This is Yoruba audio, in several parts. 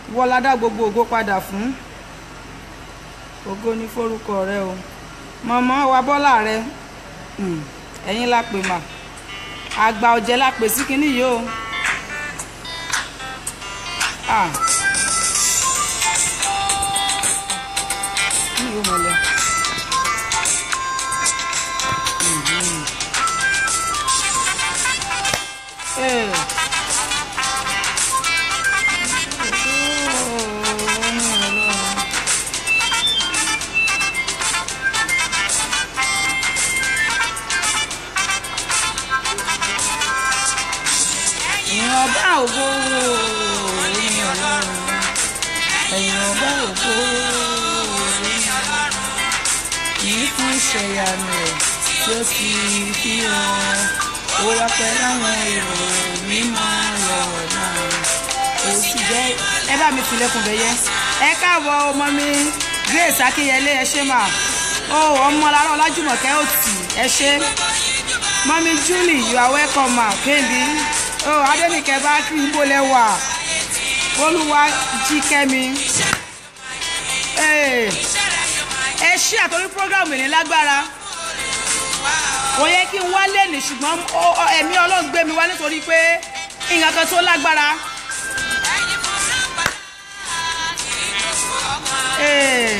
wọ́lá dá gbogbo ògo padà fún ògo ní forúkọ rẹ o mọ̀mọ́ wa bọ́lá rẹ mm, ẹ̀yin la pè mà àgbà ọ̀jẹ̀ la pè sí kinní yìí o. Ah. Ní yóò mọ̀ lọ. Mhm. Eh. Ìyìn ọba ògo ìyìn ọlọ́run ẹ̀yìn ọba ògo ìyìn ọlọ́run kìí fún ìṣẹ̀yàmù rẹ̀ tí ó sì fi hàn ó wá pẹ́ láwọn èrò mímọ́ lọ́wọ́ náà ó sì jẹ́ ẹ bá mi tilẹ̀kùn bẹ́yẹ ẹ káàbọ̀ ọmọ mi Grace Akínyẹlé ẹ ṣé mà ó ọmọ lára Ọlájùmọ̀kẹ́ òtì ẹ ṣé mọ́mí Julie you are welcome ma kébi ó Adénìkẹ́ bá kí ibo lẹ́wà olúwa jí kẹ́mi ẹ ṣí àtọ́rí program ní lágbára kò yẹ kí n wá lẹ́nìí ṣùgbọ́n ó- ó- ẹ̀mí Ọlọ́run gbé mi wá nítorí pé nǹkan kan tó lágbára. Ee.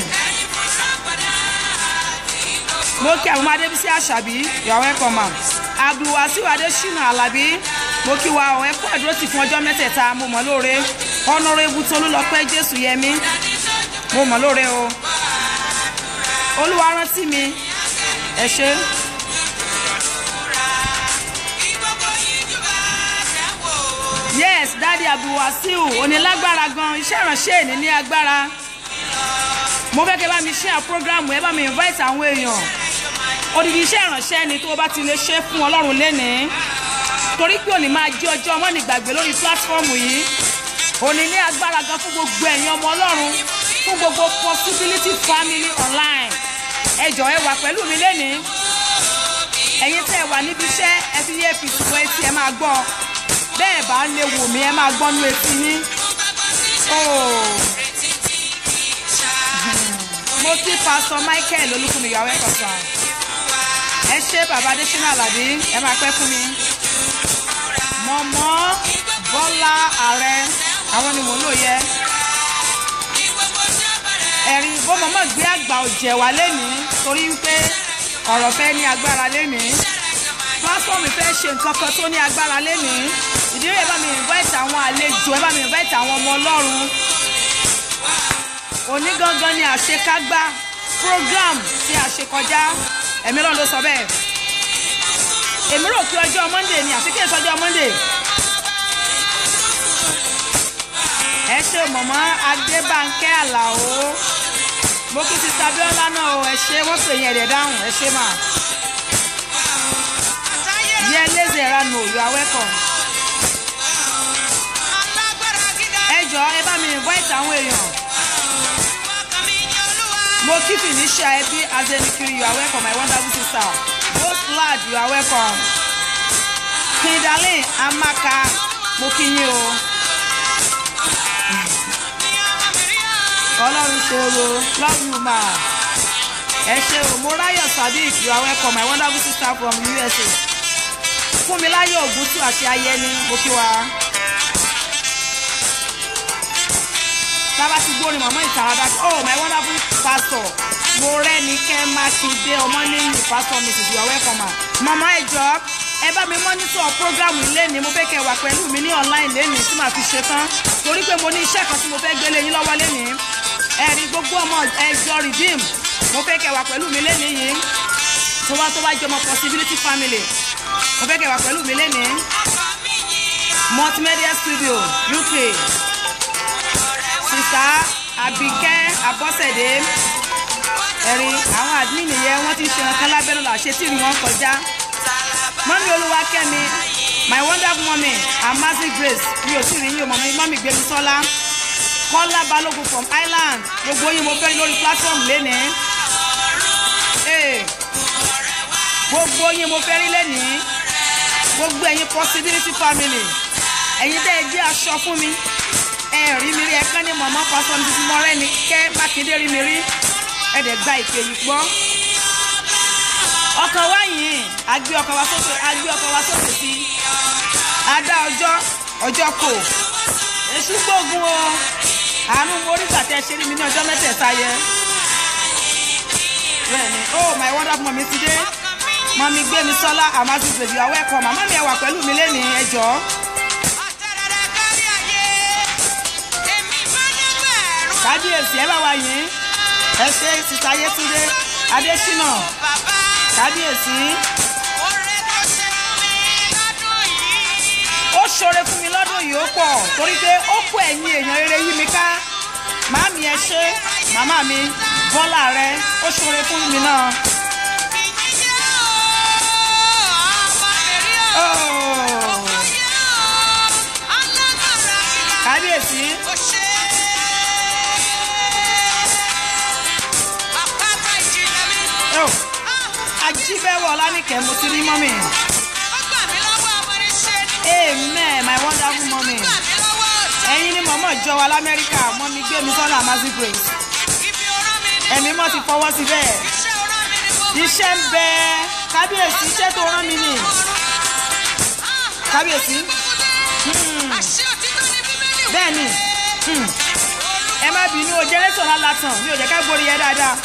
mo kí àwọn adébísí àṣàbí ìyàwó ẹ̀kọ́ mà abdulwasiu adésínà alábí mo kí wa ọ̀ ẹ̀kọ́ àdúró tì fún ọjọ́ mẹ́tẹ̀ẹ̀ta mo mọ̀ lóore ọ̀nàrẹ́bù tolúlọpẹ́ jésù yẹmí mo mọ̀ lóore o olúwa rántí mi ẹ ṣé. yes dadi abdulwasiu onílágbára gan iṣẹ́ ìránṣẹ́ èní ní agbára mo fẹ́ kẹ́ bá mi share program ẹ bá mi invite àwọn èèyàn odidi iṣẹ́ ìránṣẹ́ ni tó o bá ti lè ṣe fún ọlọ́run lénìí torí pé òní máa jẹ́ ọjọ́ ọmọ nígbàgbé lórí platform yìí òní ní agbára gan fún gbogbo ẹ̀yin ọmọ ọlọ́run fún gbogbo possibility family online ẹ jọ̀ọ́ ẹ wà pẹ̀lú mi lénìí ẹ̀yin tẹ́ ẹ wà níbi iṣẹ́ ẹ fi yé fi sùn etí ẹ máa gbọ́ bẹ́ẹ̀ bá lè wò mí ẹ máa gbọ́ nú etí yín. Oh mo kí pásítọ̀ michael olúkúmi ìyàwó ẹ̀kọ́ sàn ẹ ṣé bàbá adésínà àlàbí ẹ máa pẹ́ fún mi mọ̀mọ́ bọ́lá ààrẹ àwọn ni mò ń lò yẹ ẹ̀rí bó mọ̀mọ́ gbé àgbà ọ̀jẹ̀ wá lénìí torí wípé ọ̀rọ̀ fẹ́ ní agbára lénìí pásítọ̀mù fẹ́ ṣe nǹkan kan tó ní agbára lénìí ìdílé ẹ bá mi invite àwọn àlejò ẹ bá mi invite àwọn ọmọ ọlọ́run òní gangan ni àṣekágbá program tí a ṣe kọjá ẹ̀mí lọ́n ló sọ bẹ́ẹ̀ èmi rò pé ọjọ́ monday ni àfi kí èso ọjọ́ monday ẹ ṣe mọ̀mọ́ adébánkẹ́ àlàó mo kí ti tabiola náà o ẹ ṣe wọ́n pè yẹn ẹ̀dẹ̀ dáhùn ẹ ṣe mà yẹ lézè ranu you are welcome ẹ jọ ẹ bá mi invite àwọn èèyàn mo kí felicia ẹbí azenikiri you are welcome my wonderful sister most lad you are welcome kindalin amaka mo kí yín o ọlọ́run ṣòro love you ma ẹ ṣe o mo ráyọ̀ sadiq you are welcome my wonderful sister from usa fúnmiláyọ̀ ògúntù àti ayẹni mo kí wa. tába ti gbórin mọ̀mọ́ ìtàràdà oh my wonderful pastor mo rẹ́ni kẹ́ mákindé ọmọlẹ́yìn pastor mrs you are welcome ma mama ẹjọ́ ẹ bá mi mọ́nítọ̀ program lẹ́ni mo fẹ́ kẹ́ wà pẹ̀lú mi ní online lẹ́ni tí màá fi ṣe tán torí pé mo ní iṣẹ́ kan tí mo fẹ́ gbélé yín lọ́wọ́ lẹ́ni ẹ̀rí gbogbo ọmọ ẹjọ́ redeem mo fẹ́ kẹ́ wà pẹ̀lú mi lẹ́ni yìí tó wá tó wá jọmọ possibility family mo fẹ́ kẹ́ wà pẹ̀lú mi lẹ́ni multimedia studio uk sista abike abọ́sẹ̀dé ẹ̀rí àwọn admin yẹn wọ́n ti ń ṣe nǹkan lábẹ́rẹ́ là ṣe tí ìrìn wọn kọjá mọ́mí olúwakẹ́mi my wonderful mommy amazing grace mi ò tí ì rí yín o mọ̀mí mọ́mí gbẹ̀mí sọ́lá kọ́lá balógun from island gbogbo yín mo fẹ́ lórí platform lénìí Ee, gbogbo yín mo fẹ́ rí lénìí gbogbo ẹ̀yin possibility family ẹ̀yin tẹ́ ẹ jẹ́ aṣọ fún mi ẹ rí mi rí ẹ kán ní mọ̀mọ́ pásọ ní tuntun mọ́rẹ́ ni kẹ́ mákindé rí mi rí ẹ dẹ̀ gba ìpè yìí gbọ́. ọkọ̀ wa yìí agbé ọkọ̀ wa sókè agbé ọkọ̀ wa sókè sí adá ọjọ́ ọjọ́ kò èṣù gbógun o àánú mo rí gbàtẹ́ ṣe rí mi ní ọjọ́ mẹ́tẹ̀ẹ̀ta yẹ. bẹ́ẹ̀ni oh my wonderful mọ̀mí ti dé mọ̀mí gbé mi sọ́lá àmásí bèbí ọwọ́ ẹ̀kọ́ màmá mi ẹ̀ wà pẹ̀lú mi lẹ́nìí ẹ jọ̀ọ́. kábíyèsí ẹ bá wa yìn ẹ ṣe sísá yétúndé adésínà kábíyèsí ó ṣoore fún mi lọ́dún yìí ó pọ̀ torí pé ó kó ẹ̀yìn èèyàn rere yí mi ká màámi ẹ ṣe màmá mi bọ́lá rẹ ó ṣoore fún mi náà. Oh. kábíyèsí oh. ajíbẹ́wọ̀ ọlánìkẹ́ mo ti rí mọ́mì amen my wonderful mommy ẹ̀yin ni mọ̀mọ́ jọ wa lamẹ́ríkà mọ́mí gbé mi sọ́nà amazing grace ẹ̀mí mọ́ ti fọwọ́ sí bẹ́ẹ̀ iṣẹ́ ń bẹ kábíyèsí iṣẹ́ tó rán mi nì kábíyèsí bẹ́ẹ̀ ni ẹ má bínú o jẹ́rẹ́sọ̀ náà látàn mi ò jẹ́ ká gbórí yẹ dáadáa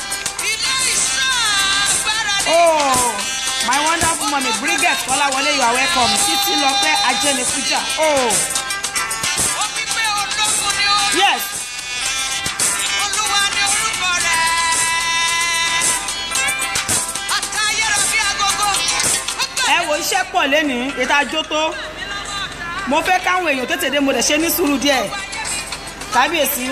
oh my wonderful mommy Bridget Kọ́láwọlé you are welcome títí lọ́pẹ́ ajẹ́nifújà oh yes ẹ wo iṣẹ́ pọ̀ lẹ́nìí ètò àjò tó mo fẹ́ káwọn èèyàn tètè dé mo dẹ̀ ṣe ní sùúrù díẹ̀ kábíyèsí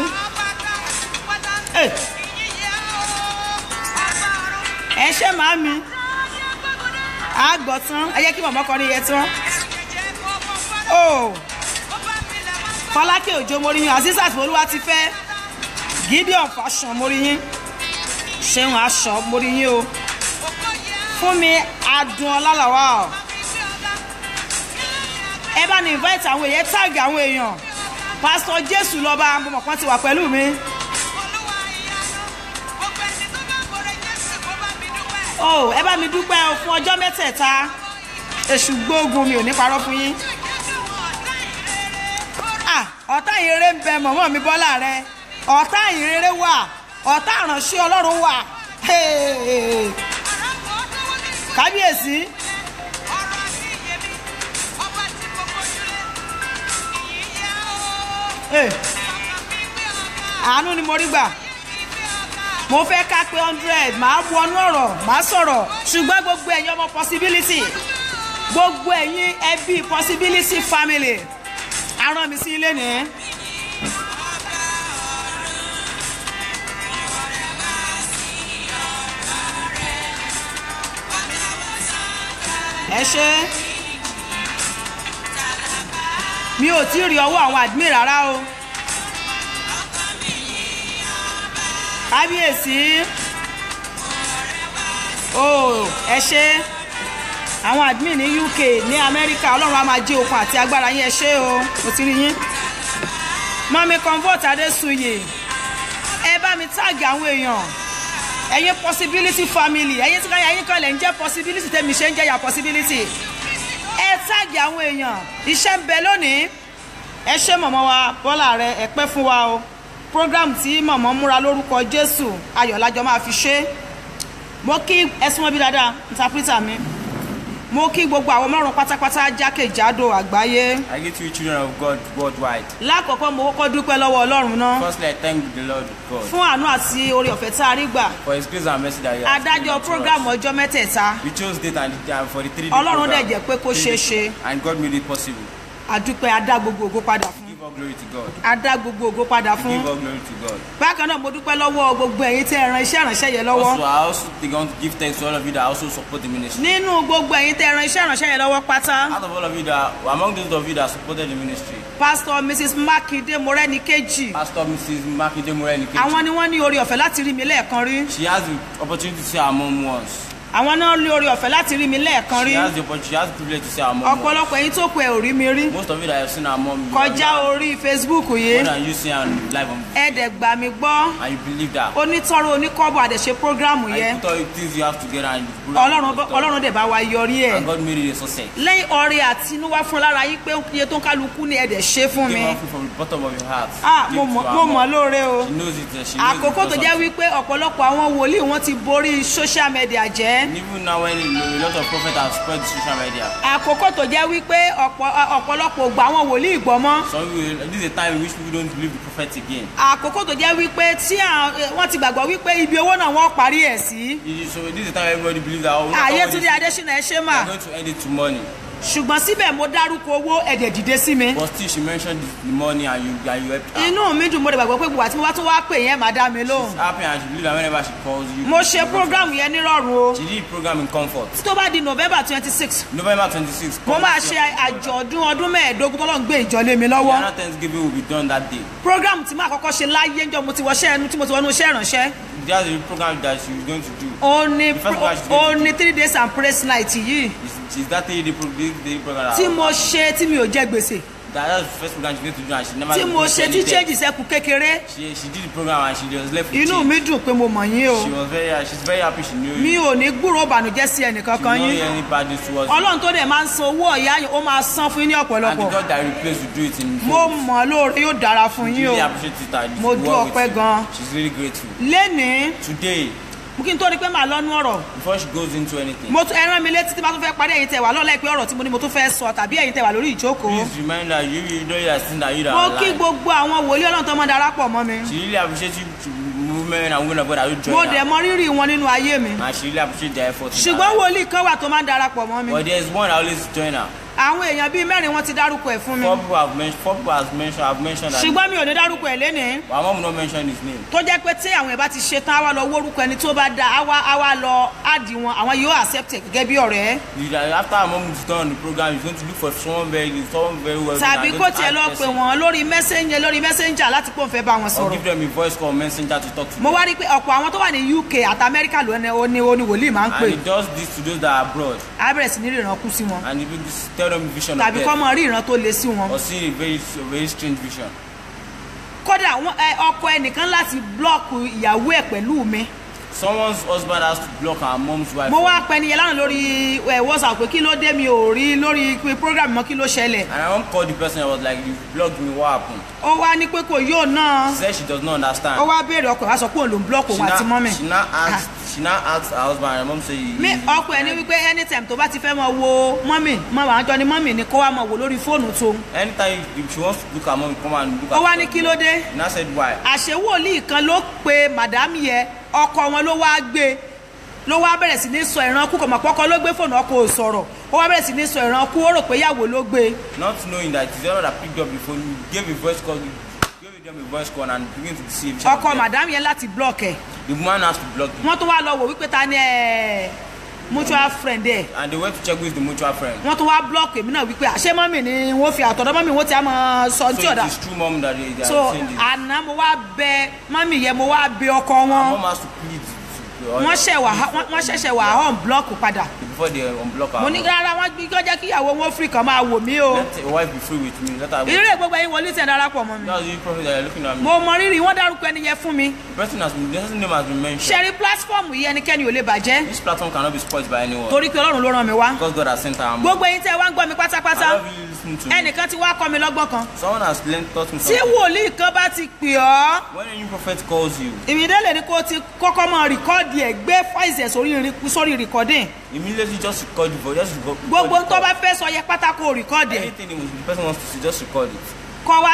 ẹ ṣe màámi àgbọ̀ tán ẹ jẹ́ kí màmá kọrin yẹn tán o fọlákẹ́ òjò moríyìn azizat olúwa ti fẹ́ gideon fashion moríyìn ṣeun aṣọ moríyìn o fún mi adùn ọlálàwà o ẹ bá ní invite àwọn èèyàn tag àwọn èèyàn pásítọ̀ jésù lọ́ba mo mọ̀ kán ti wà pẹ̀lú mi. oh ẹ bá mi dúpẹ́ o fún ọjọ́ mẹ́tẹ̀ẹ̀ta èṣù gbóògùn mi ò ní parọ́ fún yín. ah ọ̀tá ìrere ń bẹ mọ̀mọ́ mi bọ́lá rẹ ọ̀tá ìrere wà ọ̀tá ìránṣẹ́ ọlọ́run wà kábíyèsí. àánú ni mo rí gbà mo fẹ́ ká pé hundred màá wọnú ọ̀rọ̀ màá sọ̀rọ̀ ṣùgbọ́n gbogbo ẹ̀yin ọmọ possibility gbogbo ẹ̀yin ẹbí possibility family aràn mi sí ilé nìyẹn. ẹ ṣe mi ò tí ì rí ọwọ́ àwọn admin rárá o. kábíyèsí o ẹ ṣe àwọn admin ní uk ní amẹ́ríkà ọlọ́run á máa jí okun àti agbára yín ẹ ṣe o mo ti rí yín mọ́mí convert adéṣuyè ẹ bá mi táàgì àwọn èèyàn ẹ̀yin possibility family ẹ̀yin tí ẹ̀yin kan lẹ̀ ń jẹ́ possibility tẹ̀mí ṣe ń jẹ́ ya possibility ẹ táàgì àwọn èèyàn iṣẹ́ ń bẹ lónìí ẹ ṣe mọ̀mọ́ wa bọ́lá rẹ ẹ pẹ́ fún wa o program tí mọ̀mọ́ múra lórúkọ jésù ayọ̀lájọ máa fi ṣe mo kí ẹsùn mọ́bí dáadáa interpreter mi mo kí gbogbo àwọn márùn pátápátá jákèjádò àgbáyé I greet you children of God worldwide. lákọ̀ọ́kọ́ mo kọ́kọ́ dúpẹ́ lọ́wọ́ ọlọ́run náà Firstly, I thank the Lord God fún àánú àti oore ọ̀fẹ́ tá a rí gbà for His grace and mercy that He has given adájọ́ unto program us. ọjọ́ mẹ́tẹ̀ẹ̀ta We chose date and time for the three day Ọlọ́run program. dẹ̀ jẹ́ pé kó Three ṣeé day- ṣe. And God made it possible. àdúpẹ́ adá gbogbo ògo padà fún Give all glory to God. adá gbogbo ògo padà fún Give all glory to God. bákan náà mo dúpẹ́ lọ́wọ́ gbogbo ẹ̀yin tẹ́ ẹ ran iṣẹ́ ìránṣẹ́ yẹn lọ́wọ́ Also, I also think I want to give thanks to all of you that also support the ministry. nínú gbogbo ẹ̀yin tẹ́ ẹ ran iṣẹ́ ìránṣẹ́ yẹn lọ́wọ́ pátá Out of all of you that, among those of you that supported the ministry, pastor mrs makinde morẹ́nikejì Pastor Mrs. Makinde Moreni, àwọn ni wọ́n ní oore ọ̀fẹ́ láti rí mi lẹ́ẹ̀kan rí she has the opportunity to see our mom once. àwọn náà lé orí ọ̀fẹ́ láti rí mi lẹ́ẹ̀kan rí She has the opportunity, she has the privilege to see her mom. more. ọ̀pọ̀lọpọ̀ ẹ̀yin tó kù ẹ̀ ò rí mi rí Most of you that have seen her mom, you kọjá know orí facebook more yìí than you see her live on ẹ dẹ̀ gbà mí gbọ́ and you believe that. onítọ́rọ̀ oníkọ́bọ̀ àdẹ̀ṣe prógrámù And yẹn you put all the things you have together and you ọlọ́run ọlọ́run dẹ̀ bá wa yọrí ẹ̀ and God made it a success. lẹ́yìn ọrẹ àtinúwá fún lára yín pé iye tó ń kálukú ni ẹ dẹ̀ ṣe fún mi Give her food from the bottom of your heart. ah Give mo to mọ̀ her mo mom. mọ̀ lóore o She knows it. uh, She knows àkókò it tó because jẹ́ of- wípé ọ̀pọ̀lọpọ̀ àwọn wòlíì wọn ti borí social media jẹ́ And even now when a lot of prophets have spread the social media, àkókò tó jẹ́ wípé ọ̀pọ̀- ọ̀pọ̀lọpọ̀ ògbà àwọn wòlíì gbọ́mọ́ some people, this is a time in which people don't believe the prophet again. àkókò tó jẹ́ wípé tí à- wọ́n ti gbàgbọ́ wípé ibi owó náà wọ́n parí ẹ̀ sí It is- So this is a time everybody believes that oh, ààyè all túnde this- adésínà ẹ ṣe they mà are going to end it to money. ṣùgbọ́n síbẹ̀ mo dárúkọ owó ẹ̀dẹ̀ dìde sí mi But still, she mentioned the, the money and you and you helped her. inú mi dùn mo dẹ̀ gbàgbọ́ pé gbogbo àti mo bá tún wá pè yẹn má dá mi lóhùn happy and she believe that whenever she calls you. mo ṣe program yẹn nírọ̀rùn o She did program in comfort. tó bá di november twenty six November twenty-six. mo máa ṣe àjọ̀dún ọdún mẹ́ẹ̀ẹ́dógún tọ́lọ́ ń gbé ìjọ lé mi lọ́wọ́ Ghana Thanksgiving will be done that day. program tí màá kọ́kọ́ ṣe láyé ńjọ́ mo ti wọṣẹ́ ẹnu tí mo ti wọnú iṣẹ́ ìrànṣẹ́ That's the program that she is going to do. ó ní The first pro- one she's ó going to ní three days and praise night yìí It's, it's that day the, pro, the, the program. tí mo ṣe tí mi ò jẹ gbèsè that, that's the first program she's going to do and she never. tí mo did ṣe tí anything. change sẹ́kù kékeré She she did the program and she was left with inú change. mi dùn pé mo mọ̀ yín o She was very she's very happy she knew mi you. ò ní gbúròó ìbànújẹ́ sí She ẹnìkankan did yín not hear any bad news towards you. ọlọ́run tó dẹ̀ máa ń san owó ọ̀yá yín ó máa san fún yín ní And the ọ̀pọ̀lọpọ̀ God that replaced will do it in mo full. mọ̀ lóore yóò dára fún She yín o really appreciate it and Mo she dú work with ọpẹ́ you. gan. She's really grateful. lénìí Today, mo kí n tó rí pé màá lọ́nu ọ̀rọ̀ before she goes into anything, mo tún ẹran mi létí tí bá tún fẹ́ parí ẹ̀yin tẹ̀ wá lọ́la ìpín ọ̀rọ̀ tí mo ní mo tún fẹ́ sọ tàbí ẹ̀yin tẹ̀ wá lórí ìjókòó please remind her you you know you are sin that you that mo are kí alive. gbogbo àwọn wòlíì ọlọ́run tó máa darapọ̀ mọ́ mi She really appreciates you to movement and women of God that you mo join dẹ̀ her. mọ rírì wọn nínú ayé mi And she really appreciates their effort. in her ṣùgbọ́n life. wòlíì kan wà tó máa ń darapọ̀ mọ́ mi But there's one that always join her. àwọn èèyàn bíi mẹ́rin wọ́n ti dárúkọ ẹ̀ fún mi Four people have mentioned. Four people have mentioned. Have mentioned that. ṣùgbọ́n mi ò ní dárúkọ ẹ̀ lénìí Our mom will not mention his name. tó jẹ́ pé tí àwọn ẹ̀ bá ti ṣe tán á wá lọ wórúkọ ẹni tó bá da á wá á wá lọ áàdì wọn àwọn yóò accept ẹ̀ gẹ́gẹ́ bí ọ̀rẹ́ You- that After our mom is done on the program, he's going to look for someone very, someone very well. tàbí kó tiẹ̀ lọ pè wọ́n lórí messenger lórí messenger láti pò ń fẹ́ bá wọn Or sọ̀rọ̀ give them a voice call messenger to talk to mo them. wá rí i pé ọ̀pọ̀ àwọn tó wà ní uk àti amẹ́ríkà ló ní oní oní wòlíì máa ń pè And he does this to those that are abroad. á bẹ̀rẹ̀ sí ní ríran kú sí wọn And he will tell them vision of tàbí kọ́ death. mọ rí ìran tó le sí wọn Or see a very, a very strange vision. kódà wọn- ẹ, ọkọ ẹnìkan láti blọọkù ìyàwó ẹ̀ pẹ̀lú mi Someone's husband has to block our mom's wife. mo wá pẹ́ niyẹn lánàá lórí ẹ, whatsapp pé kí ló dé mi ò rí lórí pé program mọ́ kí ló ṣẹlẹ̀ And I won't call the person. I was like, you blocked me. What happened? ó wá ní pé kò yóò náà She said she does not understand. ó wá béèrè ọkọ ẹ̀ wá sọ pé òun ló ń blọọkù she òun àti now, mọ́mì she now asked she now asked her husband and her mom say mi ọkọ ẹ̀ ní wípé anytime tó bá ti fẹ́ mọ wo mọ́mì mọ́ àwọn àjọ ni mọ́mì ni kó wá mọ wò lórí fóònù tó anytime if she wants to look at mom come and look ó at wá ní kí ló dé and I said why àṣewòlíì kan ló pe màdámì yẹ ọkọ wọn ló wá gbé ló wá bẹ̀rẹ̀ sí ní sọ ìran kú kò mọ̀ pọ́kọ ló gbé fóònù ọkọ ò sọ̀rọ̀ ó wá bẹ̀rẹ̀ sí ní sọ ìran kú ó rò pé ìyàwó ló gbé not knowing that it's the other that picked up the phone you gave a voice call you gave them a voice call and begin to deceive each ọkọ other. màdámì yẹn láti block ẹ̀ the woman has to block you wọ́n tún wá lọ wò wípé ta ni ẹ̀ mutual friend ẹ̀ and they went to check who is the mutual friend wọ́n tún wá block èmi náà wípé àṣé mọ́mì ni wọ́n fi àtọ̀dọ̀ mọ́mì wọ́n ti á máa sọ ní tí so ọ̀dà it is true mom that they, they so are saying this àná mo wá bẹ mọ́mì yẹn mo wá bẹ ọkọ wọn mom has to plead to wọ́n ṣẹ̀ wà wọ́n ṣẹ̀ṣẹ̀ wà hàn block padà before they unblock her mo ní rárá wọ́n gbí kọjá kí ìyàwó wọn free kan máa wò mí o let your wife be free with me let her go ìrírí gbogbo ẹ̀yin wọlé tẹ̀ darapọ̀ mọ́ mi that's the prophet that you're looking at me mo mọ rírì wọ́n dárúkọ ẹni yẹn fún mi the person has been the person name has been mentioned ṣẹ́rí platform yìí ẹnikẹ́ni ò lè bàjẹ́ this platform cannot be spoiled by anyone torí pé ọlọ́run ló ràn mí wá because God has sent her mom gbogbo ẹ̀yin tẹ́ wá ń gbọ́ mi pátápátá I love you listening to me ẹnìkan ti wá kọ́ mi lọ́gbọ́n kan someone has learned taught me tí something wòlíì kan bá ti pè ọ́ when a new prophet calls you ìmìdélè ni kó o ti kọ́kọ́ mọ rìkọ́ọ̀dì ẹ̀ gbé fáìsì ẹ̀ sórí rí- sórí rìkọ́dìn immediately just record the voice just record gbogbo record tó the bá call. fẹ́ sọ yẹ pátákó rìkọ́ọ̀dì ẹ̀ anything the person wants to see just record it kọ́ wá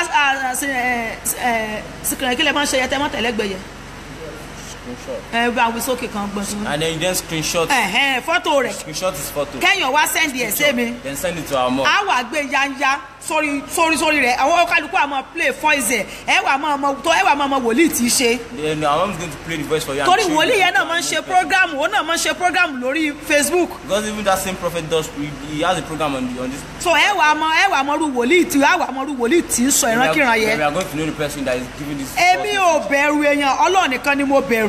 síkìrìn kí lè máa ń ṣe yẹ tẹ́ mọ́ tẹ̀lẹ́gbẹ̀yẹ screenshot ẹ bá wí sókè kan gbọ́n sí and then you then screenshot ẹ̀hẹ́n fọ́tò rẹ̀ screenshot his photo kẹ́yìn wá sẹ́ndì ẹ̀ sí mi then send it to our mom á wà gbé yanya sórí sórí sórí rẹ̀ àwọn kálukú àmọ́ play voice ẹ̀ ẹ wà mọ́ ọmọ tó ẹ wà mọ́ ọmọ wòlíì tí í ṣe then our mom is going to play the voice for you and torí show you wòlíì yẹn the náà máa ń ṣe program òun náà máa ń ṣe program lórí facebook because even that same prophet does he, he has a program on the, on this so ẹ wà mọ ẹ wà mọ ru wòlíì tí ẹ wà mọ ru wòlíì tí ń sọ we ìrankíran are, we yẹn are going to know the person that is giving this èmi false ò bẹ̀rù èèyàn ọlọ́run nìkan ni mo bẹ̀rù information.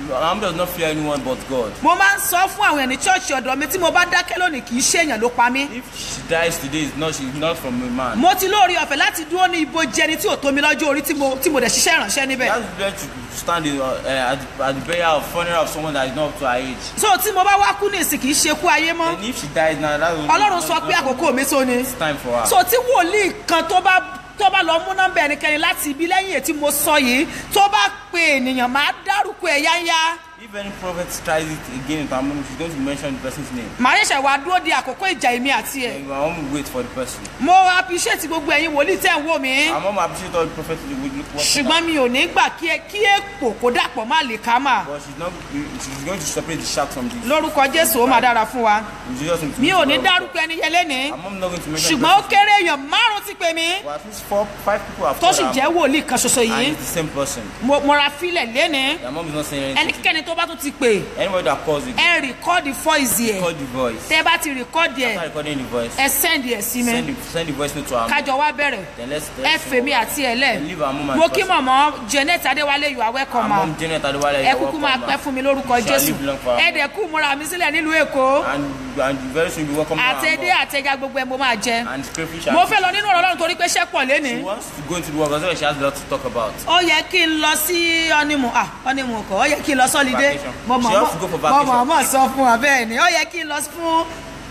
Muhammad does not fear anyone but God. mo máa ń sọ fún àwọn ènìyàn ní ṣọ́ọ̀ṣì ọ̀dọ̀ mi tí mo bá dákẹ́ lónìí kì í ṣèèyàn ló pa mí If she dies today, it's not she's not from a man. mo ti lóore ọ̀fẹ́ láti dúró ní ibojì ẹni tí ò tó mi lọ́jọ́ orí tí mo tí mo dẹ̀ ṣiṣẹ́ ìrànṣẹ́ níbẹ̀ That's where to stand in, uh, uh, at, the- at the burial of funeral of someone that is not up to her age. so tí mo bá wá kú ní ìsìn kì í ṣe kú ayé mọ́ And if she dies now, that's ọlọ́run sọ pé àkókò mi tó ni it's time for her. so tí wòlíì kan tó bá tó bá lọ mú nọ́mbà ẹnikẹ́ni láti ibi lẹ́yìn èyí tí mo sọ yìí tó bá pe ènìyàn máa dárúkọ ẹ̀ yáyá if any prophet tries it again in Tamil, she's going to mention the person's name. màá ṣẹ̀ṣẹ̀ wá dúró di àkókò ìjà èmi àti ẹ̀ And I want to wait for the person. mo appreciate gbogbo ẹ̀yin wòlíì tẹ̀ ń wò mí I'm going to appreciate all the prophets who will look what ṣùgbọ́n mi ò ní gbà kí ẹ- kí èpò kó dàpọ̀ má lè ká mà But she's not. She's going to separate the shark from the. lórúkọ jésù ó máa dára fún wa In Jesus' name. mi ò ní dárúkọ ẹni yẹn lénìí I'm not going to mention. the ṣùgbọ́n ó person. kéré èèyàn márùn ti pè mí But at least four, five people have tó called sì her jẹ́ mom, wòlíì kan ṣoṣo and yìí it's the same person. mo mo ra fílẹ̀ lénìí Their mom is not saying anything. ẹnikẹ́ni tó bá tún ti pè Anybody that calls it, ẹ rìkọ́ọ̀dì fọ́ìsì ẹ̀ call the voice. tẹ́ bá ti rìkọ́ọ̀dì ẹ̀ After recording the voice, ẹ sẹ́ndì ẹ̀ sí mi send the, send the voice note to her. mom. kájọ wá bẹ̀rẹ̀ Then let's. ẹ let's fèmí àti ẹ̀ lẹ̀ Leave our mom and mo kí person. mọ̀mọ́ janet adéwálé you are Our welcome ma mom Janet Adewale. ẹ kúkú máa pẹ́ fún mi lórúkọ Shall jésù live long for her. ẹ dẹ̀ kú múra mi sílẹ̀ nílùú èkó And and very soon you welcome to our àtẹ̀dé mom. àtẹ̀gà gbogbo ẹ̀ mo máa jẹ And crayfish. mo and fẹ́ lọ nínú ọ̀rọ̀ ọlọ́run torí pé ṣẹ́ pọ̀ She lénìí wants to go into the work because she has a lot to talk about. ó yẹ kí n lọ sí ọ́nìmù ah ọ́nìmù kọ́ ó yẹ kí n lọ sọ́lidé Vacation. mo mọ̀ She has to go for mo vacation. mọ̀ mọ̀ sọ fún wa bẹ́ẹ̀ ni ó yẹ kí n lọ fún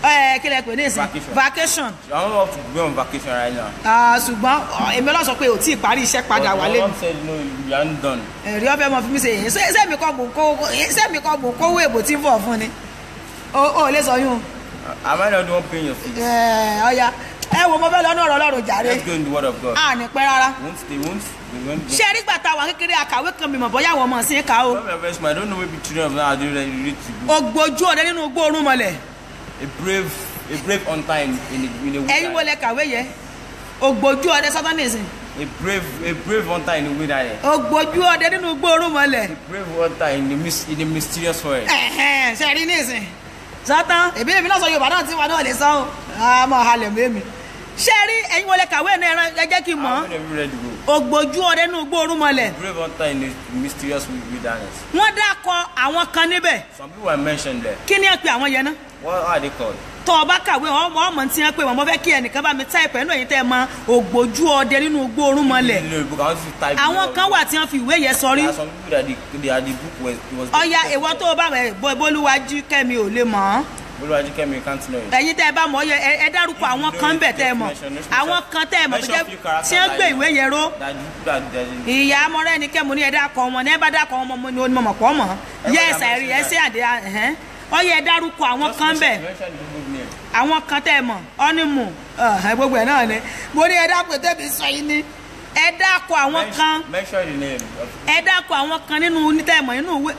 ẹ kí lẹ pè ní ìsìn Vacation. vacation I don't want to go on vacation right now. Ah, ṣùgbọ́n ọ, èmi ọlọ́sọ pé ò tí ì parí iṣẹ́ padà But wálé my mi mom said no, you aren't done. ẹ̀rí ọbẹ̀ mọ̀ fún mi ṣe yìí ṣé ṣé mi kọ́ mò ń kó ṣé mi kọ́ mò ń kówó èbò tí ń bọ̀ fún ni o ò lè sọ yún Am I not the one paying your fees? ẹ ọya ẹ wo mo fẹ́ lọ ní ọ̀rọ̀ ọlọ́run jàre Let's go in the word of God. a ní pẹ́ rárá Won't they won't they won't. ṣé rí gbàtà wà kékeré àkàwé kan bímọ bọ́yá àwọn ọmọ sí ń kà ó Some of us, I don't know maybe children of now are doing ready read to go. ògbójú ọ̀dẹ nínú gbóòórùn mọ́lẹ̀ A brave, a brave hunter in in a, in a ẹ̀yin wo wilderness. lẹ kàwé yẹ ògbójú ọ̀dẹ sátánìsì A brave, a brave hunter in a wilderness. ògbójú ọ̀dẹ nínú gbóòórùn mọ́lẹ̀ A brave hunter in a mis in a mysterious forest. ẹ̀hẹ́n ṣe rí nísìn sátán èmi èmi náà sọ yorùbá náà tí wọn náà lè sọ ọ́ àmọ́ halẹ̀ mọ́ èmi ṣé rí ẹ̀yin wo lẹ kàwé náà ẹran ẹ jẹ́ kí n mọ̀ How many of you read the book? ògbójú ọ̀dẹ nínú gbóòórùn mọ́lẹ̀ Brave hunter in a mysterious wilderness. wọ́n dákọ àwọn kan níbẹ̀ Some people are mentioned there. kí ni ẹ pe àwọn yẹn náà What are they called? tọ́ ọ bá kàwé ọmọ ọmọ tí wọ́n pè wọ́n mo fẹ́ kí ẹnìkan bá mi táìpẹ́ nínú èyí tẹ́ ẹ mọ ògbójú ọdẹ nínú gbóòórùn mọ́lẹ̀ In the book, I want you to type. àwọn it kan out. wà tí wọ́n fi ìwé yẹn sọrí There are some people that the, they are the book was it was. ọya ìwọ tó o bá rẹ bólúwájú kẹ́mi ò lè mọ̀ ọ́ Boluwaji Kemi, you can't know it. ẹ̀yin tẹ́ ẹ bá mọ̀ ọ́ yẹ ẹ- ẹ dárúkọ àwọn kan bẹ̀ tẹ́ ẹ mọ̀ àwọn kan tẹ́ ẹ mọ̀ tó jẹ́ tí wọ́n gbé ìwé yẹn ró That the people that that ìyá amọ̀rẹ́ ni kẹ́mu ní ẹ̀dá kọ wọn ní ẹ bá dákọ wọn mọ̀ ní onímọ̀ pọ̀ mọ̀ yẹ ẹ̀sà ẹ̀rí ẹ̀sẹ̀ àdé ẹ̀hẹ́n ọyẹ ẹ dárúkọ àwọn Just kan mention- bẹ̀ mention the book name. àwọn kan tẹ́ ẹ mọ̀ ọ́nìmù ẹ̀ gbogbo ẹ̀ náà ni mo ní ẹ dákọ tẹ́bi sọ yìí ni ẹ dákọ àwọn kan Mention, mention the name. Of, ẹ dákọ àwọn kan nínú onítẹ̀mọ̀ nínú ìwé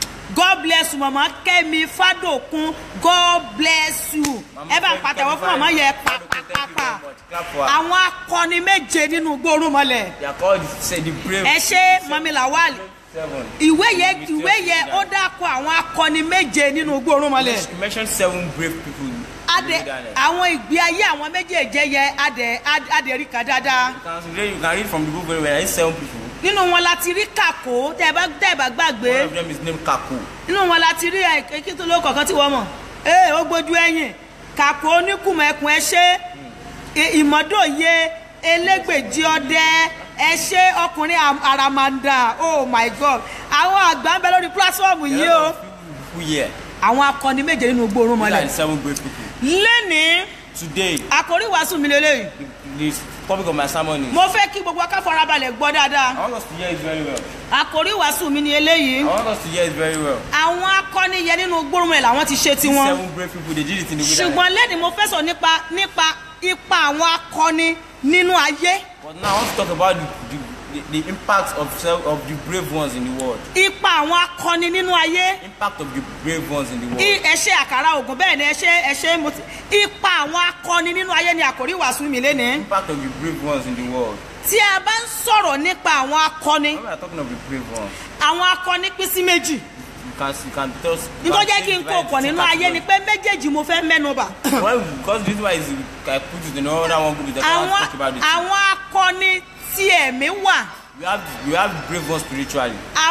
god bless you mama kẹ́mi fádòkun god bless you Mama ẹ bá Kemi pàtẹ́wọ́ fún mama yẹ Fadokun, thank you pàpàpàpà very much. Clap for her. àwọn akọni méje nínú gbórúmọlẹ̀ They are called say the brave. ẹ ṣe mami lawal Seven. ìwé yẹ Mysterious ìwé yẹ ó leader. dákọ àwọn akọni méje nínú gbórúmọlẹ̀ You mentioned seven brave people. in adẹ the wilderness. àwọn ìgbé ayé àwọn méjèèjé yẹ adẹ adẹ rí kan dáadáa You can read, you can read from the book very well. There is seven people. nínú wọn la ti rí kàkó tẹ ẹ bá tẹ ẹ bá gbàgbé. One of them is named Kaku. nínú wọn la ti rí ẹ kí tó ló kọ̀ọ̀kan tí wọ́n mọ̀ ee ó gbójú ẹ̀yìn kàpọ̀ oníkùmọ̀ ẹkùn ẹ ṣe ìmọ̀dòye elégbèjì ọdẹ ẹ ṣe ọkùnrin am- àràmàǹdà oh my god àwọn àgbà ń bẹ lórí pílásọ́ọ̀mù There yìí are a o lot of people here. àwọn akọni méje nínú gbóòórùn These are mọ́lẹ̀ the seven brave people. lẹ́nìí Today, àkórí ìwàásù mi lélẹ́yìí the, the topic of my sermon is. mo fẹ́ kí gbogbo aká farabalẹ̀ gbọ́ dáadáa I want us to hear it very well. àkórí ìwàásù mi ni eléyìí I want us to hear it very well. àwọn akọni yẹn nínú gbóòórùn mọ́lẹ̀ làwọn ti ṣe These tiwọn. seven brave people, they did it in the wilderness. ṣùgbọ́n lẹ́ni mo fẹ́ sọ nípa nípa ipa àwọn akọni nínú ayé But now I want to talk about the, the, the, the impact of self, of the brave ones in the world. ipa àwọn akọni nínú ayé Impact of the brave ones in the world. I- ẹ ṣe àkàrà ògùn bẹ́ẹ̀ ni ẹ ṣe ẹ ṣe mo ti ipa àwọn akọni nínú ayé ni àkòrí ìwàásù mi lénìí Impact of the brave ones in the world. tí a bá ń sọ̀rọ̀ nípa àwọn akọni When we are talking of the brave ones, àwọn akọni pín sí méjì you can you can tell. us- you nítorí can jẹ́ kí n divide kó it pọ̀ into nínú two ayé ni categories. pé méjèèjì mo fẹ́ mẹ́nu bà Well, because this one is I put it in another one group that I want àwọn to talk about it. àwọn akọni tí ẹ̀mí wà You have you have brave ones spiritually. àwọn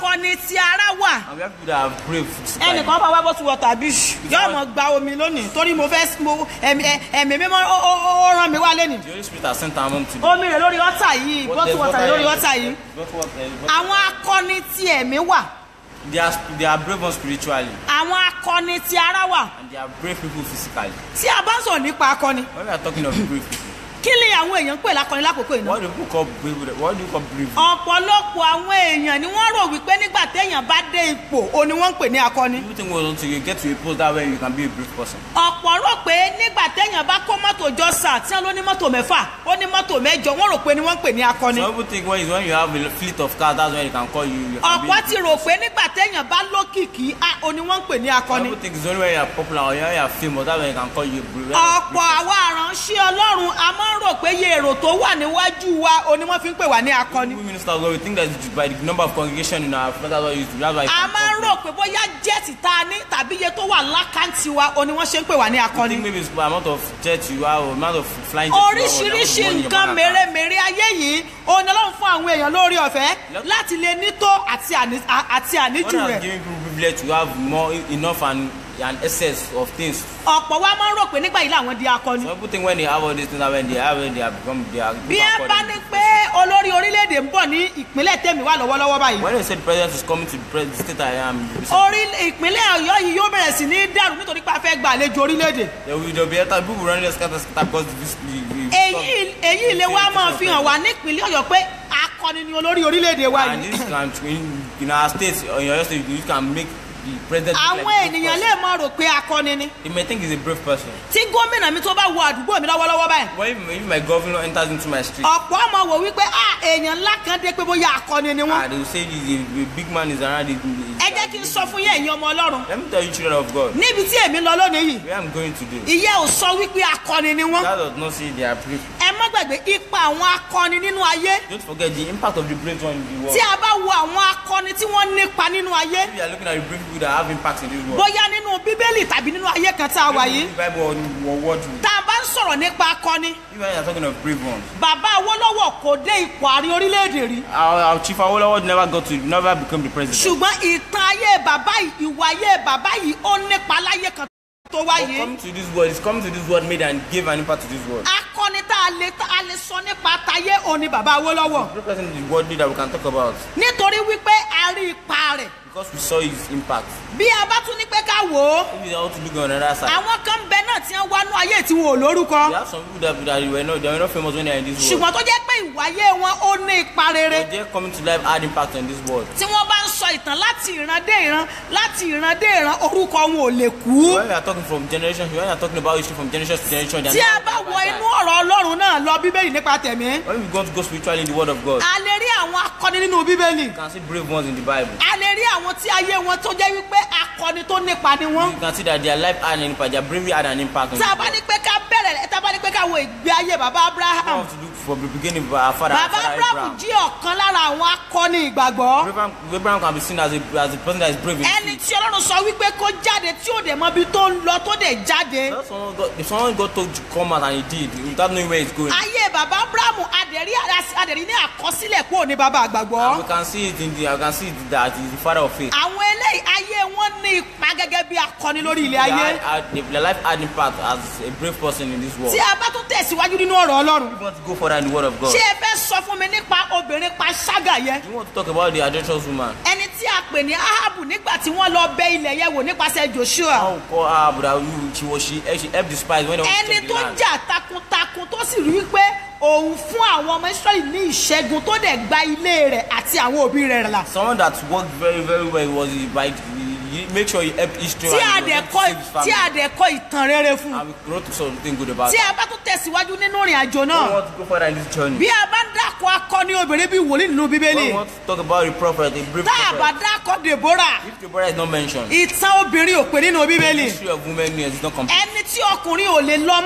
akọni ti ara wà And we have people that are brave. physically. ẹnìkan bá wá bó ti wọ tàbí yóò mọ gba omi lónìí torí mo fẹ́ mo ẹ̀mí ẹ̀mí mímọ́ ó- ó ó rán mi wá lẹ́nìí The Holy Spirit has sent our mom today. omi rẹ̀ lórí ọ́tà yìí bó ti wọ tàbí lórí ọ́tà yìí What- what- eh, what- àwọn akọni ti ẹ̀mí wà They are, they are brave ones spiritually àwọn akọni ti ara wà and they are brave people physically. tí a bá ń sọ̀rọ̀ nípa akọni When we are talking of brave people, kí ni àwọn èèyàn ń pè lákọni lákòókò ìná what do people call brave? What do you call brave? ọ̀pọ̀lọpọ̀ àwọn èèyàn ni wọ́n rò wípé nígbà téèyàn bá dé ipò o ni wọ́n ń pè ní akọni People think well, until you get to a post that way you can be a brave person. ọ̀pọ̀ rò pé nígbà téèyàn bá kó mọ́tò jọ sà tí wọ́n ló ní mọ́tò mẹ́fà ó ní mọ́tò mẹ́jọ wọ́n rò pé ni wọ́n ń pè ní akọni Some people think when, it's when you have a fleet of cars, that's when you can call you. you can be ọ̀pọ̀ a ti rò pé nígbà téèyàn bá lókìkí á o ni wọ́n ń pè ní Some akọni people think it's only when you are popular or when you are famous, that's when you can call you a brave. ọ̀pọ̀ àwa àránṣẹ́ ọlọ́run a máa ń rò pé iye èrò tó wà níwájú wa o ni wọ́n fi ń pè wá ní akọni We ministers, well, we think that it's by the number of congregation in our that's why you that's why you a can máa ń call rò pé bóyá jẹ́ẹ̀tì tá a ní tàbí iye tó wà lákàntì wa o ni wọ́n ṣe ń pè wá ní You akọni think maybe it's by amount of jet you have or amount of flying jet you have, or the amount of oríṣiríṣi money your nǹkan bank account. mèremère ayé yìí òun ni ọlọ́run fún àwọn èèyàn lórí ọ̀fẹ́ láti lè nító àti àní- à- àti God àníjù has rẹ̀ given people privilege to have more enough and an excess of things. ọ̀pọ̀ wa máa ń rò pé nígbà yìí làwọn di akọni Some people think when they have all these things, that when they have it, they have become they are. bí ẹ bá ní pé olórí orílẹ̀-èdè ń bọ̀ ní ìpínlẹ̀ tèmi wà lọ́wọ́lọ́wọ́ báyìí When they say the president is coming to the, pres- the state I am, you say, orí ìpínlẹ̀ ọ̀yọ́ yìí yóò bẹ̀rẹ̀ sí ní dàrú nítorí pé a fẹ́ gba àlejò orílẹ̀-èdè there will there will be other people running the scatter scatter because this the, the, èyí èyí lè wá máa fi hàn wá nípínlẹ̀ ọ̀yọ́ pé akọni ni olórí orílẹ̀-èdè wa and yìí this can in, in our state or in your state you can make the president. look àwọn like a brave ènìyàn lè person. máa rò pé akọni ni You may think he's a brave person. tí gómìnà mi tó bá wọ àdúgbò mi lọ́wọ́lọ́wọ́ báyìí But if, if my governor enters into my street, ọ̀pọ̀ ọmọ wò wípé ah èèyàn ńlá kan dé pé bóyá akọni ni ah, wọ́n. they will say he's a, a big man is around. He, ẹ jẹ́ kí n sọ fún yín ẹ̀yin ọmọ ọlọ́run Let me tell you, children of God, níbi tí èmi lọ lónìí yìí where I'm going today. ìyẹ́ ò sọ wípé akọni ni wọ́n. That does not say they are brave. ẹ má gbàgbé ipa àwọn akọni nínú ayé Don't forget the impact of the brave one in the world. tí a bá wo àwọn akọni tí wọ́n nípa nínú ayé If you are looking at the brave people that have impact in this world, bóyá nínú bíbélì tàbí nínú ayé kan tá a wà yìí the Bible or, or what you, tá a bá ń sọ̀rọ̀ nípa akọni if you are talking of brave ones, bàbá Awólọ́wọ̀ kò dé ipò ààrẹ orílẹ̀-èdè rí our, our chief Awolowo never got to, never become the president. ṣùgbọ́n ìtàn ayé bàbá yìí ìwà ayé bàbá yìí ó nípa láyé kan tó But wáyé. coming to this world, he's coming to this world, made and gave an impact to this world. akọni tá a lè tá a lè sọ nípa tayé òní bàbá Awólọ́wọ̀ The person in the world that we can talk about nítorí wípé a rí ipa rẹ̀ because we saw his impact. bí a bá tún ní pé ká wò ó If you want to look on another side, àwọn kan bẹ náà tí wọ́n wá nú ayé tí wọn ò lórúkọ there are some people that, that were not, they were not famous when they are in this world. ṣùgbọ́n tó jẹ́ pé ìwáyé wọn ó ní ipa rere But they're coming to life, had impact on this world. tí wọ́n bá ń sọ ìtàn láti ìran dé ìran láti ìran dé ìran orúkọ wọn ò lè kú When we are talking from generation, when we are talking about history from generation to generation, they are tí a never- bá never wọ die. inú ọ̀rọ̀ Ọlọ́run náà lọ bíbélì nípa tẹ̀mí When we go to go spiritually in the word of God, a lè rí àwọn akọni nínú bíbélì you can see brave ones in the Bible. a lè rí àwọn tí ayé wọn tó jẹ́ wípé akọni tó nípa ni wọ́n You can see that their life had an impact, their bravery had an impact on tá a the bá world. ní pé ká bẹ̀rẹ̀ tá a bá ní pé ká wo ìgbé ayé bàbá We Abraham have to look from the beginning of our father, our bàbá father Abraham Abraham. jí ọ̀kan lára àwọn akọni ìgbàgbọ́ Abraham, Abraham can be seen as a, as a person that is brave in ẹni faith. tí Ọlọ́run sọ wípé kó jáde tí ò dẹ̀ mọ ibi tó ń lọ tó dẹ̀ jáde If someone got, if someone got told to come out and he did, without knowing where he's going, ayé bàbá Abraham adẹ̀rí adẹ̀rí ní àkọsílẹ̀ kúrò ní bàbá and we àgbàgbọ́ can see it in the, I can see it that he's the father of faith. àwọn eléyìí ayé wọn ní ipa gẹ́gẹ́ bí akọni lórí ilẹ̀ Their, ayé had- their life had impact as a brave person in this world. tí a bá tún tẹ̀síwájú nínú ọ̀rọ̀ Ọlọ́run You want to go further in the word of God. ṣé ẹ fẹ́ sọ fún mi nípa obìnrin panṣágà yẹn You want to talk about the adulterous woman. ẹni tí a pè ní Ahabu nígbà tí wọ́n lọ bẹ ilẹ̀ yẹn wò nípasẹ̀ Joshua How call her, but that you, she was she, she helped the spies when they want to ẹni take tó the land. jà takuntakun tó sì rí pé òun fún àwọn ọmọ Israẹli ní ìṣẹ́gun tó dẹ̀ gba ilé rẹ̀ àti àwọn òbí rẹ̀ là Someone that worked very very well was he by he make sure he helped Israel tí a and he dẹ̀ was kọ́ able to save his tí a family. dẹ̀ kọ́ ìtàn rere fún un And we wrote something good about tí it. a bá tún tẹ̀síwájú nínú ìrìn àjò We náà want to go further in this journey. bí a bá ń dákọ̀ akọni obìnrin bíi wòlíì nínú bíbélì We want to talk about the prophet, the brave tá a bá prophet. dákọ̀ Deborah If the brother is not mentioned, ìtàn obìnrin ò pé nínú the bíbélì history of women is not complete. ẹni tí ọkùnrin ò lè lọ mọ́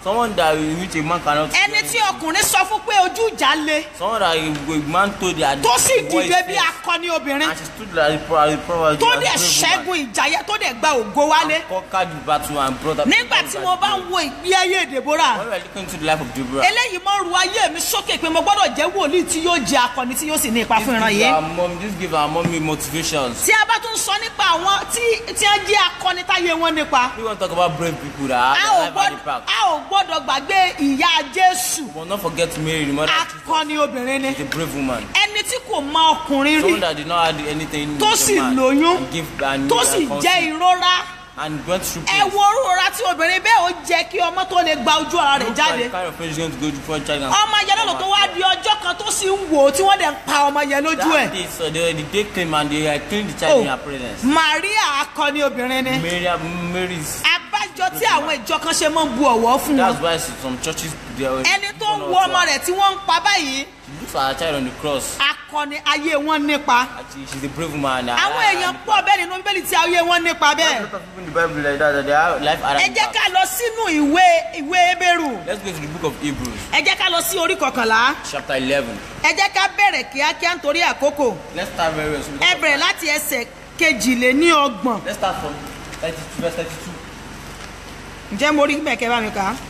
Someone that in which a man cannot. ẹni tí ọkùnrin sọ fún pé ojú ìjà le Someone that a, a man told that. tó sì the boy is dìde bí fierce. akọni obìnrin And she stood like a pro- as a pro- as a tó brave dẹ̀ woman. ṣẹ́gun ìjà yẹn tó dẹ̀ gba ògo wálé And conquered the battle and brought up. nígbà tí mo bá ń wo ìgbé ayé Deborah When we are looking into the life of Deborah. eléyìí mọ ru ayé mi sókè pé mo gbọ́dọ̀ jẹ́ wòlíì tí yóò jẹ́ akọni tí yóò sì ní ipa This fún ìran give yìí. our mom, this give our mommy motivations. tí a bá tún sọ nípa àwọn tí tí wọ́n jẹ́ akọni táyé wọn nípa We want to talk about brave people that a ò have their life at the gbọ́dọ̀ back. a ò gbọ́dọ̀ gbàgbé ìyá Jésù We must not forget Mary, the mother of Jesus. akọni obìnrin ni She's a brave woman. ẹni tí kò mọ ọkùnrin rí Someone that did not have anything tó with a sì man lóyún and give and tó and sì conceive jẹ́ ìrora and went through ẹ pain. wo orúra tí obìnrin bẹ́ẹ̀ ó jẹ́ kí ọmọ tó lè gba ojú ara rẹ̀ Look jáde at the kind of pain she's going to go through before child can ọmọ yẹn lọ́nà tó wá di ọjọ́ kan tó sì ń wò ó tí wọ́n dẹ̀ ń pa ọmọ yẹn lójú ẹ̀ That day, so the, the day came and they had cleaned the child in Oh. her presence. Maria akọni obìnrin ni Mary, Mary's. abájọ tí àwọn ìjọ kan ṣe máa ń bu ọ̀wọ́ fún wọn That's why some churches they are. ẹni tó ń wo ọmọ rẹ̀ tí wọ́n ń pa báyìí Look for her child on the cross. akọni ayé wọn nípa Actually, she's a brave woman. àwọn èèyàn pọ̀ bẹ́ẹ̀ nínú bíbélì tí ayé wọn nípa A bẹ́ẹ̀ lot of people in the Bible like that, that they have life ẹ around jẹ́ ká lọ sínú ìwé ìwé Hébérù Let's go to the book of Hebrews, ẹ jẹ́ ká lọ sí orí kọkànlá chapter 11. ẹ jẹ́ ká bẹ̀rẹ̀ kíákíá nítorí àkókò Let's start very well. So we ẹ go bẹ̀rẹ̀ back. láti ẹsẹ̀ kejìléníọgbọ̀n Let's start from 32, verse 32. ǹjẹ́ mo rí mẹ̀kẹ́ bá mi kà á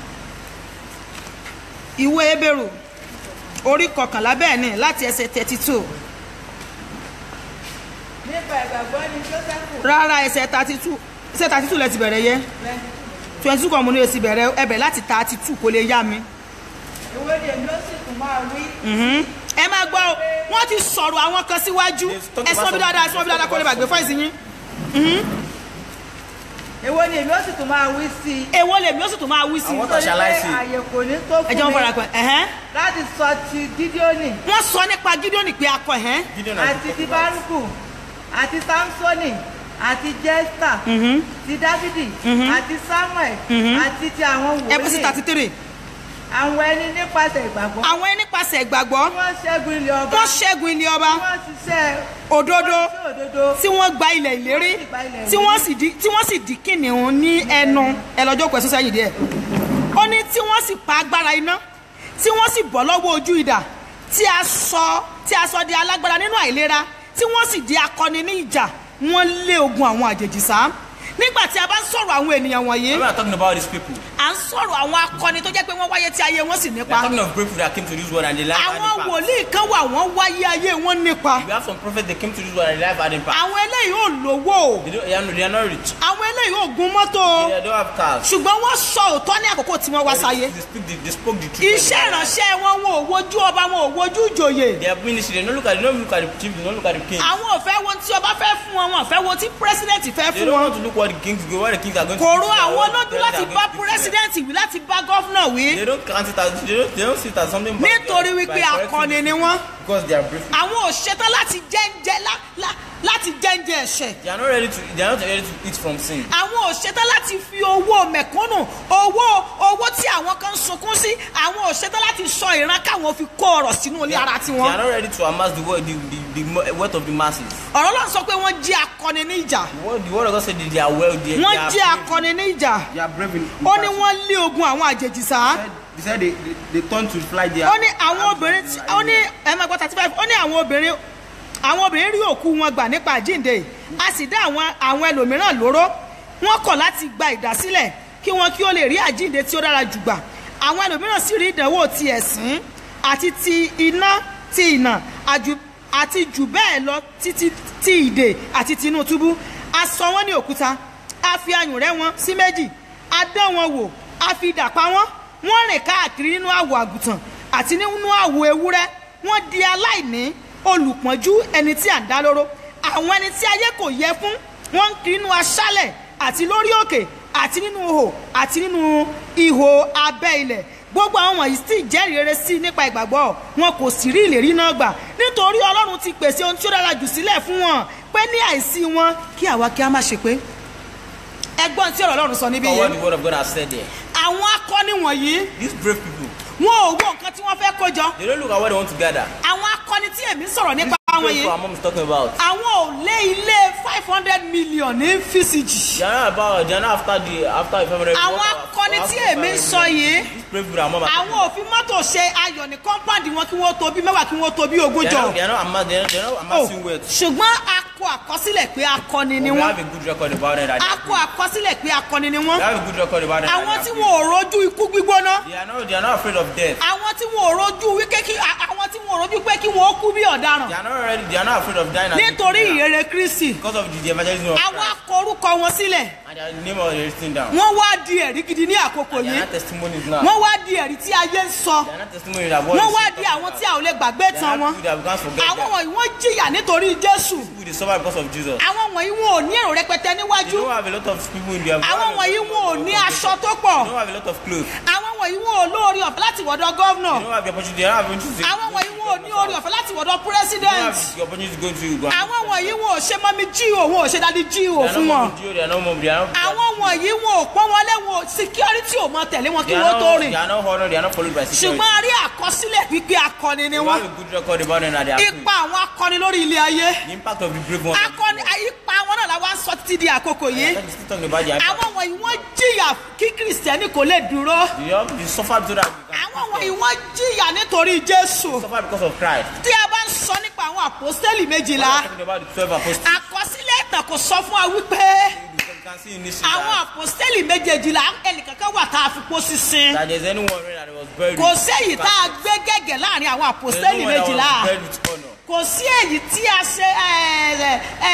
ìwé Hébérù orí kọkànlá bẹ́ẹ̀ ni láti ẹsẹ̀ thirty two nípa ìgbàgbọ́ ni jósẹ́fù rárá ẹsẹ̀ thirty two ẹsẹ̀ thirty two lẹ ti bẹ̀rẹ̀ yẹ twenty two kan mo ní èsì bẹ̀rẹ̀ ẹ bẹ̀rẹ̀ láti thirty two kò lè yá mi. ìwé ni èmi ó sì tún máa wí Mhm. ẹ máa gbọ́ o wọ́n ti sọ̀rọ̀ àwọn kan síwájú ẹ sọ bí dáadáa ẹ sọ bí dáadáa kó lè bàgbé fọ́ìsì yín. ìwé ni èmi ó sì tún máa wí sí i èwo lèmi ó sì tún máa wí sí i. Àwọn What shall I say? àyè kò ní tó ẹ jẹ́ fún wọ́n fara mi pẹ́ ẹ̀hẹ́n. láti sọ ti gídíónì wọ́n sọ nípa Gídíónì pé akọ ẹ̀hẹ́n. Gideon and àti ti bárúkù àti sámsónì àti jẹ́sítà ti dávidi àti samuel àti ti àwọn ẹ bọ́ sí wòlíì thirty three. àwọn ẹni nípasẹ̀ ìgbàgbọ́ àwọn ẹni nípasẹ̀ ìgbàgbọ́ tí wọ́n ṣẹ́gun ilé ọba wọ́n ṣẹ́gun ilé ọba tí wọ́n ṣiṣẹ́ òdodo sí òdodo tí wọ́n gba ilẹ̀ ìlérí tí wọ́n sì di tí wọ́n sì di kìnìún ní ẹnu ẹlọ́jọ́ pẹ̀sù sẹ́yìn díẹ̀ ó ní tí wọ́n sì pa agbára iná tí wọ́n sì bọ́ lọ́wọ́ ojú idà tí a sọ tí a sọ di alágbára nínú àìlera tí wọ́n sì di akọni ní ìjà wọ́n lé ogun àwọn àjèjì sá nígbà tí a bá ń sọ̀rọ̀ àwọn ènìyàn wọ̀nyí When we are talking about these people, à ń sọ̀rọ̀ àwọn akọni tó jẹ́ pé wọ́n wáyé tí ayé wọn sì we nípa are talking of brave people that came to this world and they life had àwọn impact. wòlíì kan wà wọ́n wáyé ayé wọn nípa We have some prophets that came to this world and they life had impact. àwọn eléyìí ò lówó o They, don't, they, are, not- they are not rich. àwọn eléyìí ò gun mọ́tò o They don't have cars. ṣùgbọ́n wọ́n sọ òótọ́ ní àkókò tí wọ́n wá sáyé They, speak the, they spoke the truth. iṣẹ́ ìránṣẹ́ wọn wọn ò wojú ọba wọn ò wojú ìjòyè Their ministry, they don't look at, they don't look at the chief, they don't look at the king. àwọn ò fẹ́ wo tí ọba fẹ́ fún wọn wọn ò fẹ́ wo tí pírẹsidẹ́ǹtì fẹ́ They fún don't wọn want to look what the kings go, what the kings are going to kò do. rú to them, àwọn what the lójú láti presidents bá are going to do to them. pírẹsidẹ́ǹtì wí láti bá gọ́fúnà wí They don't count it as, they don't, they don't see it as something bad. nítorí by wípé correcting akọni the ni people wọ́n Because they are brave. people. àwọn ò ṣetán láti jẹ́ǹjẹ́ lá- lá- láti jẹ́ǹjẹ́ ẹ̀ṣẹ̀ They are not ready to, they are not ready to eat from sin. àwọn ò ṣetán láti fi owó mẹ̀kúnnù owó owó tí àwọn kan ń sunkún sí àwọn ò ṣetán láti sọ ìran káwọn fi kó ọrọ̀ sínú ilé ara They tiwọn are not ready to amass the, word, the, the, the mo- wealth of the masses. ọ̀rọ̀ náà sọ pé wọ́n jí akọni ní ìjà The word, the word of God said that they are well, they, wọ́n they are jí brave. akọni ní ìjà They are brave in, in ó ní battle. wọ́n lé ogun àwọn àjèjì sá They said they, they, they turn to fly their. ó ní àwọn obìnrin tí- ó ní ẹ máa gbọ́ thirty five ó ní àwọn obìnrin àwọn obìnrin rí òkú wọn gbà nípa àjíǹde a sì dá àwọn àwọn ẹlòmíràn lóró wọ́n kọ̀ láti gba ìdásílẹ̀ kí wọn kí ó lè rí àjíǹde tí ó dára jù gbà àwọn ẹlòmíràn sì rí ìdánwò ti ẹ̀sín àti ti iná ti ìnà àjù àti jù bẹ́ẹ̀ lọ títí ti ìdè àti tinú túbú a sọ wọ́n ní òkúta a fi ayùn rẹ́ wọn sí méjì a dán wọn wò a fi idà pa wọ́n wọ́n rìn káàkiri nínú àwọ̀ àgùntàn àti nínú àwọ̀ ewúrẹ́ wọ́n di aláìní olùpọ́njú ẹni tí à ń dá lóró àwọn ẹni tí ayé kò yẹ fún wọ́n ń kiri nínú aṣálẹ̀ àti lórí òkè àti nínú ihò àti nínú ihò abẹ́ ilẹ̀ gbogbo àwọn wọ̀nyí sì jẹ́rìí rere sí i nípa ìgbàgbọ́ wọn kò sì rí ìlérí náà gbà nítorí ọlọ́run ti pèsè ohun tí ó dára jù sílẹ̀ fún wọn pé ní àìsí wọn kí àwa kí a má ṣe pé ẹgbọ́n tí ọ̀rọ̀ ọlọ́run sọ níbí For what yẹn the word of God has said there. àwọn akọni wọ̀nyí These brave people, wọn ò wo nǹkan tí wọ́n fẹ́ kó jọ they don't look at what they want to gather. àwọn akọni tí èmi sọ̀rọ̀ nípa These àwọn brave yìí people our mom is talking about. àwọn ò lé ilé five hundred million ní físíjì They are not about, they are not after the, after the family. àwọn akọni tí èmi ń sọ yìí These brave people are more àwọn òfin mọ́tò ṣe ayọ̀ ní kọ́ńpáàdì wọn kí wọ́n tó bí mẹ́wàá kí wọ́n tó bí ogún They jọ. are not, they are not, ama- they are, they are not Oh, amassing wealth. ṣùgbọ́n a kọ àkọsílẹ̀ pé akọni ni We wọ́n have a good record about it. that a kọ àkọsílẹ̀ pé akọni ni wọ́n They have a good record about it. that àwọn they tí are wọn ò rojú ikú gbígbóná They are not, they are not afraid of death. àwọn tí wọn ò rojú wípé kí a- àwọn tí wọn ò rojú pé kí wọn ó kú bí ọ̀daràn They are not ready. They are not afraid of dying. as a nítorí criminal. ìyèrè kristi Because of the, the evangelism of àwọn Christ. akọ orúkọ wọn sílẹ̀ And they are the name of the written down. wọ́n wá di ẹ̀rí gidi ní àkókò They are yìí not testimonies now. wọ́n wá di ẹ̀rí tí ayé ń sọ They are not testimonies that what wọ́n is wá said di of àwọn God. tí a ò lè gbàgbé They tán are wọn people that we can't forget àwọn them. wọ̀nyí wọ́n jìyà nítorí jésù People they suffer because of Jesus. àwọn wọ̀nyí wọn ò ní èrò rẹpẹtẹ They níwájú don't have a lot of people in their àwọn wọ̀nyí wọn ò ní aṣọ tó pọ̀ They don't have a lot of clothes. àwọn wọ̀nyí wọn ò lóore ọ̀fẹ́ láti wọ̀dọ̀ gọ́vnọ̀ They don't have the opportunity. They don't have the opportunity. àwọn wọ̀nyí wọn ò ní oore ọ̀fẹ́ láti wọ̀dọ̀ They don't president have the opportunity to go to go. àwọn wọ̀nyí wọn ò ṣe mọ́mí jíò wọn ò ṣe dádì jíò They are fún wọn not mom. They are not mom. They are not. àwọn wọ̀nyí wọn ò pọ́n wọlé wọn ò security ò mọ tẹ̀lé wọn kí They are wọ́n tó not. rìn They are not honored. They are not followed by security. ṣùgbọ́n a rí àkọsílẹ̀ wípé akọni ni We wọ́n have a good record about them that they are free. ipa àwọn akọni lórí ilé ayé The impact of the brave ones. akọni ipa wọn náà la wá ń sọ títí di àkókò yìí That is still talking about the impact. àwọn wọ̀nyí wọ́n jìyà kí kìrìsìtẹ́nì kò lè dúró They have they suffer so that we can àwọn wọ̀nyí wọ́n jìyà nítorí jésù suffer because of Christ. tí a bá ń sọ nípa àwọn àpòstélì méjìlá We're talking about the twelve apostles. àkọsílẹ̀ ìtàn kò sọ fún wa wípé You can see in this àwọn that, àpòstélì méjèèjìlá ẹnìkankan wà tá a fi pó sísin that there's anyone really that was buried. kò with séyìí tá a gbé gẹ́gẹ́ láàrin àwọn There's àpòstélì no one that méjìlá was buried with honor. kò sí èyí tí a ṣe ẹ, ẹ,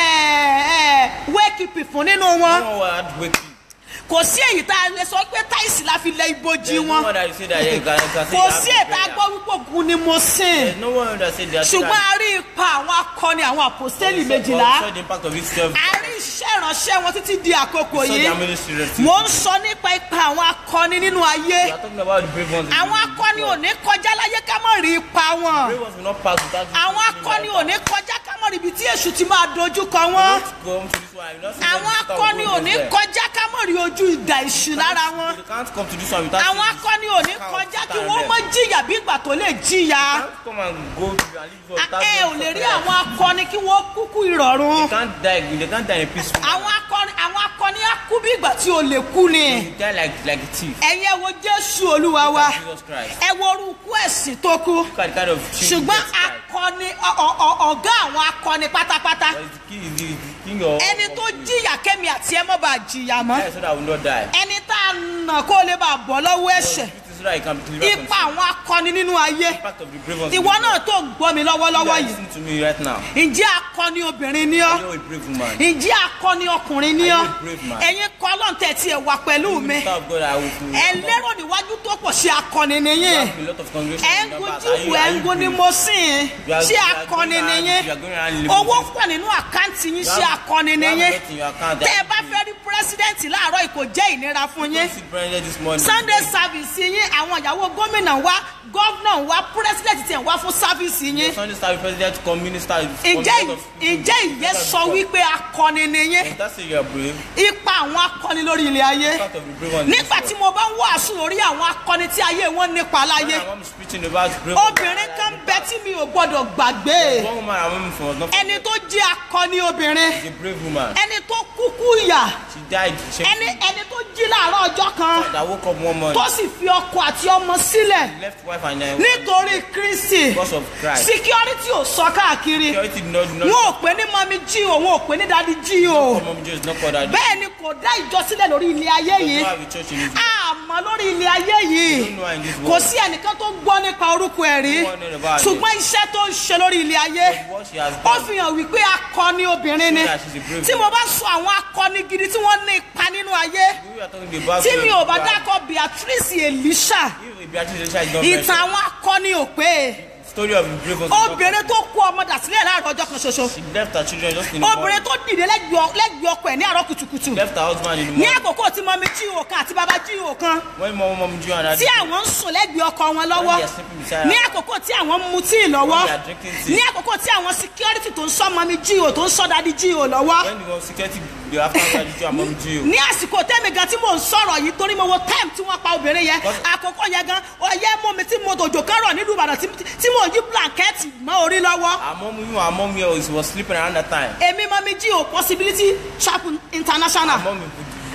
ẹ, wékìpì fún nínú wọn No one had wake kò sí èyí tá a lè sọ pé táìsì la fi lẹ ibojì There's no wọn one that you say that you can, you can say kò you have sí the èyí tá a prayer. gbọ́ wípé ògùn ni mo sìn There's no one that said that. ṣùgbọ́n a rí ipa àwọn akọni àwọn àpòstélì We méjìlá saw the impact of this twelve. a rí iṣẹ́ ìránṣẹ́ wọn títí di àkókò We saw yìí their ministry. refuse. mo ń sọ nípa ipa àwọn akọni nínú ayé We are talking about the brave ones. in àwọn the akọni ò world. ní kọjá láyé ká mọ̀ rí ipa wọn Brave ones will not pass without. àwọn akọni ò ní kọjá ká mọ̀ rí ibi tí èṣù ti máa dojú kọ wọn Come to this one. You not see them àwọn without akọni ò going ní there. kọjá ká mọ̀ rí ojú ìdà èṣù lára wọn They can't come to this one without. àwọn seeing akọni ò ní this kọjá count kí stand wọ́n there. mọ̀ jìyà bí ìgbà tó lè jìyà They can't come and go to and leave us without ẹ ò them lè rí suffering. àwọn akọni kí wọ́n kúkú ìrọ̀rùn They can't die. They can't die in a peaceful. manner. àwọn akọni àwọn akọni á kú bí ìgbà tí o lè kú ni They die like like a thief. ẹ̀yin ẹ wo jésù olúwa wa Jesus Christ. ẹ wo orúkú ẹ̀sìn tó kú Look at the kind of thing ṣùgbọ́n Jesus Christ. akọni ọ- ọ- ọ- ọ̀gá àwọn akọni pátápátá But the king is the, the king of. ẹni tó jìyà kẹ́mi àti ẹ mọ́ bá jìyà mọ́ Die so that I will not die. ẹni tá a nà kó lè bá bọ́ lọ́wọ́ ẹ̀ṣẹ̀ So that I can be delivered ipa from sin. àwọn akọni nínú ayé Impact of the brave ones. ìwọ náà tó ń gbọ́ mi You lọ́wọ́lọ́wọ́ are yìí listening to me right now. ǹjẹ́ akọni obìnrin ni ọ́ You're a brave woman. ǹjẹ́ akọni ọkùnrin ni ọ́ Are you a brave man? ẹ̀yin kọ́ lọ́ntẹ̀ tí ẹ wà pẹ̀lú mi Minister of God, I will. ẹ lérò níwájú tó pọ̀ sí akọni You nìyẹn have a lot of congregation ẹ ń gun members. Are jíwù you- ẹ are ń you gun ni brave? mo sìn You are- ṣé you are akọni going around- nìyẹn you are going around living owó with pọ̀ nínú àkáǹtì yín You ṣé have- akọni you have nìyẹn a lot in your account. tẹ́ ẹ bá fẹ́ rí pírẹ́sídẹ̀ǹtì láàárọ̀ yìí kò jẹ́ ìnira fún yín Sit president this morning. sunday service yín àwọn ìyàwó gómìnà wa gọ́vnà wa pírẹ́sídẹ̀ǹtì tiẹ̀ wá fún sáfíìsì yín Sunday service president come minister. ǹjẹ́ ǹjẹ́ ìyẹn sọ wípé akọni nìyẹn That's it, you are brave. ipa àwọn akọni lórí ilé ayé Part of the brave ones. in this nígbà tí world. mo bá ń wàásù lórí àwọn akọni tí ayé wọn nípa láyé When I'm speaking about brave ones, obìnrin kan bẹ tí mi ò gbọdọ̀ gbàgbé One woman I remember from was not ẹni tó jẹ́ akọni obìnrin She's a brave woman. ẹni tó kúkú yà She died. She ẹni ẹni tó jí láàárọ̀ ọjọ́ kan that woke up one morning. tó sì fi ọkọ àti ọmọ sílẹ̀ Left wife and uh, nítorí kristi because of Christ. security ò sọ káàkiri Security did not. did not wọn ò pè ní mami jí o wọn ò pè ní dadi jí o Mom just not called that. bẹ́ẹ̀ ni kò dá ìjọ sílẹ̀ lórí ilé ayé You yìí don't have a church in this. àmọ́ lórí ilé ayé yìí don't know her in this kò world. sí ẹnìkan tó gbọ́ nípa orúkọ ẹ̀ rí No one know about it. ṣùgbọ́n iṣẹ́ tó ń ṣe lórí ilé ayé What she has ó done. fi hàn wípé akọni obìnrin ni Show that she's a brave tí mo bá sọ àwọn akọni gidi tí wọ́n ní ipa nínú ayé We are talking about. tí mi ò bá If dákọ̀ beatrice elisha Beatrice Elisha is not ìtàn mentioned. àwọn akọni ò pé Story of the brave ones. is not obìnrin tó kó ọmọ dà sílẹ̀ láàárọ̀ ọjọ́ kan ṣoṣo She left her children just in the obìnrin morning. tó dìde lẹ́gbẹ̀ẹ́ lẹ́gbẹ̀ẹ́ ọkọ ẹ̀ ní àárọ̀ kùtùkùtù Left her husband in the ní morning. àkókò tí mọ́mí jí òkan àti bàbá jí òkan When mom mom Jew and tí daddy. àwọn ń sùn lẹ́gbẹ̀ẹ́ ọkọ wọn lọ́wọ́ When they are sleeping beside her. ní àkókò tí àwọn ń mu tíì lọ́wọ́ When they are drinking tea. ní àkókò tí àwọn security tó ń sọ mọ́mí jí ò tó ń sọ dadi jí ò lọ́wọ́ When the security they after daddy Jew and mom Jew. ní àsìkò tẹ́mi gan tí mò ń sọ̀rọ̀ yìí torí mo wo time tí wọ́n pa obìnrin yẹn But- àkókò yẹn gan ọyẹ́ mú mi tí mo tòjò kárọ̀ nílùú Ìbàdàn tí tí mò ń yí blanket mọ́ orí lọ́wọ́ Her mom, even her mom here was, was sleeping around that time. èmi mọ́mí jí ò possibility chapel international Her mom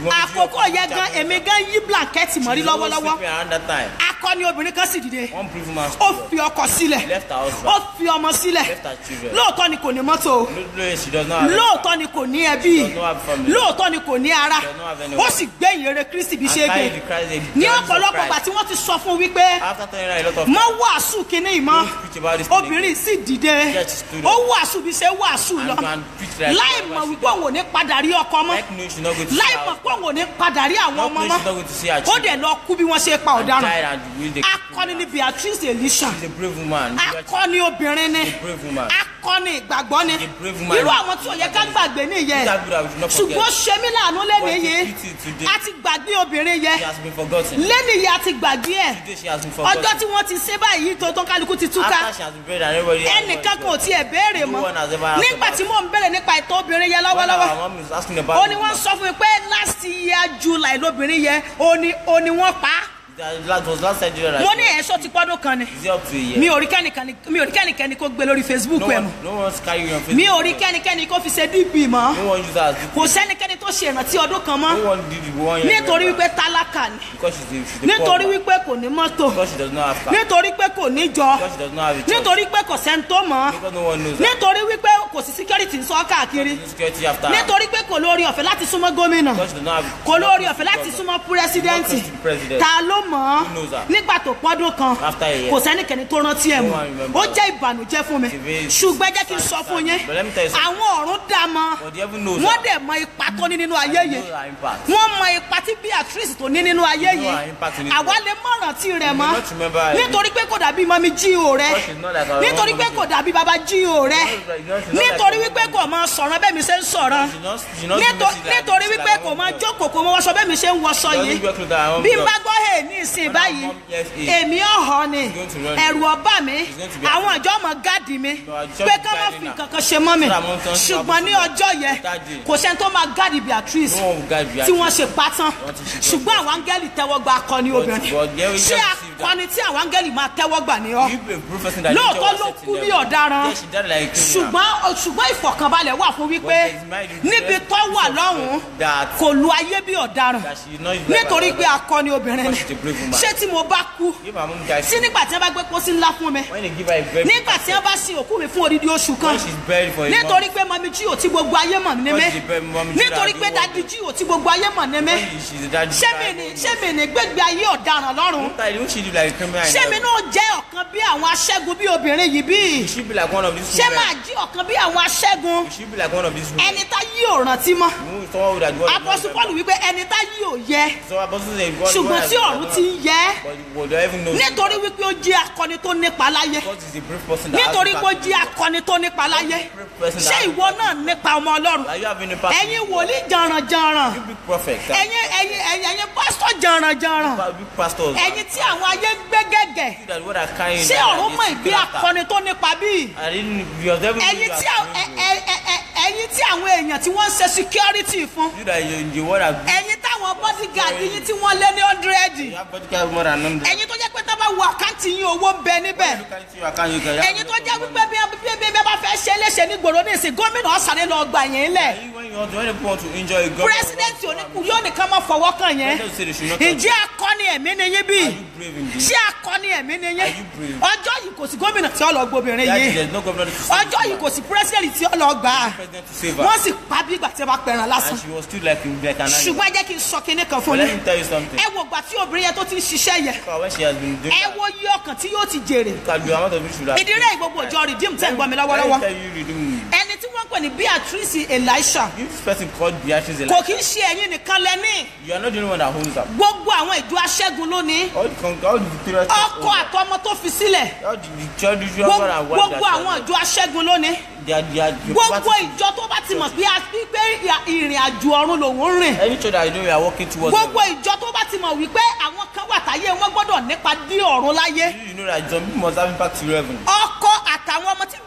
You want to àkókò see yẹn gan chapter. èmi gan yí blanket mọ́rí She was lọ́wọ́lọ́wọ́ sleeping around that time. akọni obìnrin kan sì dìde One prison man ó stood up. fi ọkọ sílẹ̀ She left her husband. ó fi ọmọ sílẹ̀ Left her children. lóòótọ́ ni kò ní mọ́tò o No, no, she does not have lóòótọ́ ni kò ní ẹbí Does not have family. lóòótọ́ ni kò ní ara Does not have anyone. ó sì gbé ìyèrè kristi bí And ṣe carry gbé the Christ, the ní presence of ọ̀pọ̀lọpọ̀ Christ. ìgbà tí wọ́n ti sọ fún wípé After telling her a lot of mọ wàásù kínní ìmọ̀ Don't preach about this thing obìnrin sì dìde Yes, she stood ó up. wàásù bí ṣe wàásù And lọ go and preach like láì that. mọ̀ wípé òun ò ní padà rí ọkọ mọ́ Like no, she's not going to see láì her mọ̀ husband. pé òun ò ní padà rí àwọn Not ọmọ knowing mọ́ she's not going to see her ó children. dẹ̀ lọ kú bí wọ́n ṣe pa And ọ̀daràn died and will they akọni ni beatrice elisha She's a brave woman. akọni obìnrin ni A brave woman. akọni ìgbàgbọ́ ni A brave woman. irú àwọn tí ò yẹ ká gbàgbé nìyẹn These are people that we should not forget. ṣùgbọ́n ṣe mí láàánú lẹ́nu But it's a yìí pity today. a ti gbàgbé obìnrin yẹn She has been forgotten. lẹ́nu yìí a ti gbàgbé ẹ̀ Today she has been ọjọ́ forgotten. tí wọ́n ti ṣe báyìí tó tán kálukú ti túká After she has been buried and everybody has ẹnìkan gone. kò tiẹ̀ béèrè No mọ́ one has ever asked nígbà about tí mò ń béèrè nípa ìtọ́ obìnrin yẹn When lọ́wọ́lọ́wọ́ our mom is asking about ó the ní wọ́n woman, sọ fún mi pé last year july lóbìnrin yẹn ó ní ó ní wọ́n pa á that that was last Nigeria that mo ní ẹ̀ṣọ́ ti pọ́dún kan ni is it up to a year. mi ò rí kẹ́nìkan mi ò rí kẹ́nìkan kó gbé lórí facebook no ẹ̀ one, mọ́ no one's carrying you on Facebook. mi ò rí kẹ́nikẹ́ni kó fi ṣe dp mọ́ No one uses her as the kò sẹ́nikẹ́ni tó ṣe ìrántí ọdún kan mọ́ No one did the one year. nítorí remember. wípé tálákà ni Because she's a, she's a nítorí poor wípé kò ní mọ́tò Because she does not have car. nítorí pé kò ní jọ Because she does not have a church. nítorí pé kò sẹ́ni tó mọ̀ ọ́ Because no one knows her. nítorí wípé kò sí security ń sọ káàkiri Security after her. nítorí pé kò lórí ọ̀fẹ́ láti súnmọ́ gómìnà Because she does not have kò lórí ọ̀fẹ́ láti súnmọ́ pírẹsidẹ́ǹtì Not close to president. ta ló mọ̀ ọ́ Who knows her? nígbà tó pọ́dún kan After a year. kò sẹ́nikẹ́ni tó rántí ẹ̀ No mọ́ one remember. ó jẹ́ ìbànújẹ́ fún mi It's very ṣùgbọ́n ẹ jẹ́ kí n sọ fún yín But let me tell you something. àwọn ọ̀run dá mọ́ But the heaven knows wọ́n her. dẹ̀ mọ ipa tó ní nínú ayé yìí Knows her impact. wọ́n mọ ipa tí beatrice tó ní nínú ayé know yìí her impact in it. àwa lè mọ̀ rántí rẹ̀ You mọ́ may not remember her. nítorí pé kò dàbí mọ́mí jíò rẹ̀ Because she's not like our nítorí own pé mom. kò dàbí bàbá jíò rẹ̀ She's not like- nítorí wípé kò mọ sọ̀rọ̀ bẹ́ẹ̀ mi ṣe ń sọ̀rọ̀ She's not- she's not Níto- doing it like- nítorí she's wípé like kò our mọ own jókòó kò mọ wọṣọ bẹ́ẹ̀ mi ṣe ń wọṣọ She yìí doesn't wear clothes that her own bí n blood. bá gbọ́ hè ní ìsìn When báyìí our mom hears it, èmi ọ̀họ́ ni going to run. ẹ̀rù ọba mi She's going to be àwọn afraid. ìjọ ọmọ gáàdì mi No, our church pé is ká má guiding fi her. kankan ṣe mọ́ mi So that mom turns to ṣùgbọ́n ní her ọjọ́ yẹn That day. kò sẹ́ni tó máa gáàdì beatrice No one will guide you. tí wọ́n ṣe pa tán Wọ́n ti ṣe tán. ṣùgbọ́n àwọn áńgẹ́lì tẹ́wọ́ gba akọni But- obìnrin but there we ṣé just receive that. akọni tí àwọn áńgẹ́lì máa tẹ́wọ́ gbà ní ọ You a professor that Lóòótọ́ nature was ló set in kú bí them. ọ̀daràn. Yes, she died like a criminal. ṣùgbọ́n ṣùgbọ́n ìfọ̀kànbalẹ̀ wà fún wípé But there is mind- níbi tó wà lọ́hùn-ún That- kò lu ayé bí ọ̀daràn that she is not like nítorí our pé akọni obìnrin ni Because she's a brave woman. ṣé tí mo bá kú If her mom dies, sí nígbà tí wọ́n bá gbé pósí ńlá fún mi when they give her a very nígbà tí wọ́n bá sin òkú mi fún odidi oṣù kan when she's buried for a nítorí month, pé mọ̀mí jí ò tí gbogbo ayé mọ̀ ní mi Because she's buried, mommy Jí nítorí that pé do what- dadi jí ò tí gbogbo ayé mọ̀ ní mi when she's a daddy, ṣé mi ní ṣé mi ní gbégbé ayé ọ̀daràn lọ́rùn Won't she do like a criminal? in ṣé mi heaven? náà jẹ́ ọ̀kan bí àwọn aṣẹ́gun bí obìnrin yìí bí She be like one of these ṣé women. máa jí ọ̀kan bí àwọn aṣẹ́gun She be like one of these women. ẹni tá yí ò rántí mọ́ Who- someone would have God apọ́sù pọ́ọ̀lù wípé ẹni tá yí ò yẹ So apostle say God ṣùgbọ́n God tí has- ọ̀run ti ń yẹ But would you even know? nítorí wípé ó jẹ́ akọni tó nípa láyé God is a brave person that has nítorí the pé ó back jẹ́ of akọni tó nípa láyé Brave person ṣé that has ìwọ náà nípa ọmọ ọlọ́run Are you having a pastor? ẹ̀yin wòlíì jàrànjàràn You big prophet. huh? ẹ̀yin ẹ̀yin ẹ̀yin ẹ̀yin pásítọ̀ jàrànjàràn Pa- Big pastors. ẹ̀yin tí àwọn ayé gbé gẹ́gẹ́ You that what are carrying. ṣé that ọ̀run they mọ̀ seek ìgbé after. akọni tó nípa bíi I didn't. You have never. ẹ̀yin tí à- ẹ- ẹ- ẹ- ẹ- ẹ̀yin tí àwọn èèyàn tí wọ́n ń ṣe security fún You that you the one that. ẹ̀yin táwọn bodyguard yín tí wọ́n lé ní hundred You have bodyguard more than hundred. ẹ̀yin tó jẹ́ pé tá a bá wo àkáǹtì yín owó ń bẹ níbẹ̀ Look at you, I can't- you can- you have ẹ̀yin tó a lot jẹ́ of wípé money. bí bí bí bí bá fẹ́ ṣe é léṣe ní gbòòrò ní ìsìn gómìnà ọ̀sán lọ gbà yẹn lẹ̀ You- When you want to, when people want to enjoy a government. pírẹsidẹ́ǹtì oníkù yóò nìkan máa fọwọ́ kàn yẹn President say they should not touch ìjẹ́ akọni ẹ̀mí ni yín bí Are you brave indeed? ṣé akọni ẹ̀mí ni yín Are you brave? ọjọ́ yìí kò sí gómìnà tí ó lọ gbobìnrin That is, yìí there's no governor to save ọjọ́ her. yìí kò sí pírẹsidẹ́ǹtì tí ó lọ gbà á President to save her. wọ́n sì pa bí ìgbà tí wọ́n bá pẹ̀ràn lásán And she was still like, like an animal. ṣùgbọ́n ẹ jẹ́ kí n sọ kinní kan fún But let yín me tell you something. ẹ wo ìgbà tí obìnrin yẹn tó ti ń ṣiṣẹ́ yẹn For when she has been doing ẹ that, wo iye ọkàn tí yóò ti jèrè look at the amount of issue that. ìdílé gbogbo ìjọ rìdíìmù tẹ́ ń gbọ́ mi Let lọ́wọ́lọ́wọ́ me tell you, redeem. ẹni tí wọ́n ń pè ní beatrice elisha This person called Beatrice kò Elijah. kí ń ṣe ẹ̀yin nìkan lẹ́ní You are not the only one that owns them. gbogbo àwọn ìjọ aṣẹ́gun lónìí All the con- all the victorious ọkọ àtọmọ tó fi sílẹ̀ all the the children the Gbogbo- husband and wife gbogbo that àwọn ìjọ aṣẹ́gun lónìí they are they are the gbogbo party- ìjọ tó bá ti mọ̀ pé a fi pé ìrìn- ìrìn àjò ọ̀run lòun ń rìn Any church that you know you are working towards. gbogbo ìjọ tó bá ti mọ̀ wípé àwọn kan wà táyé wọn gbọ́dọ̀ nípa dí ọ̀run láyé You, you know that some people must have impact to heaven. ọkọ àtàwọn ọmọ tí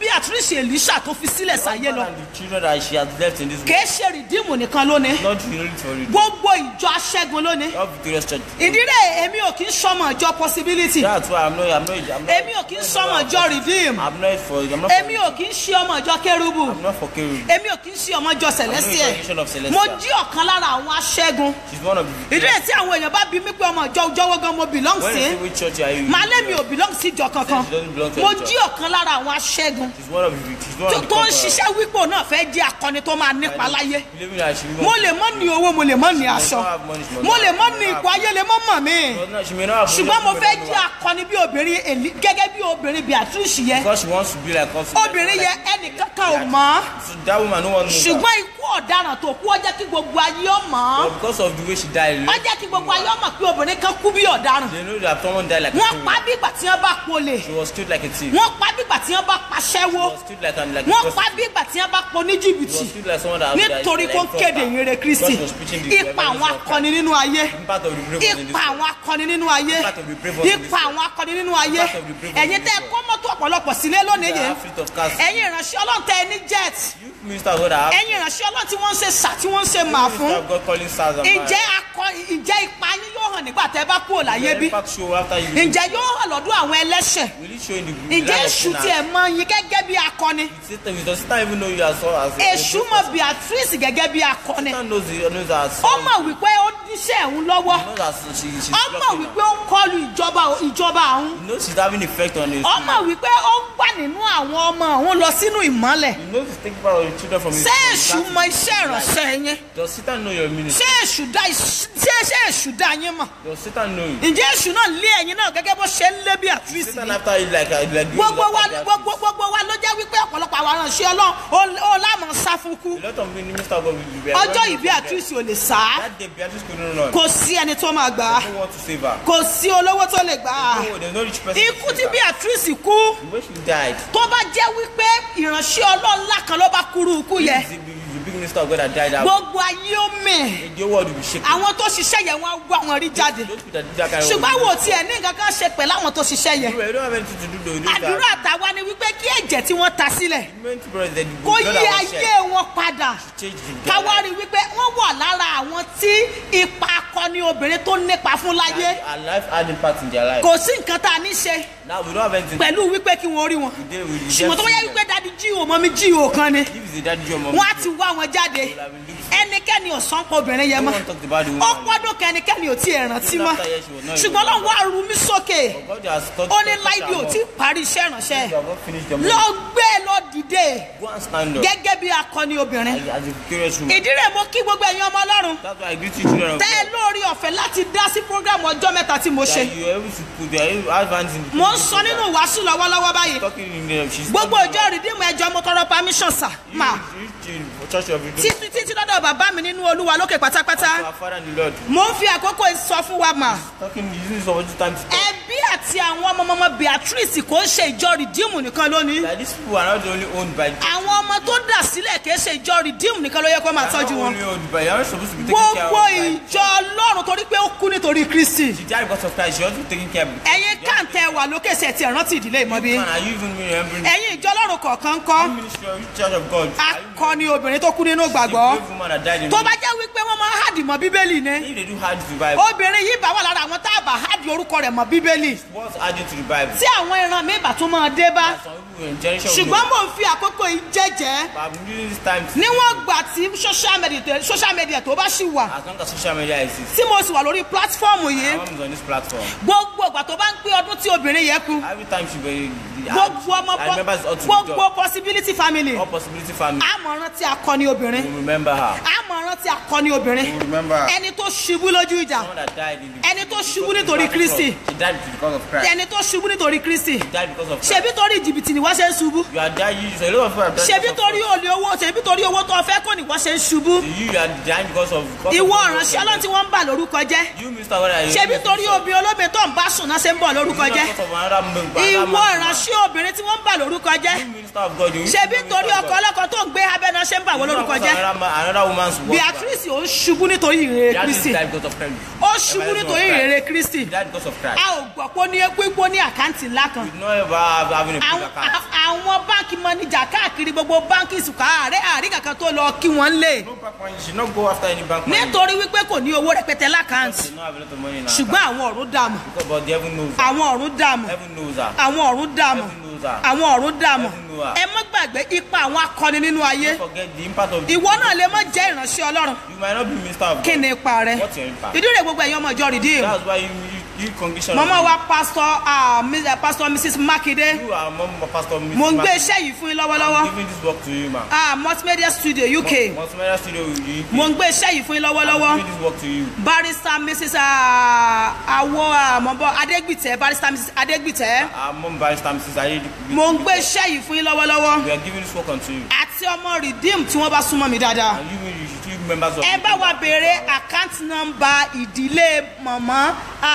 beatrice elisha tó fi sílẹ̀ sáyé lọ And the children that she has left in this world. kìí ṣe rìdíìmù nìkan lónìí Not really for it. gbogbo ìjọ aṣẹ́gun lónìí Not victorious church. ìdílé èmi ò kí ń sọmọ ìjọ possibility That's why I'm not. I'm not. I'm not èmi ò kí ń sọmọ ìjọ redeem I'm not for. I'm not. èmi For, ò kí ń ṣe ọmọ ìjọ kérúbù I'm not for Kerub. èmi ò kí ń ṣe ọmọ ìjọ celestial congregation of Celestial. mo jí ọ̀kan lára àwọn aṣẹ́gun She's one of the. ìdílé tí àwọn èèyàn bá bí mi pé ọmọ ìjọ jọwọ́ gan mo belong When you sí say which church are you? màá lé mi ò belong sí ìjọ kankan She doesn't belong to mo any church. jí ọ̀kan lára àwọn aṣẹ́gun She's one of the. She's one tó of the. tó ń conquerors. ṣiṣẹ́ wípé òun náà fẹ́ jẹ́ akọni tó máa nípa láyé Believing that she will. mo lè mọ́ ní owó mo lè mọ́ ní aṣọ mo lè mọ́ ní ipò ayé lè mọ́ mọ̀ mí She may not have. ṣùgbọ́n mo fẹ́ jẹ́ akọni bí obìnrin Èlí- gẹ́gẹ́ bí obìnrin Beatrice yẹ Because she wants to be like us. obìnrin yẹ ẹnìkankan ò mọ̀ So that woman no one knows. her. ṣùgbọ́n ikú ọ̀daràn tó kú ó jẹ́ kí gbogbo ayé ó mọ̀ But because of the way she died, ó jẹ́ kí gbogbo ayé ó mọ̀ pé obìnrin kan kú bí ọ̀daràn they know that someone died like a wọ́n thief. pa bí ìgbà tí wọ́n bá polè She was killed like a thief. wọ́n pa bí ìgbà tí wọ́n bá paṣẹ́wó She was killed like an like a wọ́n prostitute. pa bí ìgbà tí wọ́n bá pọ̀ ní She jìbìtì was killed like someone that nítorí that- kó ń like kéde proper. ìrere Kristi God was preaching the ipa evangelism àwọn of Christ. akọni nínú ayé Impact of the brave ones in this ipa world. àwọn akọni nínú ayé Impact of the brave ones in this ipa world. àwọn akọni nínú ayé Impact of the brave ones ẹ̀yin in tẹ́ this kó mọ́tò ọ̀pọ̀lọpọ̀ sílé lónìí They yẹn are fleet of cars. ẹ̀yin ìránṣẹ́ ọlọ́run tẹ́ ẹ ní jet You ministers God that have ẹ̀yin ìránṣẹ́ ọlọ́run tí wọ́n ń ṣe sà tí wọ́n ń ṣe mà fún minister of God calling stars and ǹjẹ́ akọ ǹjẹ́ ipa yín yóò hàn nígbà tẹ́ bá kúrò láyé The bí impact show after you. ǹjẹ́ yóò hàn lọ́dún àwọn ẹlẹ́ṣẹ̀ Will it show in the the ǹjẹ́ life of èṣù sinners? tiẹ̀ mọ yín gẹ́gẹ́ bí akọni Satan, does Satan even know you as well as èṣù mọ Beatrice gẹ́gẹ́ bí akọni Satan knows the knows that ó mọ̀ wípé ó níṣẹ́ òun lọ́wọ́ He knows that she she's ó mọ̀ blocking wípé her. ó ń kọlu ìjọba ìjọba òun He knows she's having effect on his. ó mọ̀ wípé ó ń gbà nínú àwọn ọmọ òun lọ sínú ìmọ́lẹ̀ He knows he's taking part of the children from his. ṣé from his èṣù family. mọ iṣẹ́ ìránṣẹ́ yín Does Satan know your ministry? ṣé èṣù dá iṣ- ṣé ṣé èṣù dá yín mọ̀ Does Satan know you? ǹjẹ́ èṣù náà lé ẹ̀yin náà gẹ́gẹ́ bó ṣe ń lé Beatrice Satan yìí? after you like uh, like you gbogbo wa like that. gbogbo gbogbo wa ló jẹ́ wípé ọ̀pọ̀lọpọ̀ àwọn aránṣẹ́ ọlọ́run ó- ó lámọ̀ sá fún kú A lot of ministers of God will be ọjọ́ ìbí Beatrice ò lè sá That day Beatrice couldn't run. kò sí ẹni tó máa gbà á No one to save her. kò sí olówó tó lè gbà á No, there's no rich person. to ikú save tí her. Beatrice kú The way she died. tó bá jẹ́ wípé ìránṣẹ́ ọlọ́run ńlá kan ló bá kúrú ikú yẹ He's the, the big minister of God that died out. gbogbo ayé ó mì The whole world will be shaken. àwọn tó ṣiṣẹ́ yẹn wọ́n á wá wọn rí jáde Those people that did that kind of ṣùgbọ́n wò tí ẹ̀ ní nǹkan kan ṣe pẹ̀lú àwọn tó ṣiṣẹ́ yẹn You don't have anything to do though. Those that- àdúrà tàwa ni wípé kí ẹ̀jẹ̀ tí wọ́n ta sílẹ̀ meant to brother, the kó blood yí that was ayé shed wọn padà changed the káwá rí wípé wọ́n wà lára àwọn tí ipa akọni obìnrin tó nípa fún láyé Our life had impact in their life. kò sí nǹkan tá a ní ṣe Now we don't have anything. pẹ̀lú wípé kí wọ́n rí wọn to do with ṣùgbọ́n tó bá yẹ wípé dadi jíò mọ́ mi jíò kan ni If it's a daddy your mom. wọ́n á ti wá wọn jáde ẹnikẹ́ni ò sán pọ̀ obìnrin yẹn No mọ́ one talked about the ó woman. pọ́dún kan ẹnikẹ́ni ò tí ẹ̀ rántí Even mọ́ after years, she was not ṣùgbọ́n even lọ́wọ́ àrùn mi sókè God has taught ó ní taught láìdí ò her tí more. parí iṣẹ́ ìránṣẹ́ You have not finished your lọ mom. gbé lọ dìde Go and stand up. gẹ́gẹ́ bí akọni obìnrin As, as a curious woman. ìdí rẹ̀ mo kí gbogbo ẹ̀yin ọmọ ọlọ́run That's why I greet you children of tẹ́ ẹ God. lórí ọ̀fẹ́ láti dá sí programu ọjọ́ mẹ́ta tí mo ṣe That you are able to put you are able to have hands in the mo ń sọ nínú wàásù lọ́wọ́lọ́wọ́ báyìí talking in the she's gbogbo ìjọ rìdíìmù ẹjọ́ mo tọrọ permission sà mà church of the títí títí lọ́dọ̀ bàbá mi nínú olúwa lókè pátápátá our father and the Lord. mo ń fi àkókò yìí sọ fún wa mà Talking using some other time to talk. ẹbí àti àwọn ọmọ ọmọ Beatrice kò ń ṣe ìjọ rìdíìmù nìkan lónìí That these people are not only owned by àwọn ọmọ tó dà sílẹ̀ kì í ṣe ìjọ rìdíìmù nìkan ló yẹ kó máa they are tọ́jú not wọn only owned by they are not supposed to be taken care of gbogbo by ìjọ ọlọ́run torí pé ó kú nítorí Kristi she died because of Christ she also be taken care of ẹ̀yin kàǹtẹ̀ wà lókè ṣe ti rántí ìdílé ìmọ̀bí Man, are you even remembering ẹ̀yin ìjọ ọlọ́run kọ̀ọ̀kan kọ́ the ministry of church of God Are you akọni obìnrin tó kú nínú the gbàgbọ́ brave woman that died in tó the bá jẹ́ wípé wọ́n máa ń hàdìmọ̀ bíbélì ni if they do hard to the Bible obìnrin yìí bá wà lára àwọn tá a bá hàdì orúkọ rẹ̀ mọ́ bíbélì what's adding to the Bible tí àwọn ìran mi bá tún máa dé bá some people in generation will ṣùgbọ́n know mò ń fi àkókò yìí jẹ́jẹ́ but I'm using this time to níwọ̀n gbà tí social media social media tó bá ṣì wà as long as social media exists tí mo sì wà lórí pílátífọ́ọ̀mù yìí my mom is on this platform gbogbo ìgbà tó bá ń pé ọdún tí obìnrin yẹn kú every time she be gbogbo ọmọ I remember it's up to the gbogbo job possibility family all possibility family àmọ̀ràn tí akọni obìnrin will remember her àmọ̀ràn tí akọni obìnrin will remember her ẹni tó ṣubú lójú ìjà someone that died in the ẹni tó ṣubú nítorí Kristi she died because of Christ ẹni tó ṣubú nítorí Kristi she died because of Christ ṣebí torí jìbìtì ni wọ́n ṣe ń ṣubú you are dying you a lot of people are dying ṣebí because of torí olè owó ṣebí torí owó tó fẹ́ kó ni wọ́n ṣe ń ṣubú you you are dying because of because of- ìwọ ìránṣẹ́ ọlọ́run tí wọ́n ń bà lórúkọ jẹ́ you Mr. Wada you ṣebí torí obìnrin olóbìnrin tó ń bá sùn náà ṣe ń bọ̀ lórúkọ jẹ́ because of another man ìwọ ìránṣẹ́ obìnrin tí wọ́n ń bà lórúkọ jẹ́ you minister of God you ṣebí torí ọkọ ọlọ́kọ tó ń gbé abẹ́nà wọ́n ṣe ń bà wọ́n It's not lórúkọ because jẹ́ Another, man- another woman's work. beatrice ò ń ṣubú nítorí ìrere Beatrice kristi died because of Christ. ó ṣubú nítorí ìrere kristi She died because of Christ. a ò gbọ́ pé ó ní pípọ́ ní àkáǹtì ńlá kan We did not ever have having a big àwọn account. àwọn báńkì mọ́níjà káàkiri gbogbo báńkì ìsùkà àárẹ̀ àrí kankan tó lọ kí wọ́n lè No bank money. She not go after any bank money. nítorí wípé kò ní owó rẹpẹtẹ lákàǹtì She not have a lot of money in her ṣùgbọ́n account. àwọn ọ̀run dààmú Because but the heaven knows her. àwọn ọ̀run dààmú Heaven knows her. àwọn ọ̀run dààmú Heaven knows her. àwọn ọ̀run dààmú Heaven knows her. ẹ má gbàgbé ipa àwọn akọni nínú ayé Don't forget the impact of ìwọ náà lè má jẹ́ ìránṣẹ́ ọlọ́run You might not be minister of kí God. ni ipa rẹ What's your impact? ìdí rẹ̀ gbogbo ẹ̀yin ọmọ ìjọ rìdíìmù That's why you you, you congregation. mọ́mọ́ wa pásítọ̀ ah, Miss- eh, pásítọ̀ mrs makinde You are mom of pastor. Mrs. mo ń gbé Martin. iṣẹ́ yìí fún yín I'm lọ́wọ́lọ́wọ́ giving this work to you, ma. ah, multimedia studio uk Multimedia studio. You. mo ń gbé iṣẹ́ yìí fún yín lọ́wọ́lọ́wọ́ I'm giving this work to you. barrister mrs ah, awo àmọ́bọ̀ adégbìtẹ́ barrister mrs adégbìtẹ́ I'm mom barrister Mrs. Ayedi. mo ń gbé iṣẹ́ yìí fún yín lọ́wọ́lọ́wọ́ We are giving this work unto you. àti ọmọ redeem tí wọ́n bá súnmọ́ mi dáadáa And you, you, you, you members of. ẹ bá wa béèrè àkáǹtì nọ́mbà ìdílé mọ̀mọ́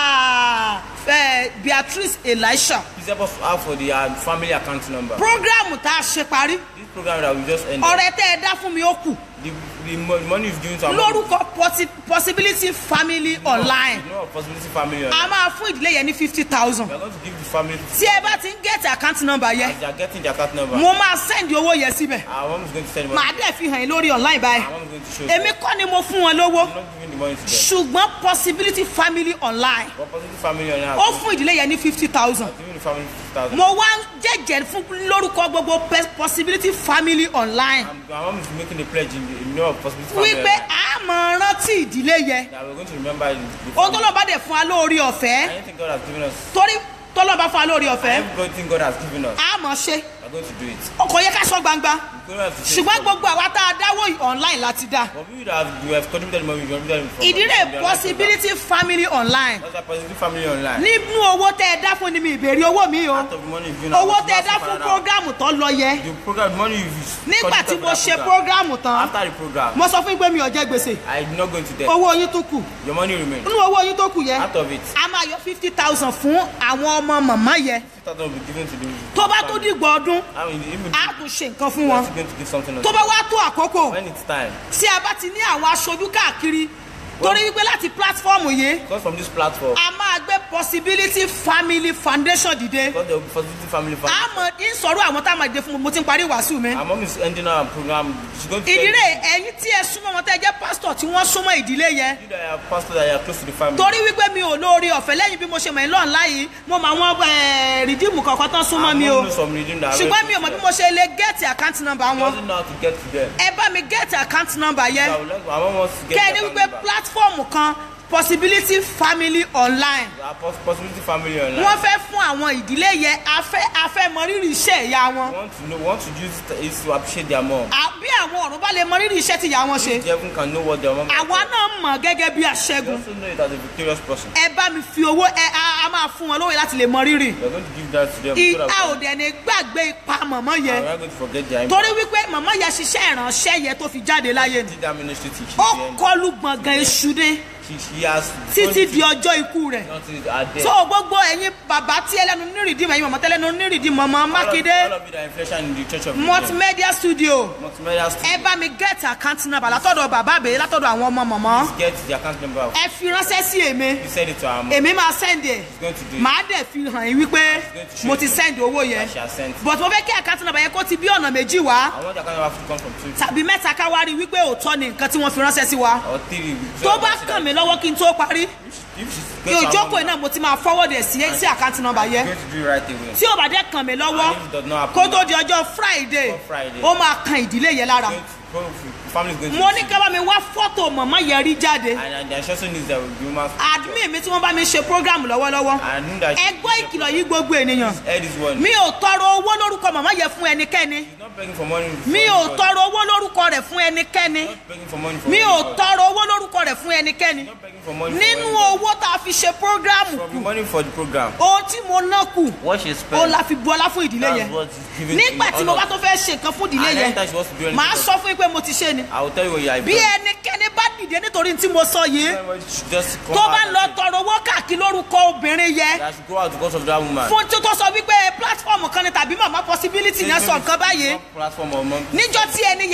ah, eh, beatrice elisha Please help us out for the uh, family account number. programu tá a ṣe parí This program that we just ended. ọrẹ tẹ ẹ dá fún mi ó kù The, the mo- money is given to our lórúkọ possi- possibility family online No possibility family. a máa fún ìdílé yẹn ní fifty thousand We are going to give the family. tí ẹ bá ti ń gẹ̀ẹ́tì àkáǹtì nọ́mbà yẹn As they are getting the account number. mo máa sẹ́ndì owó yẹn síbẹ̀ Our mom is going to send the màá money. dẹ̀ fi hàn yín lórí online báyìí Our mom is going to show you. èmi kọ́ ni mo fún wọn lówó I'm not giving the money to them. ṣùgbọ́n possibility family online But positive family on our ó fún ìdílé yẹn ní fifty thousand giving the family fifty thousand. mo wá ń jẹ́jẹ́ fún lórúkọ gbogbo pe- possibility family online Our mom is making a pledge in the in the name of possibility family. wípé a máa rántí ìdílé yẹn That we're going to remember the, the ohun tó family. lọ bá dẹ̀ fún wa lórí ọ̀fẹ́ Anything God has given us. torí tọ́lọ́ bá fún wa lórí ọ̀fẹ́ Everything God has given us. a mọ̀ ṣe We're going to do it. ọkọ̀ yẹ ká sọ gbangba We don't have to say ṣùgbọ́n it. gbogbo àwa tá a dáwọ́ yìí online láti dá But we would have, we have contributed money, we contributed from ìdílé from their life possibility family online program. That's a positive family online. nínú owó tẹ ẹ dá fún ni mi ìbéèrè owó mi o Out of the money you've given owó us, tẹ ẹ dá massive fún amount. programu tó lọ yẹ The program, the money you've used. nígbà tí contributed mo for ṣe that program. programu tán After the program, mo sọ fún yín pé mi ò jẹ gbèsè I'm not going to debt. owó yín tó kù Your money remains. nínú owó yín tó kù yẹ Out of it, a máa yọ fifty thousand fún àwọn ọmọ màmá yẹ 50,000 will be given to the tó bá tó dìgbò ọdún I mean, even a tún ṣe nǹkan fún we wọn are still going to give something else. tó bá wá tó àkókò When it's time. tí a bá ti ní àwọn aṣojú káàkiri torí wípé láti platform yìí Because from this platform, a máa gbé possibility family foundation dìde because there will be positive family a family. mọ ń sọ̀rọ̀ àwọn tá a máa dìde fún mi mo ti ń parí wàásù mi Our mom is ending our program. She's going to tell ìdílé you ẹ̀yin tí ẹ súnmọ́ wọn tẹ́ ẹ jẹ́ pásítọ̀ tí wọ́n súnmọ́ ìdílé yẹn you that are pastor that you are close to the family. torí wípé mi ò lóore ọ̀fẹ́ lẹ́yìn bí mo ṣe mọ̀ ẹ́ lọ́n láyìí mo mọ àwọn rìdíìmù kọ̀ọ̀kan tán súnmọ́ Our mi mom o knows some redeem that are ṣùgbọ́n very mi ò mọ̀ close bí to mo ṣe lè gẹ́ẹ̀tì àkáǹtì nọ́mbà them. She wọn doesn't know how to get to them. ẹ bá mi gẹ́ẹ̀tì àkáǹtì nọ́mbà So yẹn I would like, our mom wants to get kẹ́ ẹ ní their wípé family back. pílátífọ̀mù kan possibility family online Our pos- possibility family online. wọ́n fẹ́ fún àwọn ìdílé yẹn afẹ́ afẹ́ mọ rírì iṣẹ́ ìyá wọn We want to know, want to use it is to appreciate their mom. À- bí àwọn ọ̀run bá lè mọ rírì iṣẹ́ tí ìyá wọn ṣe The heaven can know what their mom has àwa done. náà mọ̀ gẹ́gẹ́ bí They aṣẹ́gun also know it as a victorious person. ẹ bá mi fi owó ẹ a a máa fún wọn lóye láti lè mọ rírì We are going to give that to them. so ìta that ò dẹ̀ ní gbàgbé ipa mọ̀mọ́ we yẹn are not going to forget their torí impact. wípé mọ̀mọ́ yẹn ṣiṣẹ́ ìránṣẹ́ yẹn tó fi jáde láyé ni Did that ministry teach ó you? kọlu gbọ̀ngàn èṣù ni She, she has títí di ọjọ́ ikú rẹ̀ until her death. tó gbogbo ẹ̀yin bàbá tí ẹlẹ́nu nírìndínmọ̀ ẹ̀yin mọ̀mọ́ tẹ́lẹ́nu nírìndínmọ̀ mọ́ all of, mákindé all of it are inflation in the church of multimedia studio Multimedia ẹ studio. bá mi get account number látọ̀dọ̀ bàbá àbẹ̀yẹ látọ̀dọ̀ àwọn ọmọ mọ̀mọ́ Get the account number. ẹ fi ránṣẹ́ sí èmi You send it to her mom. èmi máa send ẹ̀ She's going to do it. màá dẹ̀ fi hàn yín wípé mo ti send owó yẹn She has sent. but mo fẹ́ kí account number yẹn kó ti bí ọ̀nà méjì wá I want the account number to come from two tàbí mẹ́ta ká wá rí wípé òótọ́ ni nǹkan tí wọ́n fi ránṣẹ́ sí wa or three. tó bá kàn mí lọ́wọ́ kí n tó parí If she's kí ojókòó náà mo ti máa forward ẹ̀ sí sí account number yẹn going to do it right away. tí ò bá dẹ́ kàn mí lọ́wọ́ And if it does not happen, kó tó di ọjọ́ friday On Friday. ó máa kan ìdílé yẹn lára going to- go- family is going to mo ní ká bá mi wá fọ́tò mọ̀mọ́ yẹn rí jáde and, and the instruction is that the woman admin mi tí wọ́n bá mi ṣe program lọ́wọ́lọ́wọ́ I knew that ẹ gbọ́ ìkìlọ̀ yìí gbogbo ènìyàn head is one. mi ò tọrọ owó lórúkọ mọ̀mọ́ yẹn fún ẹnikẹ́ni She's not begging for money. mi for ò anybody. tọrọ owó lórúkọ rẹ̀ fún ẹnikẹ́ni Not begging for money for mi ò anybody. tọrọ owó lórúkọ rẹ̀ fún ẹnikẹ́ni Not begging for money for nínú anybody. owó tá a fi ṣe program From kù the money for the program. ohun tí mo ná kù What she ó spent. la fi bu ọlá fún ìdílé That's yẹn what is given nígbà in tí mo honor. bá tó fẹ́ ṣe nǹkan fún ìdílé And yẹn anytime she wants to do anything. màá sọ fún yín pé mo ti ṣe ni I will tell you what you are bí ẹnikẹ́ni bá dìde nítorí tí mo sọ yìí Just come tó out bá and lọ say tọrọ owó káàkiri lórúkọ obìnrin yẹn that she go out because of that woman. fún tí tó sọ wípé platform kan ni tàbí mama possibility yẹn sọ nǹkan báyìí Not Platform or mom. níjọ́ tí ẹni yẹn bá ṣe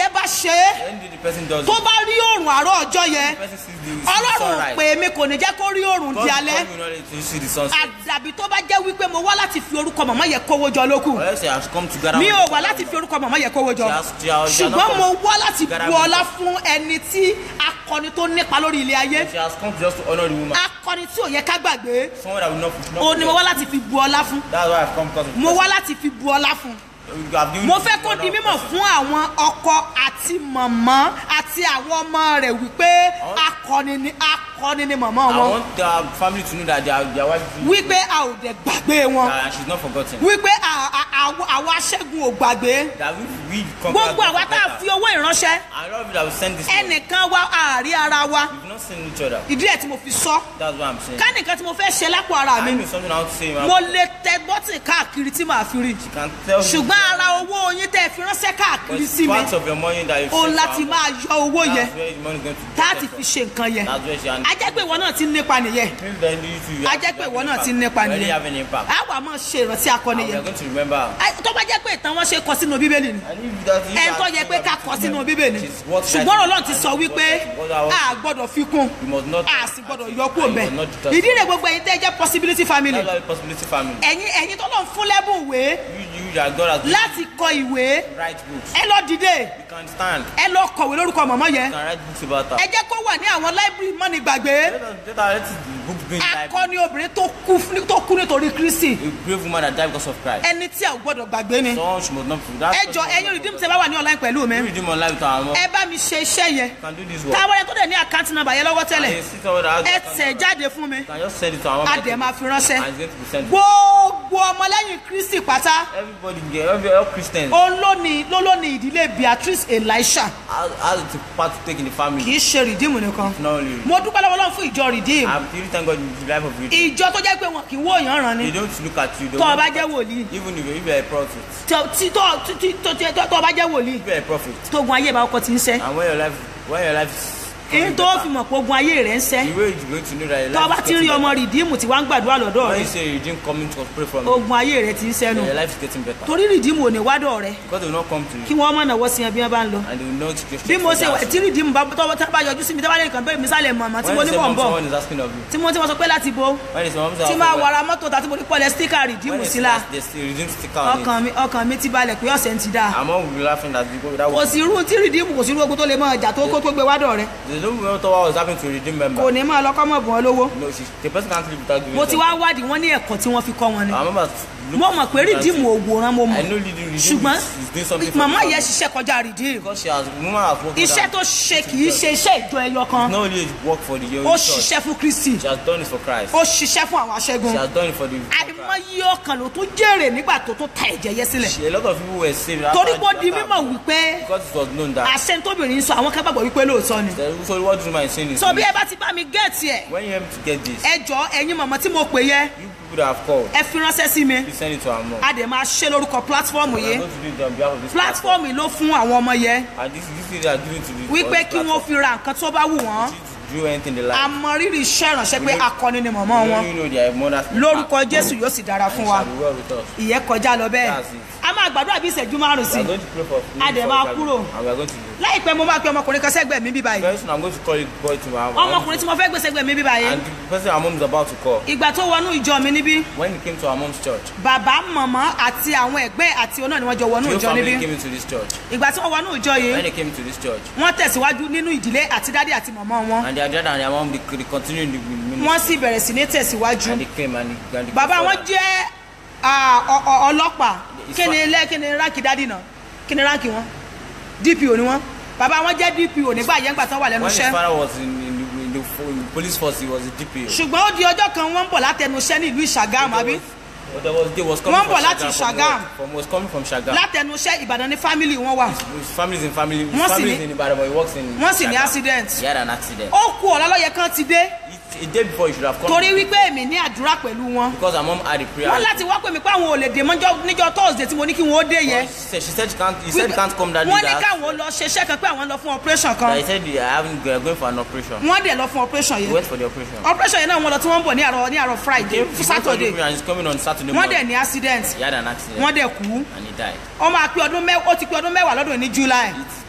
ṣe é When did the person does tó it? bá rí òòrùn àárọ̀ ọjọ́ yẹn The person sees the, sees the ọlọ́run sunrise. pè mí kò ní jẹ́ kó rí òòrùn God, di God alẹ́ will not let you see the sunset. àdàbí tó bá jẹ́ wípé mo wá láti fi orúkọ màmá yẹn kówó jọ lókù Unless you have come together. mi with ò the wá Father. láti fi orúkọ màmá yẹn kówó jọ She has- she has- she has not ṣùgbọ́n come mo wá láti together bu with ọlá God. fún ẹni tí akọni tó nípa lórí ilé ayé She has come just to honor the woman. akọni tí ò yẹ ká gbàgbé Someone that will not. not ó ní mo wá forget. láti fi bu ọlá fún That's why I've come because of the mo person. wá láti fi bu ọlá fún You have given mo me fẹ́ the kó honor di of mímọ̀ person. fún àwọn ọkọ àti màmá àti àwọn ọmọ rẹ̀ wípé akọni ni akọni ni màmá I wọn want their family to know that their, their wife is wípé a ò dẹ̀ gbàgbé wọn that she's not forgotten. wípé a- a- àwa àwa aṣẹ́gun ò gbàgbé That we we conquer gbogbo àwa tá a fi owó ìránṣẹ́ I love you that we send this. money. ẹnìkan wá àárí ara wa We've not seen each other. ìdí ẹ̀ tí mo fi sọ That's what I'm saying. ká nìkan tí mo fẹ́ ṣe lápò ara I mi know something I want to say. man. mo lè tẹ bọ́tì káàkiri tí màá fi rí You can tell me. ṣùgbọ́n ara owó yín tẹ́ ẹ fi ránṣẹ́ But káàkiri it's sí mi part of your money that you òun send láti to her. máa yọ owó yẹn That's where the money is going to be. láti fi ṣe nǹkan yẹn That's where she and a jẹ́ pé ìwọ náà ti ń nípa nìyẹn Maybe then you too, you a have- jẹ́ you pé have ìwọ an náà ti ń impact. nípa You already nìyẹn have an impact. a wà máa ṣe ìrántí akọni And we yẹn are going to remember. her. Ai, tó bá jẹ́ pé ìtàn wọn ṣe kọ sínú bíbélì ni And if that- if ẹn that tó yẹ thing pé that ká we kọ should sínú know, bíbélì it is worth ṣùgbọ́n writing. ọlọ́run ti sọ And wípé it's worth writing. a gbọ́dọ̀ fi kún You must not- a sì gbọ́dọ̀ and yọ kúrò you bẹ́ẹ̀ must not deter ìdí rẹ̀ someone. gbogbo ẹ̀yin tẹ́ jẹ́ possibility family That's why possibility family. ẹ̀yin ẹ̀yin tó lọ́n fún lẹ́bùn ìwé You, you that God has given láti kọ ìwé you write books. ẹ lọ dìde You can stand. ẹ lọ kọ̀wé lórúkọ mọ̀mọ́ yẹn You can write books about her. ẹ jẹ́ kó wà ní àwọn library mọ́ni gbàgbé Let us let us let the books be in the library. akọni obìnrin tó kú fún- tó kú nítorí kristi A brave woman that died because of Christ. ẹni tí a ò gbọ́dọ̀ gbàgbé ni Someone she must not forget. ẹ jọ ẹ̀yin redeem tẹ́ bá wà ní online pẹ̀lú mi You redeem online with our mom. ẹ bá mi ṣe iṣẹ́ yẹn You can do this work. táwọn ẹni tó dẹ̀ ní àkáǹtì nàbà yẹn lọ́wọ́ tẹ́lẹ̀ And you see someone that has ẹ account tẹ̀ number. jáde fún mi You can just send it to our mom. a dẹ̀ máa fi ránṣẹ́ And it's going to be sent. gbogbo ọmọlẹ́yìn kristi pátá Everybody, get- every all Christians òun ló ní ló ló ní ìdílé beatrice elisha has, has a part to take in the family. kì í ṣe redeem nìkan Not only. mo dúpẹ́ lọ́wọ́ lọ́wọ́ fún ìjọ redeem I'm really thank God in the life of you. ìjọ tó jẹ́ pé wọn kì í wó èèyàn ràn They ni don't look at you. They tó o don't bá look jẹ́ at you. wòlíì Even if you- if you're a prophet. tó tí- tó tí- tó tí- tó- tó o bá jẹ́ wòlíì If you're a prophet. tó gun ayé ìbá ọkọ ti ń sẹ́ And when your life, when your life is èyí coming tó better, fi mọ̀ pé ogun ayé rẹ̀ ń sẹ́ the way you're going to know that your tó o life bá is ti rí getting ọmọ better. redeem tí wàá ń gbàdúrà lọ́dọ̀ When rẹ̀ you say you didn't come to pray from you, ogun ayé rẹ̀ ti ń sẹ́nu your life is getting better. torí redeem ò ní wádọ̀ rẹ̀ Because they will not come to kí you. wọ́n mọ̀ náwó sí ẹ bí wọ́n bá ń lọ And they will not just bí mo ṣe wà tí redeem bá tọ́wọ́ tá bá yọjú sí mi tí wọ́n bá lè kàn bẹ́ẹ̀ mi sálẹ̀ mọ̀mọ́ tí mo When ní you say mọ̀ ń mom, bọ̀ someone is asking of you. tí mo tí mo sọ pé láti bo When you say mom, tí máa wàrà mọ́tò tàbí mo ní pọ́lẹ̀ stíkà redeem when sí la they still redeem sticker on it. ọkàn mi ọkàn mi ti balẹ̀ pé ọ̀sẹ̀ ń ti dáa And mom will be laughing that you go without kò sí irú tí redeem kò sí irú ogun tó lè mọ ọjà tó kó tó gbé wádọ̀ rẹ̀ They don't know what was happening to a redeem member. kò ní máa lọ́kọ́ mọ̀ bùn ọ lówó No, she, the person can't live without giving mo ti them. wá wádìí wọ́n ní ẹ̀kọ́ tí wọ́n fi kọ́ wọn ni I remember look- mo mọ̀ pé redeem òwòrán mo I mọ̀ know redeem redeem ṣùgbọ́n is, is doing something for màmá the yẹn family. ṣiṣẹ́ kọjá redeem Because she has, woman has worked with iṣẹ́ her. tó ṣe kì í ṣe iṣẹ́ ìjọ ẹyọ kan Not only work for the young ó church, ṣiṣẹ́ fún kristi she has done it for Christ. ó ṣiṣẹ́ fún àwọn aṣẹ́gun She has done it for the àìmọye ọkàn ló tó jèrè nígbà tó tó ta ẹ̀jẹ̀ yẹ sílẹ̀ She, a lot of people were saved. after- torí pé ó di after- mímọ̀ wípé Because it was known that. àṣẹ tóbìnrin sọ àwọn kan gbàgbọ́ wípé lóòótọ́ ni the- So what do my sin is? so bí ẹ bá ti bá mi gẹ̀ẹ́tì ẹ̀ When you help to get this, ẹ jọ ẹ̀yin mọ̀mọ́ tí mo pè yẹ you people that have called, ẹ fi ránṣẹ́ sí mi you send it to our mom. a dẹ̀ máa ṣe lórúkọ pílátífọ́ọ̀mù I'm yìí going to do it on behalf of this platform. pílátífọ́ọ̀mù ló fún àwọn ọmọ yẹn And this, this thing they are giving to the wípé on kí this wọ́n fi ra nǹkan tó bá wù wọ́n platform. To do anything they like. àmọ́ rírì iṣẹ́ ìránṣẹ́ pé We don't- akọni ni mọ̀mọ́ You wọn know, you know their mothers. lórúkọ jésù yóò sì dára fún wa Shall be well with us. ìyẹn kọjá lọ bẹ́ẹ̀ That's it. a máa gbàdúrà bí ìṣẹ́jú márùn sí We are going to pray for A dẹ̀ máa kúrò. And we are going to do. láìpẹ́ mo máa pe ọmọkùnrin kan sẹ́gbẹ̀ẹ́ mi bí báyìí Very soon I'm going to call it boy to my ọmọkùnrin tí mo fẹ́ gbé sẹ́gbẹ̀ẹ́ mi bí báyìí And the person our mom is about to call. ìgbà tó wọnú ìjọ mi níbí When he came to our mom's church, bàbá màmá àti àwọn ẹ̀gbẹ́ àti ọ̀nà ni wọ́n jọ wọnú your ìjọ family níbí came into this church. ìgbà tí wọ́n wọnú ìjọ yìí When they came to this church, wọ́n tẹ̀síwájú nínú ìdílé àti dádì àti màmá wọn and their dad and their mom, they, they continued in the ministry. wọ́n sì bẹ̀rẹ̀ sí ní tẹ̀síwájú And they came and they, and they bàbá wọn jẹ́ ah, ọ- ọ- ọlọ́pàá It's kí ni fine. ilé kí ni ránkì dádì náà kí ni ránkì wọn dpo ni wọn bàbá wọn jẹ́ dpo nígbà yẹn gbà tán wà lẹ́nu When his iṣẹ́ father was in, in, the, in, the, in the police force, he was a DPO. ṣùgbọ́n ó di ọjọ́ kan wọ́n ń bọ̀ látẹnu iṣẹ́ ní ìlú ìṣàgámù àbí But there was, they was coming Wọ́n from bọ̀ láti Shagam. From, Ṣàgámù. what- from, was coming from Shagam. látẹnu iṣẹ́ ìbàdàn ní fámìlì wọn wà His family's in family. His Wọ́n sì family ní- is in Ibadan, but he works in wọ́n sì ní Shagam. accident He had an accident. ó kú ọ̀la lọ́yẹ kan ti dé It, a day before, he should have come. torí wípé èmi ní àdúrà pẹ̀lú wọn Because her mom had a prayer. wọ́n láti wá pè mí pé àwọn ò lè dè mọ́jọ́ níjọ́ thursday tí mo ní kí wọ́n ó dé yẹn She said, she said she can't. He said he can't come that day. wọ́n ní That, káwọn lọ ṣeṣẹ́ kan pé àwọn lọ fún operation that kan he said they are having, they are going for an operation. wọ́n dẹ̀ lọ fún operation He yẹn went for the operation. operation yẹn náà wọ́n lọ tí wọ́n ń bọ̀ ní àárọ̀ ní àárọ̀ friday He fún went for the saturday operation and he's coming on Saturday wọ́n dẹ̀ morning. ní accident He had an accident wọ́n dẹ̀ kú and he died. ó máa pé ọdún mẹ́wàá ó ti pé ọdún mẹ́wàá lọ́dún ní july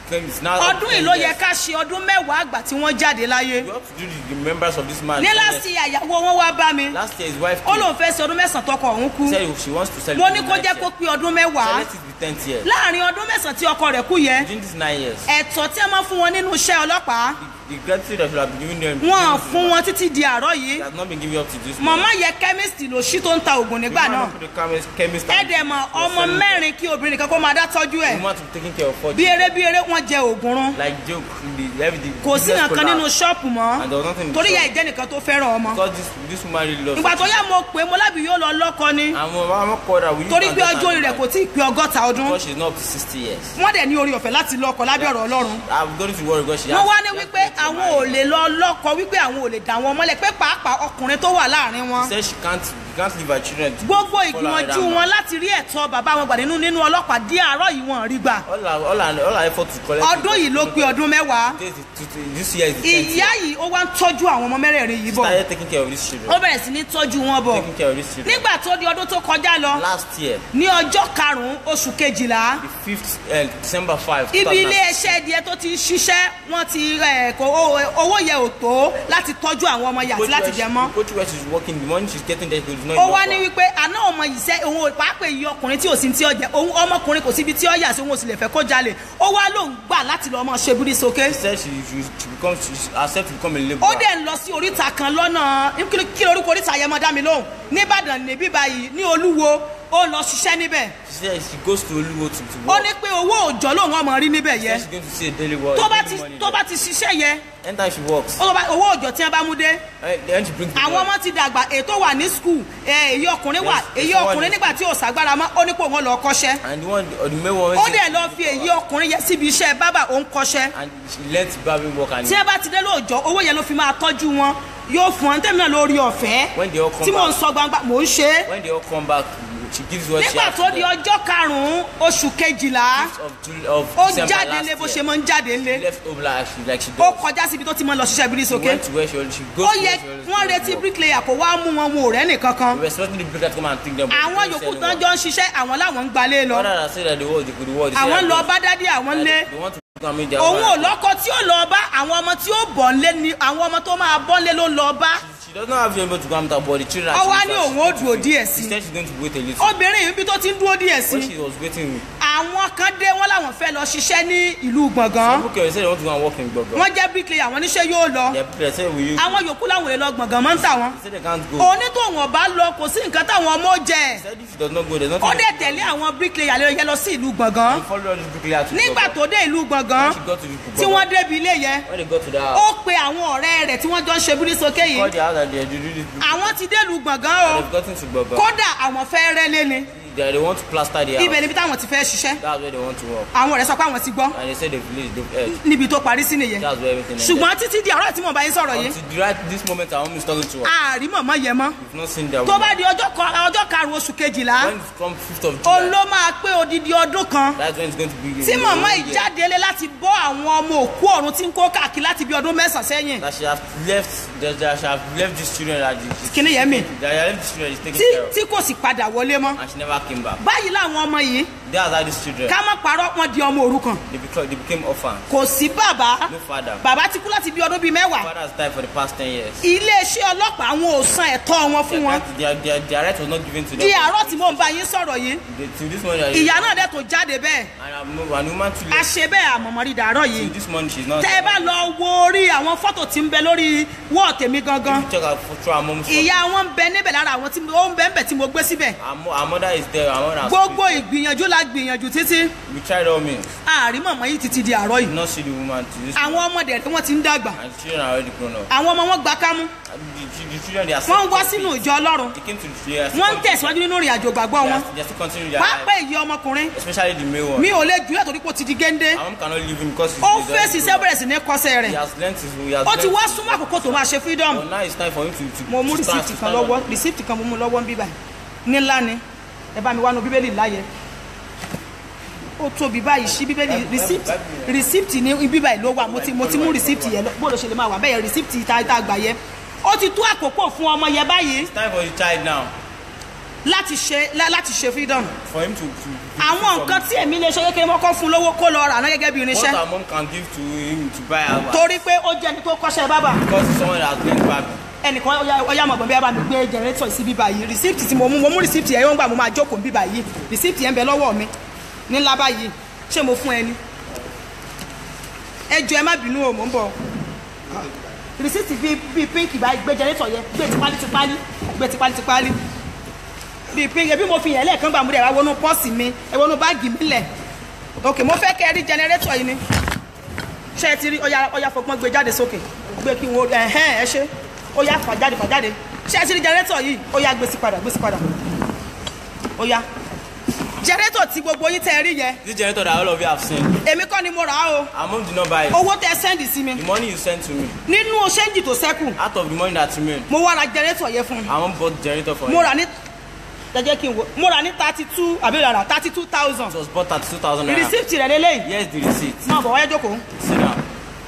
became it's now. ọdún yìí ló yẹ ká ṣe ọdún mẹ́wàá àgbà tí wọ́n jáde láyé You have to do the, the members of this man. ní láti àyàwó wọn wá bá mi Last year his wife ó came. lóun fẹ́ ṣe ọdún mẹ́sàn-án tọkọ òun kú said she wants to mo celebrate. ní kó jẹ́ kó pé ọdún mẹ́wàá So let it be tenth year. láàrin ọdún mẹ́sàn-án tí ọkọ rẹ̀ kú yẹ Within these nine years, ẹ̀tọ́ tí a máa fún wọn nínú iṣẹ́ ọlọ́pàá the, the gratitude that should have been given them. wọn fún wọn títí di àárọ̀ yìí It has not been given up to this. màmá yẹ kẹ́míìsì ló ṣí tó ń ta oògùn nígbà náà The chemist, chemist ẹ̀ẹ́dẹ̀mọ̀ ọmọ mẹ́rin kí obìnrin kan kó máa dá tọ́jú ẹ̀ The woman to be taking care of four bí eré bí eré wọ́n jẹ oògùn run Like joke, the, everything. kò sí nǹkan nínú ṣọ́ọ̀pù mọ́ And there was nothing in the torí shop. ìyá ìjẹ́ nìkan tó fẹ́ràn ọmọ Because this, this woman really loves ìgbà tó yá mo pè é mo lábì yóò lọ lọ́kọ ni I'm, I'm not called her. We torí pé ọjọ́ orí rẹ̀ kò tí ì pé ọgọ́ta ọdún Because she's not up to 60 years. wọ́n dẹ̀ ní orí ọ̀fẹ́ láti lọ́kọ lábẹ́ ọ̀rọ̀ ọlọ́run I'm going to worry because she wọ́n has- wá ní she has wípé to get àwọn ò married. lè lọ lọ́kọ wípé àwọn ò lè dà wọn mọ́lẹ̀ pé pàápàá ọkùnrin tó wà láàrin wọn She said she can't, she can't leave her children. to gbogbo follow her ìgbìmọ̀jú down. wọn láti rí ẹ̀tọ́ bàbá wọn gbà nínú nínú ọlọ́pàá dí àárọ̀ yìí wọn rí gbà All her, all her, all her effort to collect. ọdún yìí ló pé ọdún mẹ́wàá This, is- this year is the 10th ìyá year. yìí ó wá ń tọ́jú àwọn ọmọ mẹ́rẹ̀ẹ̀rin yìí bọ̀ Started taking care of these children. ó bẹ̀rẹ̀ sí ní tọ́jú wọn bọ̀ Taking care of these children. nígbà tó di ọdún tó kọjá lọ Last year, ní ọjọ́ karùn-ún oṣù kejìlá the 5th, uh, December 5th. ibi 2009. ilé iṣẹ́ díẹ̀ tó ti ń ṣiṣẹ́ wọ́n ti ẹ̀, kò owó- owó yẹ ò tó láti tọ́jú àwọn ọmọ yìí àti Coach láti where jẹ she- mọ́ Coach where she's working, the money she's getting there is not ó enough wá for ní her. wípé àná ọmọ yìí sẹ́ òun ò pàápàá iye ọkùnrin tí ò sí tí ó jẹ òun ọmọkùnrin kò síbi tí ó yà sí òun ò sì lè fẹ́ kó jalè ó wá lóun gbà láti lọ ọmọ ṣe búrí sókè She said she, she, she becomes, she herself to become a ó laborer. dẹ̀ ń lọ sí oríta kan lọ́nà kí kí lorúkọ oríta yẹn mọ́ dá mi lóhùn nìbàdàn níbí báyìí ní olúwo ó lọ ṣiṣẹ́ níbẹ̀ She said she goes to Oluwo to, to ó work. ní pé owó òòjọ́ lòun ọmọ rí níbẹ̀ She yẹ said she's going to see a daily work. tó bá daily ti money tó there. bá ti ṣiṣẹ́ yẹ Anytime she works, ó bá- owó òòjọ́ tí wọ́n bá mú dé eh, then she brings the àwọn money. ọmọ ti dàgbà ètò wà ní skul èyí ọkùnrin wà Yes, èyí yes, ọkùnrin one is- nígbà tí ò sàgbára mọ́ ó ní pé òun lọ kọ́ṣẹ́ And the one, or the main one, ó she- dẹ̀ lọ fi èyí ọkùnrin yẹn síbi iṣẹ́ bábà òun kọ́ṣẹ́ and she learnt barbing work and tí ẹ bá ti dé lóòjọ́ owó yẹn ló fi máa tọ́jú wọn yóò fún ọ́n tẹ́mi náà lórí ọ̀fẹ́ when they all come tí mò ń back, sọ gbangba mò ń ṣe é when they all come back, she gives what she nígbà has tó to di them. ọjọ́ karùn-ún oṣù kejìlá of Jul- of ó December jáde last lé bó year. ṣe máa ń jáde lé She left home like she like she ó does. kọjá síbi tó ti máa ń lọ ṣiṣẹ́ bírí She sókè went to where she, she goes ó to yẹ where she always wọ́n goes to retí work. bricklayer kò wá mú wọn wọn ò rẹ́ nìkankan We were expecting the bricklayer to come and take them. but they àwọn didn't yòókù say tán anyone. jọ ń ṣiṣẹ́ àwọn làwọn ń gbalé lọ Other than say that the world, they could world. àwọn lọ bá dádì àwọn lé They want to come in their òun ò own. lọ́kọ tí ó lọ bá àwọn ọmọ tí ó bọ̀ ń lé ni àwọn ọmọ tó máa bọ́ ń lé ló ń lọ bá She does not have able to come down, but the children. Ó wá she- ní she- òun ó she- dúró she- díẹ̀ She sí. said she's going to wait a little. obìnrin yìí bí tó ti ń dúró díẹ̀ sí When she was waiting, àwọn kan dé wọn làwọn fẹ́ lọ ṣiṣẹ́ ní ìlú gbọ̀ngàn people came and said they want to go and work in Gbogbo. wọ́n jẹ́ bricklayer àwọn oníṣẹ́ yóò lọ Their bricklayer said, will you? àwọn yòókù làwọn èèyàn lọ gbọ̀ngàn mọ́ ń tà wọ́n They said they can't go. onítòhún ọba lọ kò sí nǹkan táwọn ọmọ ó jẹ They said if she does not go, there's ó nothing. dẹ̀ tẹ̀lé àwọn bricklayer lè yẹ lọ sí ìlú gbọ̀ngàn And follow all these bricklayer to nígbà Gbogbo. tó dé ìlú gbọ̀ngàn When she got to the tí wọ́n débi ilé yẹn When they got to the ó house, pe àwọn ọ̀rẹ́ rẹ̀ tí wọ́n jọ ń ṣe bírí sókè called yìí the house and they do this. àwọn ti dé ìlú gbọ̀ngàn o They've gotten to Gbogbo. kódà àwọn fẹ́ rẹ́lé ni They, they want to plaster the ibẹ̀ house. níbi táwọn ti fẹ́ ṣiṣẹ́ That's where they want to work. àwọn ọ̀rẹ́ sọ pé àwọn ti gbọ́ And they said they've village, they've heard. níbi tó parí sí nìyẹn That's where everything ended. ṣùgbọ́n títí di àárọ̀ tí mo bá yín sọ̀rọ̀ yìí Until the right this moment, our mom is talking to us. ààrí mọ̀mọ́ yẹn mọ́ We've not seen their tó bá woman. di ọjọ́ kan- ọjọ́ karùn-ún oṣù kejìlá When it comes 5th of òun July, ló máa pé odidi ọdún kan that's when it's going to be. tí mọ̀mọ́ Yeah. ìjáde láti bọ́ àwọn ọmọ òkú ọ̀run tí ń kó káàkiri láti bí ọdún mẹ́sàn-án sẹ́yìn That she have left, that, that she have left these children that she, Kíni yẹn mi? that she have left these children is taking tí care of. tí kò sì padà wọlé mọ́ And she never came back. báyìí làwọn ọmọ yìí That's how these children, ká má parọ́ wọn di ọmọ òrukàn they became, they became orphans. kò sí bàbá No father. bàbá ti kú láti bí ọdún bíi mẹ́wàá Father has died for the past 10 years. iléeṣẹ́ ọlọ́pàá wọn ò san ẹ̀tọ́ wọn fún wọn Their, their, their right was not given to them. di àárọ̀ tí mò ń bá yín sọ̀rọ̀ yìí They, till this morning, ìyá náà dẹ̀ tó jáde bẹ́ẹ̀ and I'm, and woman too a late. ṣe bẹ́ẹ̀ àmọ̀mọ́rí dàárọ̀ yìí Till this morning, she's not. tẹ́ ẹ bá lọ wo orí àwọn fọ́tò tí ń bẹ lórí wọ́ọ̀ tèmi gangan Check out for through our mom's phone. ìyá wọn ń bẹ níbẹ̀ lára àwọn tí ó ń bẹ ń bẹ tí mo gbé síbẹ̀ Our, mo- our mother is there. Our mother has gbogbo faith. ìgbìyànjú la gbìyànjú títí We tried all means. àárín mọ̀mọ́ yìí títí di àárọ̀ Did yìí not see the woman to this. àwọn ọmọdé rẹ̀ wọ́n ti ń dàgbà And the children are already grown up. àwọn ọmọ wọn gba kámú And The, the, the children, they are wọ́n ń wá still- sínú ìjọ ọlọ́run They came to the they are still wọ́n ń continue- tẹ̀síwájú nínú ìrìn àjò gbàgbọ́ they wọn are, they are still continuing their pápá life. èyí ọmọkùnrin Especially the male one. mi ò lè jùlọ torí pé ó ti di géńdé Our mom cannot leave him because he's ó he's fèsì already iṣẹ́ grown up. bẹ̀rẹ̀ sí ní kọ́sẹ̀ He rẹ̀ has learnt his he has ó ti learnt wá his- súnmọ́ àkókò tó máa ṣe freedom But now it's time for him to to. mo mú to stand- rìsíìtì to kan stand lọ́wọ́ up. rìsíìtì kan mo mú lọ́wọ́ ń bíbà nílá ni ẹ bá mi wá nu bíbélì láyẹ ó tóbi báyìí sí bíbélì rìsíìtì rìsíìtì ní bíbà yìí ló wà mo ti mo ti mú rìsíìtì yẹn lọ bó ló ṣe lè máa wà bẹ́ẹ̀ rìsíìtì tá tá gbà yẹ ó ti tó àkókò fún ọmọ yẹn báyìí It's time for the child now. láti ṣe lá- láti ṣe freedom for him to to. to àwọn nǹkan tí èmi lè ṣe kékeré mọ́kọ́ fún lówó kó lọ rà náà gẹ́gẹ́ bí what irinṣẹ́ our mom can give to him to buy our. torí pé ó jẹ́ ẹni tó kọ́ṣẹ́ bábà because he's someone that has learned back. ẹnìkan ọyá ọyá mọ̀gbọ́n bí a bá mi gbé jẹnẹrétọ̀ sí bíbá yìí rìsíptì tí mo mú mo mú rìsíptì yẹn yóò gbà mo máa jókòó bíbá yìí rìsíptì yẹn ń bẹ lọ́wọ́ mi ní ńlá báyìí ṣé mo fún ẹni ẹ jọ ẹ má bínú o mò ń bọ̀ rìsíptì bíi bíi pínkì báyìí gbé jẹnẹrétọ̀ yẹn gbé tipálí tipálí gbé tipálí tipálí bíi pínkì ẹbí mo fi yẹn lẹ́ẹ̀kan gbà mú rẹ̀ wá wọnú pọ́ọ̀sì mi ẹ wọnú báàgì mi lẹ̀ ok mo fẹ́ kẹ́ ẹ rí jẹnẹrétọ̀ yìí ni ṣé ẹ ti rí ọya ọya fọgbọ́n gbé jáde sókè gbé kí n wo ẹ̀hẹ́n ẹ ṣe ó yá fà jáde fà jáde ṣé ẹ ti rí jẹrẹ́tọ̀ yìí ó yá gbé sí padà gbé sí padà ó yá jẹrẹ́tọ̀ tí gbogbo yín tẹ́ ẹ rí yẹ this generator that all of you have seen èmi kọ́ ni mo rà á o our mom did not buy it. owó tẹ́ ẹ sẹ́ndì sí mi the money you sent to me nínú ṣẹ́ǹjì tó sẹ́kù out of the money that remain mo wá ra jẹrẹ́tọ̀ yẹn fún un our mom bought generator for mo him. rà ní jẹjẹ kí n wo mo rà ní thirty two àbí rà thirty two thousand it was bought at two thousand naira. rìsíìtì rẹ̀ lélẹ́yìí here's the receipt. náà bọ̀ wáyé jókòó sit down.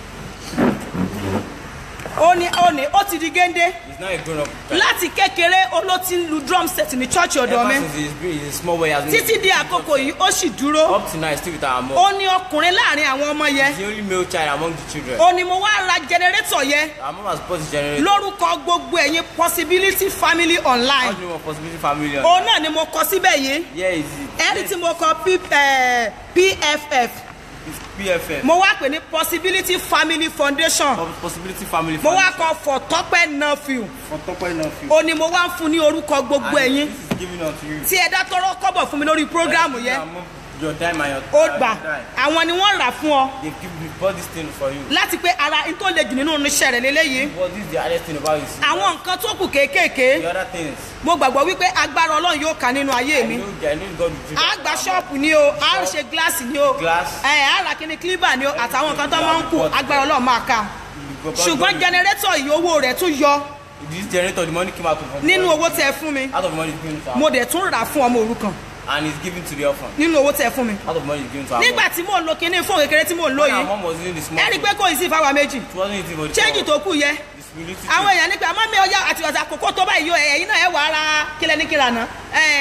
ó ní ó ní ó ti di géńdé he's not a grown up. láti kékeré ó ló ti ń lu drum set ní church ọ̀dọ̀ mi ever since he's been he's a small boy he has been. títí di àkókò yìí ó sì dúró up to now he's still with our mom. ó ní ọkùnrin láàrin àwọn ọmọ yẹn he's the only male child among the children. ó ní mo wá ra jẹnẹrétọ̀ yẹn our mom has bought the generator. lórúkọ gbogbo ẹ̀yin possibility family online how do you want possibility family. on? òun náà ni mo kọ síbẹ̀ yìí here is it. ẹ̀rí tí mo kọ P- eh, pff it's pff. mo wá pè ní possibility family foundation Pos- possibility family. mo wá foundation. kọ for tọpẹ nọfìl for tọpẹ náà fi. ó ní mo wá ń fún ní orúkọ gbogbo And ẹ̀yin this is given unto you. tí ẹ dá tọrọ kọ́bọ̀ fún mi lórí programu yẹn Our mom, your dime and your ó your gbà dime. àwọn ni wọ́n rà fún ọ they give they bought this thing for you. láti pé ara n tó le jù nínú iṣẹ́ rẹ̀ lélẹ́yìí but this is the hardest thing about you. see. àwọn nǹkan tó kù kéékèèké the other things. mo gbàgbọ́ wípé agbára ọlọ́run yóò kà nínú ayé I mi know I know God will do a that. gba ṣọ́ọ̀pù ni o a ṣe gíláàsì ni o Glass. ẹ a ra kíní kílíbà ni o àtàwọn nǹkan tó máa ń kù agbára ọlọ́run máa ka God- ṣùgbọ́n God- jẹnẹrétọ̀ yìí owó rẹ̀ tún yọ this generator the money came out of nínú owó tẹ fún mi out of money is given to our mo dẹ̀ tún rà fún ọmọ òrukàn and it's given to the orphan nínú owó tẹ fún mi out of money is given to our nígbà tí mò ń lo kíní fóònù kékeré tí mò ń lò when our yìí mom was using the small ẹ rí i pé phone, kò ì sí ìfáwa méjì it wasn't easy for the chéǹjì tó kù yẹ the humility àwọn èèyàn nípa àmọ́ mi ọjà àti ọ̀sà àkókò tó báyìí yóò ẹ̀yìn náà ẹ̀ wà ara kílẹ̀ ní kíra náà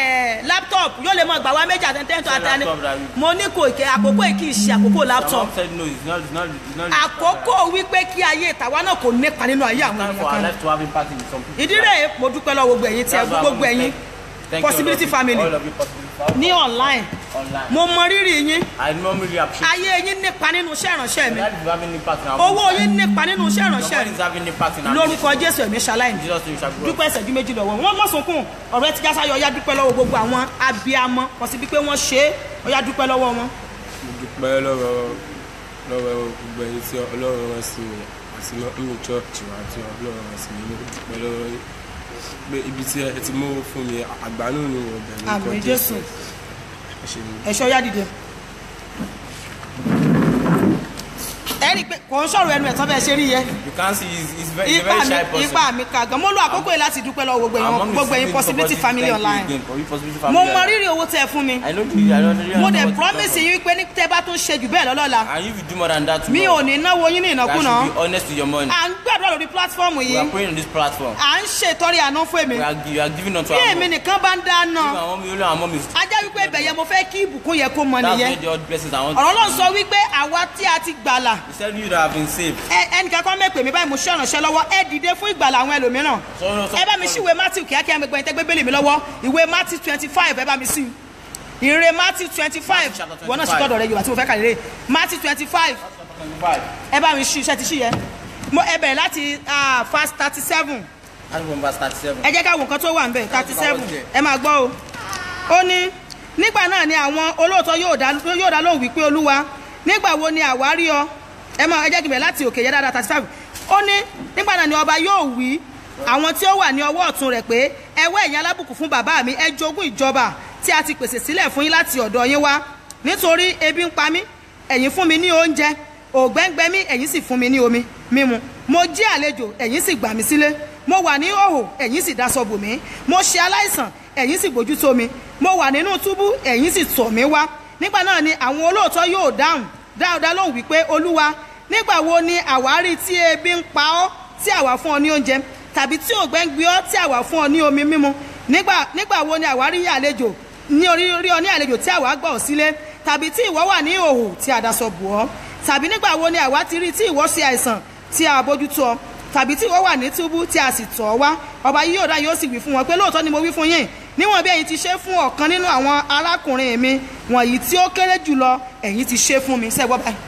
laptop yóò lè mọ gbà wá méjì àti tẹ́ntọ́ Ṣé àtàní laptop dàbí? mo ní kò kẹ́ àkókò yìí kì í ṣe àkókò Our laptop mom said no it's not it's not it's not àkókò wípé kí ayé ìtàwa náà kò nípa nínú ayé àwọn time èèyàn for our kan life to have impact in some people ìdí rẹ̀ mo dúpẹ́ lọ gbogbo ẹ̀yin tí ẹ That's why gbogbo I wanna ẹ̀yin thank- thank you possibility all of you- family all of you possibility family ní online online mo mọ rírì yín I normally appreciate ayé yín nípa nínú iṣẹ́ ìránṣẹ́ mi that is having impact in our owó yín nípa nínú iṣẹ́ your ìránṣẹ́ money mi is having impact in our lórúkọ jésù ẹ̀mí ṣaláìní ministry. Jesus name shall grow dúpẹ́ ìṣẹ́jú méjì lọ́wọ́ wọn mọ̀ sunkún ọ̀rọ̀ ẹ ti já sáyọ ọyá dúpẹ́ lọ́wọ́ gbogbo àwọn abiyamọ kò sí bí pé wọ́n ṣe é ọyá dúpẹ́ lọ́wọ́ wọn. mo dúpẹ́ lọ́wọ́ lọ́wọ́ gbogbo ẹ̀yin tí ọlọ́run rán sí mi àti nínú chọ́ọ̀chì wa tí ọlọ́run rán sí mi mo dúpẹ́ lọ́wọ́ yín pé ibi tí ẹ ti mú fún mi àgbánú ni mo bẹ̀rù Àmín Jésù. ẹ ṣe mi. ẹ̀ṣọ́ ọyá dìde. ẹ rí i pé kò ń sọ̀rọ̀ ẹnu ẹ̀ tán bẹ́ẹ̀ ṣe rí yẹ you can see he's, he's very he's a ipa very mi shy person ipa mi ka gan mo lo àkókò yìí láti dúpẹ́ lọ́wọ́ gbogbo Our ẹ̀yin mom is gbogbo ẹ̀yin giving possibility support. family Thank you online again for you possibility mo family mọ online. rírì owó tẹ fún mi I know you I don't really mo know dẹ̀ what to promise talk yín wípé ní tẹ́ bá tún ṣe jù bẹ́ẹ̀ lọ́lọ́la about. and if you do more than that mi ò ní náwó yín ní you ìnákúnà should be honest with your money à ń gbàdúrà lórí platform we yìí are praying on this platform à ń ṣètọ́rí àná fún èmi we are gi- you are giving unto bí our èmi mom nìkan bá ń dáná Even our mom only our mom is ajá wípé ibẹ̀ yẹn mo fẹ́ kí ìbùkún yẹ kó mọ that's nìyẹn where the odd blessings I want ọ̀rọ̀ náà sọ wípé àwa tí a ti gbàlà he said you that have been saved ẹ- ẹnìkan kan mẹ́pẹ̀ mi báyìí mo ṣe ìrànṣẹ́ lọ́wọ́ ẹ dìde fún ìgbàlà àwọn ẹlòmíràn so no so ẹ bá mi sí ìwé matthew kíákíá mi gbẹ̀yìn tẹ́gbẹ́ bẹ́lẹ̀ mi lọ́wọ́ ìwé matthew twenty five ẹ bá mi sí ìrè matthew twenty five Matthew chapter wọn náà ṣe 25. tọ́dọ̀ rẹ yorùbá tí mo fẹ́ kà lérè matthew twenty five five ẹ bá mi ṣí iṣẹ́ ti ṣí yẹ mo ẹ bẹ̀rẹ̀ láti ah, verse thirty seven that's from verse thirty seven ẹ jẹ́ ká wo nǹkan tó wà ń bẹ̀ thirty seven ẹ máa gbọ́ o ó ní nígbà náà ni àwọn olóòótọ́ yóò dá yóò dá lóhùn wípé olúwa nígbà wo ni àwa rí ọ ẹ máa ẹ jẹ́ kí n bẹ̀rẹ̀ láti òkè yẹ dáadáa thirty five ó ní nígbà náà ni ọba yóò wí àwọn tí ó wà ní ọwọ́ ọ̀tún rẹ̀ pé ẹ wá ẹ̀yin alábùkún fún bàbá mi ẹ jogún ìjọba tí a ti pèsè sílẹ̀ fún yín láti ọ̀dọ̀ yín wá nítorí ebi ń pa mí ẹ̀yin fún mi ní oúnjẹ ògbẹ́ngbẹ́ mí ẹ̀yin sì fún mi ní omi mímu mo jí àlejò ẹ̀yin sì gbà mí sílé mo wà ní òhò ẹ̀yin sì daṣọ bò mí mo ṣe aláìsàn ẹ̀yin sì bójú tó mi mo wà nínú túbú ẹ̀yin sì tọ̀ mí wá nígbà náà ni àwọn olóòótọ́ yóò dáhùn dáhùn dá lóhùn wípé olúwa nígbà wo ni àwárí tí ebi ń pa ọ́ tí àwa fún ọ ní oúnjẹ tàbí tí ògbẹ́ ń gbé ọ́ tí àwa fún ọ ní omi mímu nígbà nígbà wo ni àwa rí àlejò ní orí orí ọ ní àlejò tí àwa gbọ́ ọ sílé tàbí tí ìwọ wà ní ìhòòhò tí a daṣọ bò ọ́ tàbí nígbà wo ni àwa ti rí tí ìwọ ṣe àìsàn tí a bójútó ọ tàbí tí ìwọ wà ní túbú tí a sì tọ̀ ọ́ wá ọba yìí yóò dá yóò sì wí fún wọn pé lóòótọ́ ni mo wí fún yín níwọ̀n bí ẹ̀yin ti ṣe fún ọ̀kan nínú àwọn arákùnrin mi wọ̀nyí tí ó kéré jùlọ ẹ̀yin ti ṣe fún mi sẹ́gbọ́ báyìí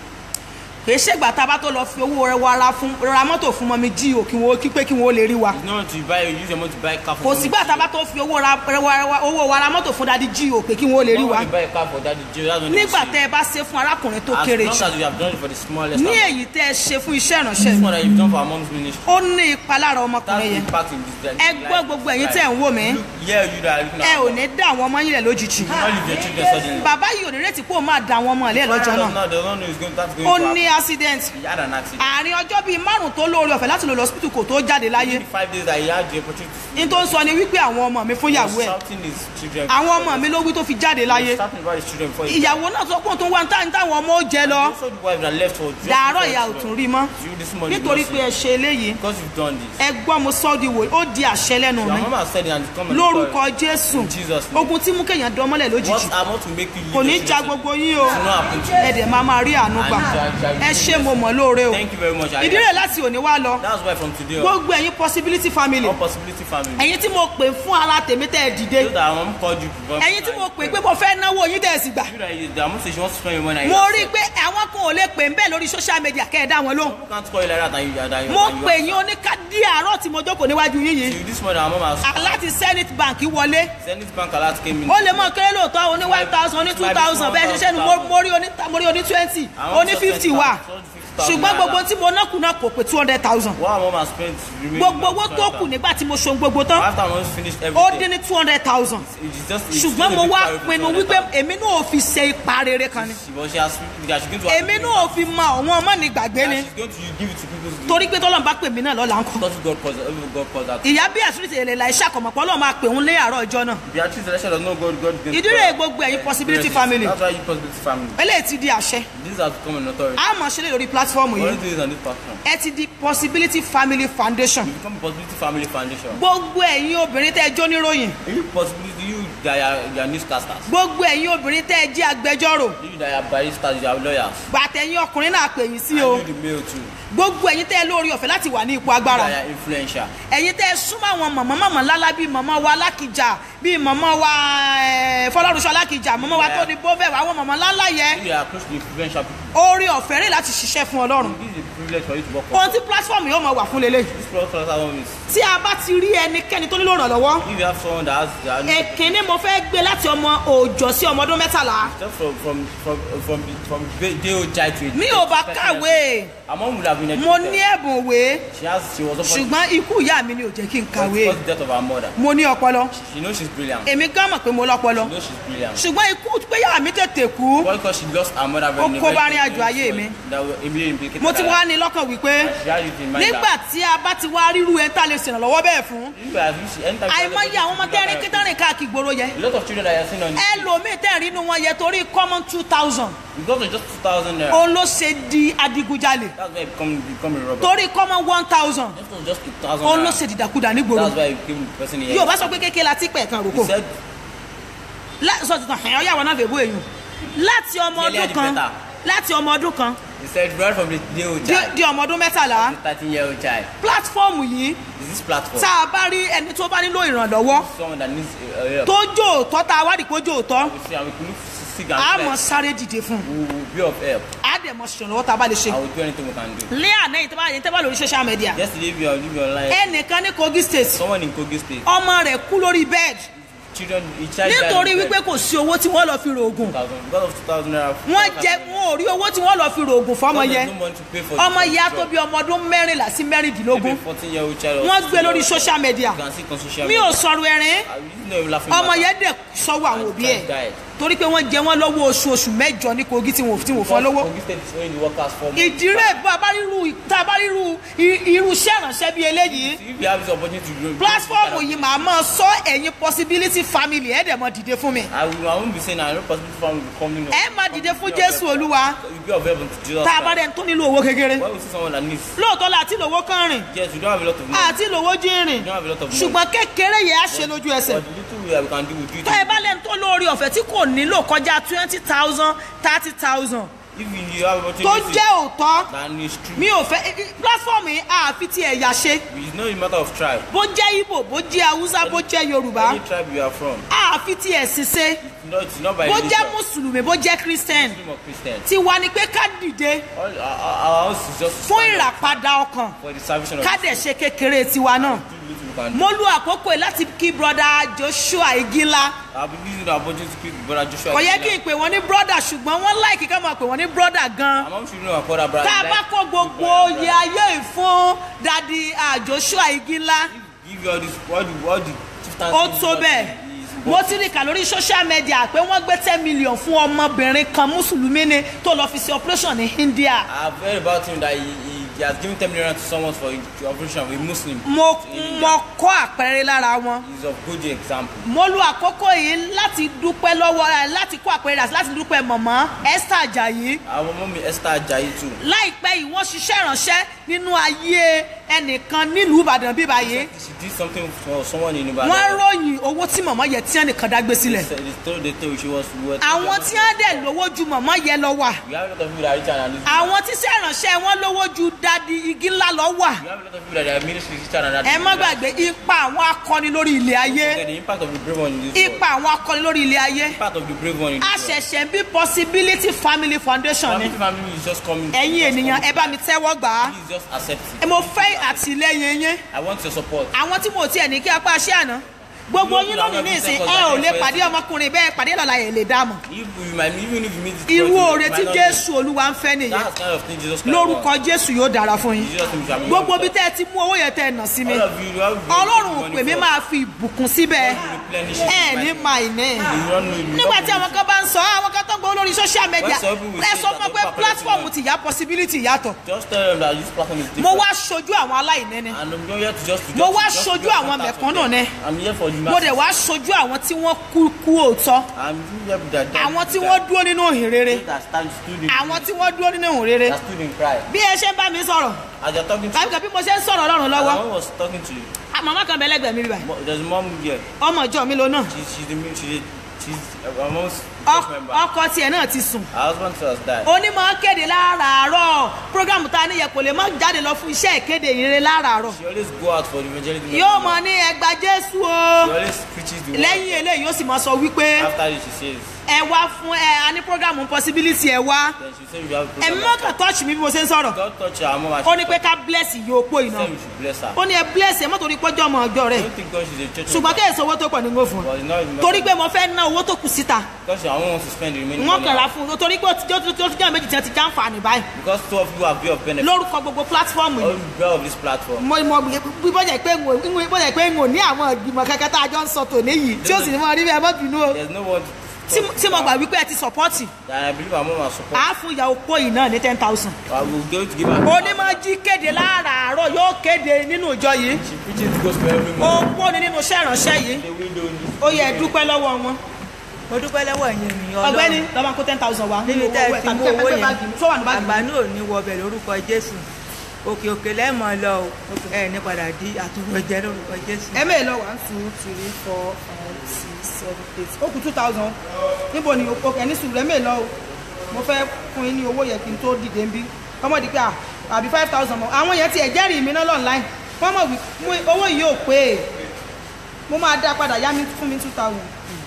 kì í ṣègbà tá a bá tó lọ fi owó rẹ wa ra fún ra mọ́tò fún mọ́mi jí o kí wọ́n kí pé kí wọ́n lè rí wa It's not to buy, use your money to buy car for kò sígbà tá a bá tó fi owó ra ra- ra- owó wa ra mọ́tò fún dadi jí o pé kí wọ́n lè rí When wa you buy a car for daddy Joe, that's when they nígbà see. tẹ́ ẹ bá ṣe fún arákùnrin tó As kéré long jù as you have done it for the smallest ní amount. èyí tẹ́ ẹ ṣe fún iṣẹ́ ìránṣẹ́ This mi one that you've done for our mom's ministry. ó ní ipa lára That's ọmọkùnrin the yẹn impact in this ẹ gbọ́ gbogbo ẹ̀yin tẹ́ ẹ̀ ń wò mí Look, yeah, you that are looking ẹ at ò ní dá àwọn ọmọ yín lẹ̀ lójijì Do not leave your children suddenly. bàbá yìí ò ní retí pé ó máa dá àwọn ọmọ ilé ẹ̀ lọ́jọ́ náà No, they don't know it's going, that's going ó to ní happen. accident He had an accident. àárín ọjọ́ bíi márùn tó lóore ọ̀fẹ́ láti lò lọ hospital kò tó jáde láyé In five days that he had the opportunity ní tó ń sọ ni wípé àwọn ọmọ mi fún he ìyàwó was ẹ̀ shouting his children. àwọn ọmọ mi ló wí tó fi jáde He láyé was shouting about his children before he ìyàwó náà sọ pé òun tó ń wá ní táwọn táwọn ọmọ ó jẹ lọ Also the wife that left for just dàárọ̀ before ìyá ò his tún children. rí mọ́ You this morning nítorí you pé ẹ ṣe eléyìí because you've done this. ẹ gbọ́ mo sọ́ di wò ó di àṣẹ lẹ́nu Your mi mama said it and it's coming. lórúkọ jésù In Jesus' name. name. ogun tí mú kéèyàn dán mọ́lẹ̀ lójijì What am I to make you leave kò ní your ja children? gbogbo yín o It will not happen to you. ẹ dẹ̀ máa máa rí àánú gbà ẹ ṣe mo mọ̀ lóore o Thank you very much. I- ìdí rẹ̀ láti òní wá lọ That's why from today on, gbogbo ẹ̀yin possibility family all possibility family. ẹ̀yin tí mo pè fún ara tèmi tẹ́ ẹ dìde Those that our mom called you before. ẹ̀yin tí mo pè pé mo fẹ́ náwó yín tẹ́ ẹ sì gbà You that you, that mom say she wants to spend your money. and you mo accept. rí i pé àwọn kan ò lè pè ń bẹ́ẹ̀ lórí social media kẹ́ ẹ dá wọn lóhùn You can't call you like that and you, and you, mo and you pè yín oníkádí àárọ̀ tí mo jókòó níwájú yín yìí You this morning our mom has láti zenith bank wọlé Zenith Bank alert came in. ó lè mọ kéré lóòótọ́ oní one thousand oní two thousand bẹ́ẹ̀ ṣe ṣẹ́nu mo- mo rí oní mo rí oní twenty Àwọn oní sọ fifty 20,000, wà sọ 50,000 ṣùgbọ́n gbogbo naira. tí mo ná kù náà kò pé two hundred thousand What our mom has spent remaining. gbogbo owó not tó 20,000. kù nígbà tí mo ṣohun gbogbo tán After our mom finished ó everything. dín ní two hundred thousand It's just, it's ṣùgbọ́n just mo a big wá carry for pinnu 200,000. wípé èmi náà ò fi ṣe ipa rere kan ni She- But she has, that she's going to have èmi to náà ò fi mọ àwọn ọmọ ní gbàgbé ni And she's going to give it to people. torí pé tọ́lọ́mù bá pè mí náà lọ́la ń kọ́ Because God calls every God calls that. ìyá bí àṣírí èlè la iṣẹ́ àkọ́mọ̀pọ̀ ọlọ́run máa pè ń lé àárọ̀ ọjọ́ náà Beatrice election does not God God going ìdúró gbogbo ẹ̀yin possibility family That's why you possibility family. eléyìí ti di àṣẹ These have become an authority. a mọ̀ ṣe lè lórí platform We yìí only do this on this platform. ẹ ti di possibility family foundation You become a possibility family foundation. gbogbo ẹ̀yin obìnrin tẹ́ ẹ jó níròyìn You possibility you that are, you are newscasters. gbogbo ẹ̀yin obìnrin tẹ́ ẹ jẹ́ agbẹjọ́rò You that are baristas, you are lawyers. gbàtẹ̀yìn ọkùnrin náà pè yín sí And o you the male too. gbogbo ẹ̀yin tẹ́ ẹ lórí ọ̀fẹ́ láti wà ní ipò You agbára that are influential. ẹ̀yin tẹ́ ẹ súnmọ́ àwọn mọ̀mọ́ mọ̀mọ́ lálá bíi mọ̀mọ́ wa alákìjà bíi mọ̀mọ́ wa eh, fọlọ́runṣọ alákìjà mọ̀mọ́ wa tó ní bóbẹ̀ àwọn mọ̀mọ́ lálá yẹ You that are close to influential people. orí ọ̀fẹ́ rẹ̀ láti ṣiṣẹ́ fún ọlọ́run This is a privilege for you to work for. ohun tí platform yóò máa wà fún lélẹ̀ This platform is tí a bá ti rí ẹnikẹ́ni tó nílò ìrànlọ́wọ́ if you have someone that has that èkínní mo fẹ́ gbé láti ọmọ òòjọ́ sí ọmọ ọdún mẹ́tàlá just from from from from from day old child to mi ò bá kàwé Her mom would have been mo educated. ní ẹ̀bùn òwe She has she was offered ṣùgbọ́n ikú ìyá mi ni ò jẹ́ kí n kàwé because the death of her mother. mo ní ọpọlọ She knows she's brilliant. èmi gán mọ̀ pé mo lọ́pọlọ She knows she's brilliant. ṣùgbọ́n ikú pé ìyá mi tètè kú Why because she lost her mother very Ó kó bá rìn àjò ayé mi. That will immediately implicate mo ti her wá life. ní lọ́kàn wípé She had it in mind nígbà that tí a bá ti wá ríru ẹ̀ tá a lè ṣèrànlọ́wọ́ bẹ́ẹ̀ fún if I if she anytime she has àìmọye àwọn ọmọ tẹ́rin kí tẹ́rin káàkiri gbòòrò yẹ a lot of children that you are seeing on ẹlòmíì tẹ́rin inú wọn yẹ torí common two thousand because of just two thousand naira òun ló ṣe di adigunjalè that's why he become become a robber. torí common one thousand Just of just two thousand òun ló naira ṣe dìdàkudà nígboro that's why he became the person he yóò bá sọ pé kékeré la ti pẹ̀ kan He roko said sọ tuntun ẹ̀yàn ọ̀yà wọn náà fẹ́ bó èèyàn láti ọmọ Clearly ọdún the kan better. láti ọmọ ọdún kan he said right from the day old di- child di ọmọ ọdún mẹ́tàlá thirteen year old child pílátífọ́ọ̀mù yìí is this platform tá a bá rí ẹni tó bá nílò ìrànlọ́wọ́ someone that needs a, a help tó jó òótọ́ tá a wádìí pé ó jó òótọ́ we see and we could look sick and a mọ̀ flesh sáré dìde fún un we will be of help a dẹ̀ mọ̀ ṣèrànlọ́wọ́ tá a bá lè ṣe. I will do anything we can do lé àná yìí tó bá yẹn tẹ́ bá lórí social media yesterday we are living online ẹnìkan ní Kogi state someone in Kogi state ọmọ rẹ̀ kú lórí bed children a child nítorí died wípé kò sí owó tí wọ́n lọ fi rògùn thousand because of two thousand naira wọ́n jẹ wọn ò rí owó tí wọ́n lọ fi rògùn fọmọ Because yẹn there's no money to pay for ọmọ the yẹn á drug. tó bí ọmọ ọdún mẹ́rìnlá sí mẹ́rìndínlógún maybe fourteen year old child or wọ́n 16 gbé lórí year old social media you can see on social mi media ò sọ̀rọ̀ ẹ̀rín I really know you laughing ọmọ matter. yẹn dẹ̀ sọ́wọ́ àwọn òbí ẹ̀ Child died torí pé wọ́n jẹ wọ́n lọ́wọ́ oṣù oṣù mẹ́jọ ní kogi tí wọ́n tí wọ́n fọ́ lọ́wọ́ Kogi State is owing the workers for months. ìdírè bá a bá ríru tá a bá ríru i- irú iṣẹ́ ìrànṣẹ́ bíi eléyìí If you have this opportunity to grow. platform yìí màá mọ sọ ẹ̀yin possibility family ẹ̀ dẹ̀ mọ dìde fún mi I will I won't be saying I no possible family will come in. ẹ má dìde fún jésù olúwa You be of help to Jesus. tá a bá Christ. dẹ̀ tó nílò owó kékeré When we see someone that needs, lóòótọ́ la àti lówó kan rìn yes, we don't have a lot of money. àti lówó jínrìn We don't have a lot of money. ṣùgbọ́n kékeré yẹn á ṣe lójú ẹsẹ̀ But the little we have, we can do, we do it. tó ẹ bá lẹ́nu tó lórí ọ̀fẹ́ tí kò nílò kọjá twenty thousand thirty thousand If you have tó opportunity, jẹ́ òótọ́ then it's true. mi ò fẹ́ platform yìí àfi ti ẹ̀yà ṣe It's not a matter of tribe. bó jẹ́ ibo bó jẹ́ haúsá bó jẹ́ yorùbá Any tribe you are from, àfi ti ẹ̀sìn ṣe no, it's not by bó religion. jẹ́ mùsùlùmí bó jẹ́ christian Muslim or Christian. tiwa ni pé ká dìde All our, our our house is just to fún stand up ìràpadà ọkàn for the salvation of ká dẹ̀ ṣe kékeré tiwa náà the little we can do. mo lu àkókò yìí láti kí broda joshua igila I'll be using the opportunity to speak with brother Joshua. kò yẹ kí n pè wọ́n ní broda ṣùgbọ́n wọ́n láìkí ká máa pè wọ́n ní broda gan I'm not sure you know about brother. tá a bá kó gbogbo oyè ayé yìí fún dadi ah, joshua igila Give you all this, all the, all the chieftains. ó tó bẹ́ẹ̀ mo ti rí kà lórí social media pé wọ́n gbé ten million fún ọmọbìnrin kan mùsùlùmí ni tó lọ́ọ́ fi ṣe operation ní india I've heard about him that he, he, he has given 10 million to someone for the operation of a Muslim. mo mo kọ́ àpẹẹrẹ lára wọn He's of good example. mo lu àkókò yìí láti dúpẹ́ lọ́wọ́ ẹ láti kó àpẹẹrẹ àti láti dúpẹ́ mọ̀mọ́ esther ajayi Our mommy Esther Ajayi too. láìpẹ́ yìí wọ́n ṣiṣẹ́ ìránṣẹ́ nínú ayé ẹnìkan nílùú ìbàdàn bíbá yìí She did something for someone in Ibadan. wọ́n ròyìn owó tí mọ̀mọ́ yẹ tí ẹnìkan dágbé sílẹ̀ They told they told she was worth. àwọn tí wọ́n dẹ̀ lówó ju mọ̀mọ́ yẹ lọ wà We have a lot of people that are rich and are àwọn tí iṣẹ́ ìránṣẹ́ wọn lówó ju dadi igi ńlá lọ wà We have a lot of people that are ministry richer and are. ẹ má gbàgbé ipa àwọn akọni lórí ilé ayé The impact of the brave one in this ipa world. àwọn akọni lórí ilé ayé Impact of the brave one in a this world. ṣẹ̀ṣẹ̀ bí possibility family foundation ni Family family is just coming. ẹ̀yin ènìyàn ẹ bá mi tẹ́wọ́ gbà á Please just accept ẹ it. mo fẹ́ àtìlẹ́yìn yín I want your support. àwọn tí mo tiẹ̀ ní kí apá ṣé àná gbogbo yín lónìí ní ìsìn ẹ ò lè pàdé ọmọkùnrin bẹ́ẹ̀ pàdé lọ́la ẹ̀ lè dá mọ̀ If you might, even if you meet this irú person, oore you tí might not jésù olúwa ń fẹ́ know. nìyẹn That's kind of thing Jesus Christ lórúkọ wants. jésù yóò dára fún yín Jesus name shall be gbogbo bí glorified. tẹ́ ẹ ti mú owó yẹn tẹ́ ẹ nà sí mi All of you, you have ọlọ́run money pè mí for- máa fi ìbùkún síbẹ̀ replenish ẹ it. ní máa ìní You don't know, you nígbà don't tí àwọn kan bá ń sọ àwọn kan tó ń gbọ́ lórí social media When some people ẹ say sọ that fún ọ they pé are platform collecting ti yá possibility yàtọ̀ Just tell them that this platform is different. mo wá ṣojú àwọn aláìní ni And I'm not here to just to Mo just, wá just ṣojú to àwọn contact mẹ̀kúnnù them. ni. I'm here for the mo dẹ̀ masses. wá ṣojú àwọn tí wọ́n kú kú òótọ́ I'm here with that. àwọn tí wọ́n dúró nínú ìhìnrere that stand stood in àwọn tí wọ́n dúró nínú ìhìnrere that stood in cry. bí ẹ ṣe ń bá mi sọ̀rọ̀ As you're talking to tàbí kan bí mo ṣe ń sọ̀rọ̀ ọlọ́run lọ́wọ́ I was talking to you. màmá kan bẹ́lẹ́gbẹ̀ẹ́ mi báyìí Mo- There's a mom here. ọmọ ìjọ mi ló náà She's she's the she's she's a mom's Ọ- member. ọkọ tiẹ̀ náà ti sùn Her husband has died. onímọ̀ kéde láràárọ̀ program ta níyẹ kò lè má jáde lọ fún iṣẹ́ ìkéde ìrere láràárọ̀ She always go out for the evangelism. yóò mọ ní ẹgbà jésù o She always preaches the word. lẹ́yìn eléyìí yóò sì mọ sọ wípé After this, she says, ẹ wá fún ẹ a ní program possibility ẹ wá then she said, "You have a ẹ̀mí program." mọ́kàn touch mi bí mo ṣe ń sọ̀rọ̀ God touch her mom and ó she ní pé ká bless iye opó said iná we should bless her. ó ní ẹ bless ẹ mọ́tò ní pọ́jọ́ ọmọ ọjọ́ I rẹ̀ don't think God she's a church ṣùgbọ́n member, kéèsì owó tó pọ̀ ní ngó fún un but it's not even- torí pé mo fẹ́ ná owó tó kù síta because I won't want to spend the remaining wọ́n money. kàn ra fún un torí pé ó ti tó tó tó jẹ́ méjì tí wọ́n ti já ń fà ní báyìí Because two of you have been of benefit. lórúkọ gbogbo platform All yìí the of this platform. mo mo bí bọ́jà pé ń wò bọ́jà pé ń wò ní àwọn ìgbìmọ̀ kankan tá a jọ ń sọ tòní yìí tí ó sì ní mọ rí bẹ́ẹ̀ mọ́ bínú o There's no one tí tí mo gbà wípé ẹ ti sọpọ́tì that I believe our mom has support. á fún ìyàwó pọ̀ yìí náà ní ten thousand. I will go to give her. onímọ̀ jí kéde láràárọ̀ yóò kéde nínú ìjọ yìí She preaches the gospel every ó morning. pọ̀ ní nínú iṣẹ́ ìránṣẹ́ yìí The window in this. ó yẹ ẹ dúpẹ́ lọ́wọ́ wọn. mo dúpẹ́ lọ́wọ́ ẹ̀yin ènìyàn ọ̀gbẹ́ni lọ́ba kó ten thousand wá. níbi tẹ́ ẹ ti mú owó yẹn tó wà ní báàgì àgbà náà ò ní wọbẹ̀ lórúkọ jésù òkè òkè lẹ́mọ̀ lọ o ẹ ní padà di àtúrọ̀jẹ lórúkọ jésù. ẹ mẹ́ẹ̀ lọ one two three four five six seven eight ó kù two thousand níbo ni o kẹ́ ní sùúrù ẹ mẹ́ẹ̀ lọ o mo fẹ́ fún yín ní owó yẹn kí n tó dìde ń bí kọ́mọ̀dé pé à àbí five thousand mọ́ àwọn yẹn ti ẹ̀ jẹ́rìí mi náà online wọ́n mọ̀ wí mú- owó yìí ò pé e mo máa dá padà yá mi fún mi two thousand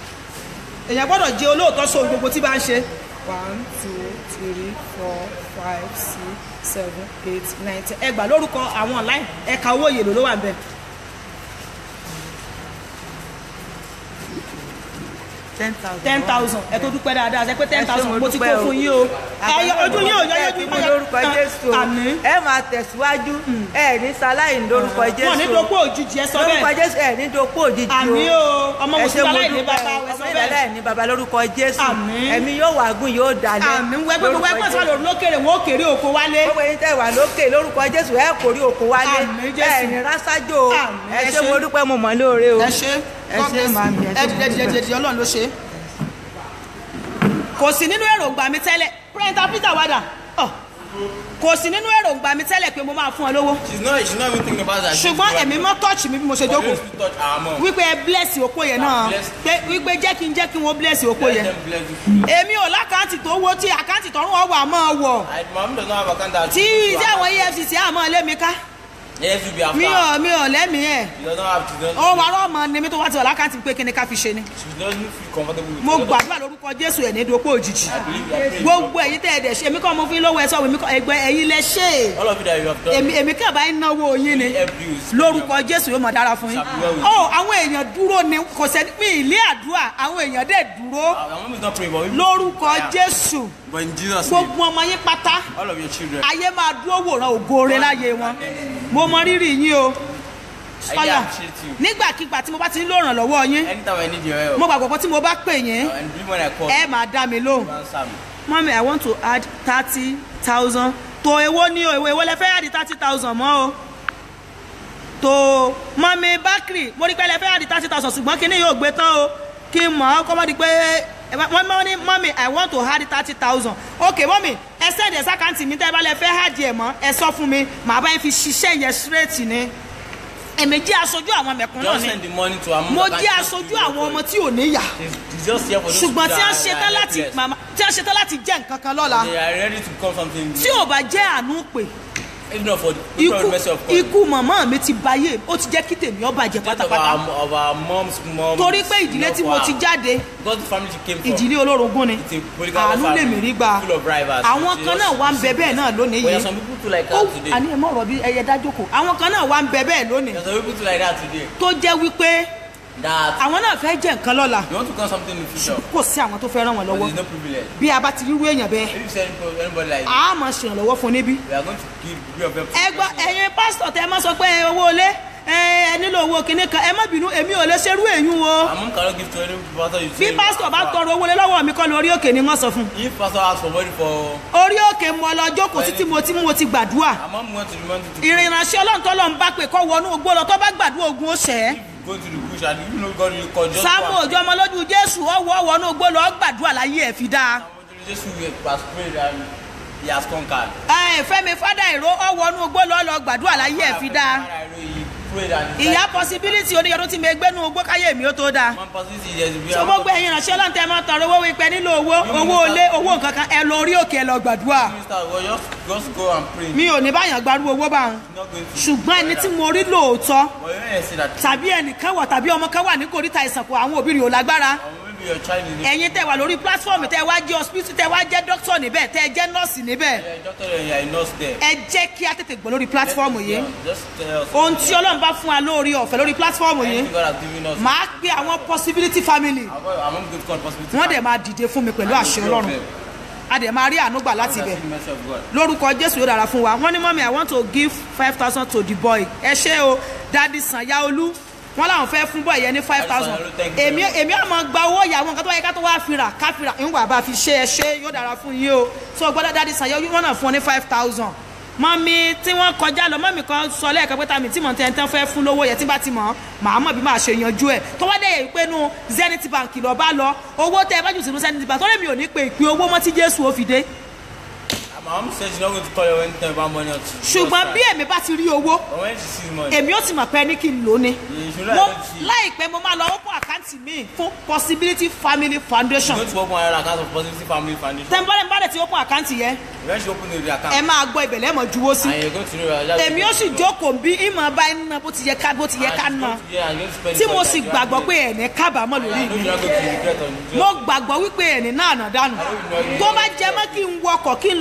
èèyàn gbọ́dọ̀ jẹ́ olóòótọ́ sóhun gbogbo tí bá ń ṣe one two three four five six seven eight nine ten ẹgbàá lórúkọ àwọn online ẹ̀ka owó yèlò ló wà ń bẹ̀. ten thousand. ten thousand ẹ tó dúpẹ́ dáadáa ṣe pé ten Ẹ ṣé, thousand mo mo ti kó dúpẹ́ o. fún yín o ẹ yọ ojú yín ò yọ yọjú mi lórúkọ jésù o àmín ẹ máa tẹ̀síwájú ẹ ní sáláì ní lórúkọ jésù wọn ní dopò òjijì ẹ sọ lórúkọ bẹ́ẹ̀ jésù ẹ ní dopò òjijì o àmín o ọmọ ẹ ṣé, mùsùlùmí mo aláìní dúpẹ́ bàbá o. ẹ sọ ọmọ bẹ́ẹ̀ ìdálẹ́ ní bàbá lórúkọ jésù Àmín. ẹ̀mí yóò wà gùn yóò dalẹ̀ àmín wẹgbẹ gbogbo ẹgbẹ sọ lórí lókèrè wọn ó kéré oko wálé gbogbo yín tẹ̀ wà lókè lórúkọ jésù ẹ kò rí òkú wálé Àmín, Jésù. ẹ ní rásájò o Àmín, ẹ ẹ ṣé ṣé. mo dúpẹ́ mo mọ̀ lóore o ẹ ṣe ẹ ṣé màmí ẹ ẹ ṣé dìde dìde dìde dìde ọlọ́run ló ṣe kò sí nínú èròǹgbà mi tẹ́lẹ̀ pírẹ́ntà peter wada ọ kò sí nínú èròǹgbà mi tẹ́lẹ̀ pé mo máa fún ọ lówó she's not she's not even thinking about that. ṣùgbọ́n ẹ̀mí mọ́ tọ́ọ̀chì mi bí mo ṣe jókòó Always touch our mom. wípé ẹ bless òpó yẹn náà pé wípé jẹ́ kí n jẹ́ kí wọ́n bless òpó Let yẹn them bless you. èmi ò lákàntì tó wó tí àkáǹtì tọrún ọwọ́ àmọ́ wọ̀ I mom does not have account that. tí tí àwọn efcc àmọ́ lé mi ká Yes, you be after. mi ò mi ò lẹ́mìí ẹ̀ She does not have she doesn't. ó wà rọ́ọ̀mọ ni mi tó wá ti wà lákàntì pé kí ni ká fi ṣe ni She doesn't feel comfortable with mo it. gbàdúrà lórúkọ jésù ẹ̀ ní dopó òjijì I believe you are praying. gbogbo ẹ̀yin tẹ́ ẹ dẹ̀ ṣe èmi kọ́ mo fi lówó ẹ sọ èmi kọ́ ẹgbẹ́ ẹ̀yin lẹ ṣe é All of you that you have done. èmi èmi kàn bá ń náwó yín ni Help you. lórúkọ jésù yóò mọ̀ dára fún yín Ṣàbíwá wí. ó àwọn èèyàn dúró ni kò sẹ́ni pín ilé àdúrà àwọn èèyàn dẹ̀ dúró Our mom is not praying, but we lórúkọ Yeah. jésù But in Jesus' name, gbogbo ọmọ yín pátá all of your children. ayé máa dúró wòran ògóore láyé wọn mo mọ rírì yín o I ọyà appreciate you. nígbàkigbà tí mo bá ti ń lòràn lọ́wọ́ yín Anytime I need your help. mo gbàgbọ́ pé tí mo bá pè yín And believe when I call. ẹ máa dá mi lóhùn you answer me. mọ́mí i want to add thirty thousand tó èwo ní o èwo èwo lẹ fẹ́ add thirty thousand mọ́ o tó mọ́mí bákìrì mo rí pé lẹ fẹ́ add thirty thousand ṣùgbọ́n kí ni yóò gbé tán o kí n mọ̀ ọ́ kọ́ mọ́ di pé wọ́n mọ́ ní mọ́mí i want to add thirty thousand ok mọ́mí ẹ sẹ́ẹ̀dì ẹ̀sà kàǹtì mi tẹ́ ẹ bá lẹ fẹ́ add ẹ̀ mọ́ ẹ sọ fún mi màá bá yín fi ṣiṣẹ́ yẹn straight ni èmi jẹ́ aṣojú àwọn mẹ̀kúnnù Just ni send the money to our mom. mo that jẹ́ can aṣojú give you àwọn your ọmọ tí ò níyà It's it's just here for those ṣùgbọ́n tí people wọ́n that ṣetán are láti helpless. màmá tí wọ́n ṣetán láti jẹ́ nǹkan kan lọ́la They are ready to become something. tí ò bá jẹ́ àánú pè If not for the people of ikú the mercy of God. ikú màmá mi ti báyé ó ti jẹ́ kí tèmi ó bàjẹ́ Death of pátápátá our, of our mom's mom. torí pé ìdílé tí mo ti jáde Because the family she came from. ìdílé olórogún ni It's a polygamous àánú lèmi rí gbà full of rivals. àwọn They kan just- náà wá ń bẹ bẹ́ẹ̀ náà lónìí But there are yìí some people too like ó that today. àní ẹ̀ mọ̀ ọ̀rọ̀ bí ẹyẹ dájókòó àwọn kan náà wá ń bẹ bẹ́ẹ̀ lónìí There are some people too like that today. tó jẹ́ wípé That àwọn náà fẹ́ jẹ́ nǹkan lọ́la you want to become something in the future. kò sí àwọn tó fẹ́ ràn wọ́n But lọ́wọ́ there's no privilege. bí a bá ti rírú èèyàn bẹ́ẹ̀ If you say anybody, anybody like this, a máa ṣèrànlọ́wọ́ fún níbí we are going to give give of them. ẹ gbọ́ ẹ̀yin pásítọ̀ tẹ́ ẹ má sọ pé owó ilé ẹ ẹ nílò owó kinní kan ẹ má bínú èmi ò lè ṣerú èyún o Our mom cannot give to any pastor you bí say. pásítọ̀ bá tọrọ owó lé lọ́wọ́ mi kọ́ lórí òkè ni wọ́n sọ fún If pastor asks for money for, orí òkè mo lọ jókòó sí tí mo ti mo ti gbàdúrà our mom went to the mountain to ìrìn ìránṣẹ́ ọlọ́run tó lọ́n bá pè kọ́ wọnú ogbó lọ tó bá gbàdúrà ogun ó ṣẹ́ go to the bush and you know God will call just sáàmù one. òjò ọmọ lójú jésù ọwọ́ wọnú ogbó lọ gbàdúrà láyé ẹ̀ fi dáa Jesus has prayed and he has conquered. ẹ fẹ́mi fádà ìró ọwọ́ wọnú ogbó lọ lọ gbàdúrà láyé ẹ̀ fi dáa He prayed and he ìyá possibility oníyọdún tí mi gbénu ogbó káyé mi ó tó dáa One possibility is we so are gbogbo ẹ̀yin ìránṣẹ́ ọlọ́run tẹ́ ẹ máa tọrọ owó wípé nílò owó owó ilé owó nǹkan kan ẹ lọ orí òkè ẹ lọ gbàdúrà minister well just just go and pray. mi ò ní báyàn gbarú owó bá wọn not going to. ṣùgbọ́n ẹni tí mo rí lóòótọ́ but you know you see that. tàbí ẹnìkan wà tàbí ọmọ kan wà ní kòríta ìsànkú àwọn òbí rẹ̀ ò lágbára or maybe your child is. ẹ̀yin tẹ́ wà lórí platform tẹ́ wá jẹ́ hospital tẹ́ wá jẹ́ doctor níbẹ̀ tẹ́ jẹ́ nurse níbẹ̀ Yeah, doctor and you are a nurse there. ẹ jẹ́ kí á tètè gbọ́ lórí platform yìí Just tell us. ohun tí ọlọ́run bá fún wa lórí ọ̀fẹ́ lórí platform yìí Anything God has given us. màá pe àwọn possibility family I'm going to God possibility. wọ́n dẹ̀ máa dìde fún mi pẹ̀lú àṣẹ ọlọ́run a dẹ̀ máa rí àánú gbà láti ibẹ̀ the mercy of God. lórúkọ jésù yóò dára fún wa wọ́n ní mọ́mí i want to give five thousand to the boy ẹ ṣé o dadi sanyaolu wọ́n làwọn fẹ́ fún boy yẹn ní five thousand Sanyaolu, thank you èmi èmi àmọ́ gba owó ìyàwó nǹkan tó wáyé ká tó wá fira ká fira ìwà bá fi ṣe ẹ ṣe yóò dára fún yín o so gbọ́dọ̀ dadi sanyaolu wọ́n náà fún ọ ní five thousand mọ́mí tí wọ́n kọjá lọ mọ́mí kan sọ lẹ́ẹ̀kan pé tàmí tí mò ń tẹ́ tán fẹ́ fún lówó yẹn tí bá ti mọ̀ màá mọ̀ bí màá ṣe yanjú ẹ̀ tó wá dé yẹ pé nu zenith bank lọ bá lọ owó tẹ ẹ bá jù sínú zenith bank tó lè mi ò ní pe ìpín owó mọ́ tí jésù ó fi dé My mom said she's not going to call you anytime about money or two. ṣùgbọ́n bí èmi bá ti rí owó But when she sees money, èmi ó ti mọ̀ pé ní kí n lò ó ni you should mo like she láìpẹ́ mo máa lọ open àkáǹtì mi fún possibility family foundation going to open her account of Positive Family Foundation. tẹ́ńbọ́lẹ̀ ń bá dẹ̀ ti open àkáǹtì yẹn When she open the ẹ account, máa gbọ́ ibẹ̀ lẹ́mọ̀ juwó sí and you're going to know that èmi ó sì jókòó bí ìmọ̀ bá ń ná bó ti yẹ ká bó ti yẹ ká ná Yeah, and you're going to spend tí it mo on sì that. gbàgbọ́ pé ẹ̀ní kábàámọ̀ lórí I know mi you're not going to regret on it. mo gbàgbọ́ wípé ẹ̀ní náà nà dànù tó bá jẹ mọ́ kí n wọkọ̀ kí n lọ wo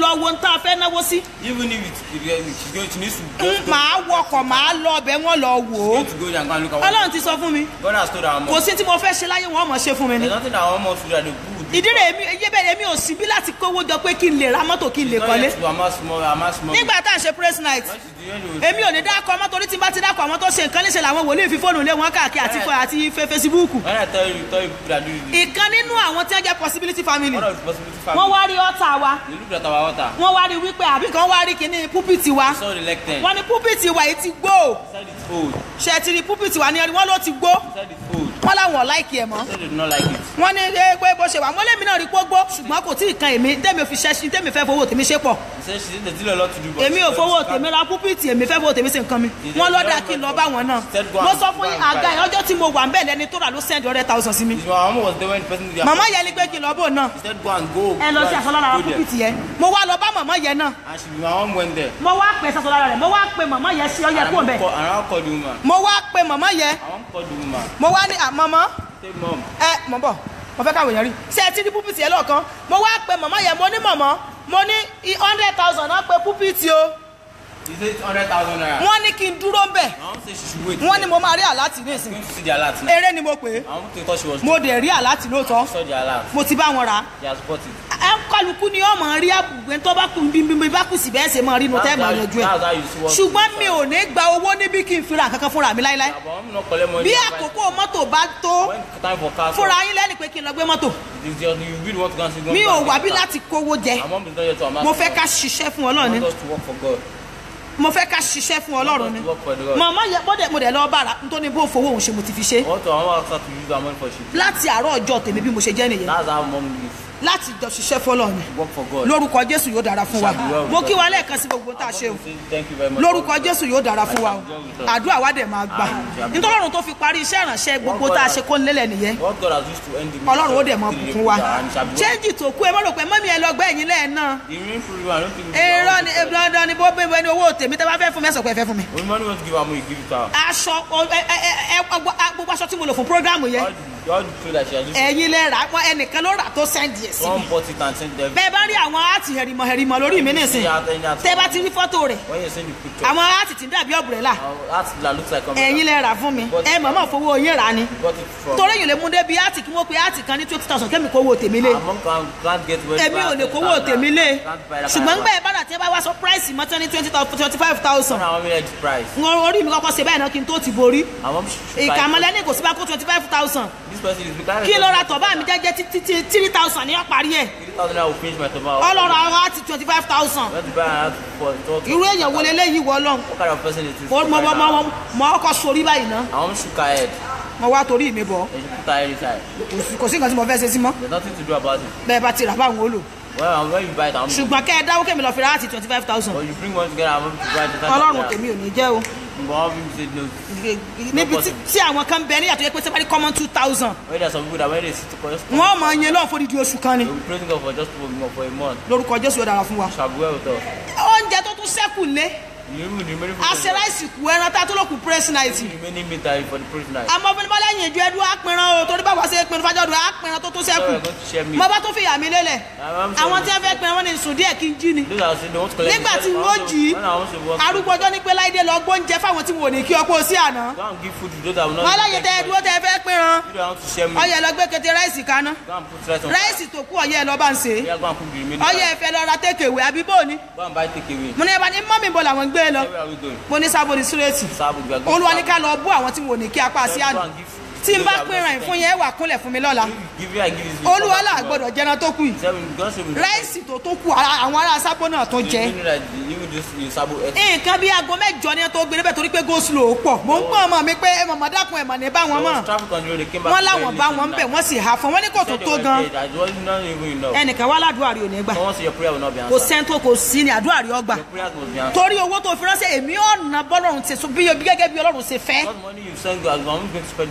tá a fẹ́ náwó sí Even if it's, if it- she's going, she needs to ń just go, màá wọkọ̀ màá lọ ọbẹ̀ wọn lọ wò ó going to go and go and look at what ọlọ́run ti sọ fún mi God has told our kò mom. sí tí mo fẹ́ ṣe láyé wọn mọ̀ ṣe fún mi ni There's nothing that our mom wants to do that the people will do. ìdí rẹ̀ èmi eyé bẹ́ẹ̀ èmi ò sí bí láti kówó jọ pé kí n lè ra mọ́tò kí n lè It's not kọ́lé yet to amass more, amass more. nígbà tá à ń ṣe praise night Once she's doing it, èmi ò ní dákọ̀ ọmọ torí tí n bá ti dákọ̀ ọmọ tó ṣe nǹkan léṣe làwọn wòlíì fi fóònù lé wọn káàkiri àti fọ àti fe- fesibúùkù When I tell you, tell you people that do this, ìkan nínú àwọn tí wọ́n jẹ́ possibility family one of the possibility wọ́n family, wá rí ọ̀tá wa they looked at our water, wọ́n wá rí wípé àbí kan wá rí kíní púpìtì wa saw the leg ten, wọ́n ní púpìtì wa yìí ti gbó said it's old, ṣe ti rí púpìtì wa ní ẹni wọ́n ló ti gbó said it's old, wọ́n láwọn ò láìkì ẹ̀ mọ́ said they do not like it. wọ́n ní ẹ pé bó ṣe wà mọ́lẹ́mí náà rí pógbó ṣùgbọ́n kò tí ì kan èmi tẹ́mi ò fi ṣẹ́ṣin tẹ́mi fẹ́ fowó tèmi ṣe pọ̀ He said she said there's still a lot to do, but èmi ò fowó tèmi ra púpìtì èmi fẹ́ fowó tèmi ṣe nǹkan mi wọ́n lọ́dà kí n lọ bá wọn náà mo sọ fún yín àga yẹn ọjọ́ tí mo wà ń bẹ̀ lẹ́ni tó rà ló send hundred thousand sí mi His mama was there when the person did their màmá yẹn ni pé kí n lọ bò náà He said go and go. ẹ lọ go sí and aṣọ lára go there. púpìtì yẹn mo wá lọ bá màmá yẹn náà And she, my mom went there. mo wá pè sọ́sọ́ lára rẹ̀ mo wá pè màmá yẹn sí ọyẹ And kúrò I bẹ́ẹ̀ call, and I call the woman. mo wá pè màmá yẹn I want call the woman. mo wá ní àmọ́mọ́ Say mom, ẹ mọ̀ bọ̀ mo fẹ́ káwọn èèyàn rí ṣé ẹ ti rí púpìtì yẹn lọ́ọ̀kan mo wá pè màmá yẹn mo ní mọ̀mọ́ mo ní hundred thousand náà pé púpìtì o he said hundred thousand naira. wọ́n ní kí n dúró ń bẹ̀ My mom said she should wait. wọ́n ní mo máa rí àláàtì ní She's ìsìn going to see the alert now. eré ni mo pè é My mom thought she was mo dẹ̀ rí àláàtì lóòótọ́ saw the alert. mo ti bá wọn rà á She has bought it. ẹ ń kálukú ni ọmọ rí àbùgbé tó bá kú bí bí bá kù sí bẹ́ẹ̀ ṣe máa rí inú tẹ́ That's máa how- yanjú ẹ̀ that's how you see what- ṣùgbọ́n mi ò ní gba owó níbí kí n fi ra kankan fúnra mi láíláí Yeah, but I'm not collect money. bí and buy- àkókò mọ́tò bá tó When time for car. fúnra yín lẹ́nu pé kí n lọ gbé mọ́tò It's just you really want to go and see. go mi and ò get wá bí car. láti kówó jẹ My mom is not here to amass. mo fẹ́ money. ká ṣiṣẹ́ fún I ọlọ́run ni want us to work for God. mo fẹ́ ká ṣiṣẹ́ fún ọlọ́run ni I want us to work for the God. màmá yẹ bọ́dẹ̀ mo dẹ̀ lọ bára nítorí bó fowó òun ṣe mo ti fi ṣe I want to I want us to use our money for shit. láti àárọ̀ ọjọ́ tèmi bí mo ṣe jẹ́ nìyẹn That's how mom lives. láti jọ ṣiṣẹ́ fọlọ́run ni Work for God. lórúkọ jésù yóò dára fún wa Shall be well mo with kí us. wa lẹ́ẹ̀kan sí gbogbo tá a ṣe o Say Thank you very much. lórúkọ jésù yóò dára fún wa o àdúrà wa dẹ̀ máa gbà nítorí ọ̀run tó fi parí iṣẹ́ ìrànṣẹ́ gbogbo tá a ṣe kó lélẹ̀ nìyẹn What God has used to end the ọlọ́run ó dẹ̀ máa ministry, bùkún wa and shall be well. ṣéǹjì tó kú ẹ mọ́ rò pé mọ́mí ẹ lọ gbẹ́ ẹ̀yìn lẹ́ẹ̀ náà The real proof, I don't think. èrò ni dandan ni bó bẹ́ẹ̀ bẹ́ẹ̀ ni owó tèmi tẹ́ bá fẹ́ fún mi ẹ sọ pé ẹ fẹ́ fún mi. When money wants to give her money, give it to her. aṣọ ọ- ẹ- ẹ- ẹ- ẹ- gbogbo gbogbo aṣọ tí mo lò fún programu yẹn All the, all the clothes that she has used, ẹ̀yin lẹ rà wọn ẹnìkan ló rà tó sẹ́ndì ẹ̀ sí mi. one bought it and sent them. bẹ́ẹ̀ bá rí àwọn áàtì hẹ̀rìmọ̀ hẹ̀rìmọ̀ lórí mi nísìn tẹ́ bá ti rí fọ́tò rẹ̀ When you send the picture, àwọn áàtì tí ń dàbí ọ̀bùrẹ́là uh, that that looks like a ẹ̀yin lẹ rà fún mi ẹ mọ̀mọ́ fowó yín rà ni got it from. torí èyàn lè mú débi áàtì kí wọ́n pe áàtì kan ní twenty thousand kémi kówó tèmi lé Among can can't get well. èmi ò lè kówó tèmi lé ṣùgbọ́n gbẹ́ bára tí ẹ bá wá sọ price mọ́tọ́ ní twenty twenty five thousand When I want me the price, orí mi kọ́kọ́ ṣe bẹ́ẹ̀ náà kí n tó ti borí I want to ìkàmọ́lẹ́ ní kò sí bá kó twenty five thousand This person is because kí ló ra tọ̀bá mi jẹ́jẹ́ títí tí three thousand ní ọ̀parí ẹ̀ Three thousand naira will finish my tomato. ọlọ́run àwọn àti twenty five thousand Went to buy an hat for for- irú èèyàn wo leléyìí wọ lọ́n What kind of person is this? mo mo mo mo mo ọkọ sórí báyìí ná I want to shook her head. mo wá torí mi bọ̀ And she put her head inside. kò sí- kò sí nǹkan tí mo fẹ́ ṣe sí mọ́ There's nothing to do about it. bẹ́ẹ̀ bá ti rà báwọn ó lò Well, when you buy it, I'm ṣùgbọ́n kẹ́ ẹ dáwó kẹ́mi lọ fi ra àti twenty five thousand But you bring one together, I'm going to buy it. ọlọ́run tèmi ò ní jẹ́ o But all people say no. níbi tí- tí àwọn kan bẹ níyàtọ̀ yẹ pé sẹ́pàdé common two thousand When there's some people that when they sit to just wọ́n mọ̀ ọ́ yẹn lọ́wọ́ fódìdí oṣù kan ni They'll be praising God for just for, for a month. lórúkọ jésù yóò dára fún wa Shall be well with us. oúnjẹ tó tún sẹ́kù lé You remove the remaining àṣẹ láìsí kù ẹran tá a tó lọ kù praise night the remaining meat that is for the praise night. àmọ́ fún mi bá lẹ́yìn ìjọ ẹdún àpẹran o torí báwa ṣe pinnu fájọ́dún àpẹran tó tún So sẹ́kù we're going to share meat. mo bá tún fìyà mi lélẹ̀ I'm àwọn saying- tí wọ́n fẹ́ pinnu wọn ní sùn díẹ̀ kí n jí ni Those are saying they want to collect nígbà the- tí I wọ́n want to- jí when I want to work, arúgbó ọjọ́ ní pé láìdé lọ gbóúnjẹ fáwọn tí wọn ò ní kí ọkọ sí àná Go and give food to those that will not wọn be láyé tẹ thankful. ẹdúró tẹ fẹ́ pinran You don't want to share meat. ọyẹ lọ gbé kété ráìsì kaná Go and put rice on ráìsì tó kú ọyẹ lọ bá ń ṣe Yeah, go and cook the remaining. ọyẹ ẹfẹ lọ ra tékèwé àbí bóòní Go and buy takeaway. mo ní ẹ bá ní mọ́mì bọ̀ làwọn ń gbé lọ Where are we going? mo ní sábò ní sírètì Sabu, we are going olúwa to ní ká lọ bú àwọn tí wọn ò ní kí apá sí Go àná and give food to tí n those bá that will pinran not ìfún yẹn wà kúnlẹ̀ fún mi lọ́la Give you, I give you. olúwa là gbọ́dọ̀ jẹran tó kù yìí Seven, God show me. ráìsì tó tó kù ara- àwọn ará sábò náà tó You jẹ know that the- even this is Sabu ate. nǹkan bíi aago mẹ́jọ ni wọ́n tó gbé níbẹ̀ torí pé go slow pọ̀ mò ń gbọ́n ọmọ mi pé màmá dákun ẹ̀ mà ní bá wọn There mọ̀ was traffic on the road, they came back wọ́n very láwọn bá late wọn in bẹ̀ the night. wọ́n sì hà fún wọn ní kò tó Said they tó were gan dead. I was not even enough. ẹnìkan wá ládùúgbò àrí ò ní gbà Someone say your prayer will not be kò answered. sẹ́ńtò kò sí ni àdúrà rí ọgbà Your prayers must be answered. torí owó tó fi ránṣẹ́ èmi ọ̀nà bọ́lọ́run ṣe so bí bí gẹ́gẹ́ bí ọlọ́run ṣe fẹ́ What money you send, God, I'm going to spend just. ó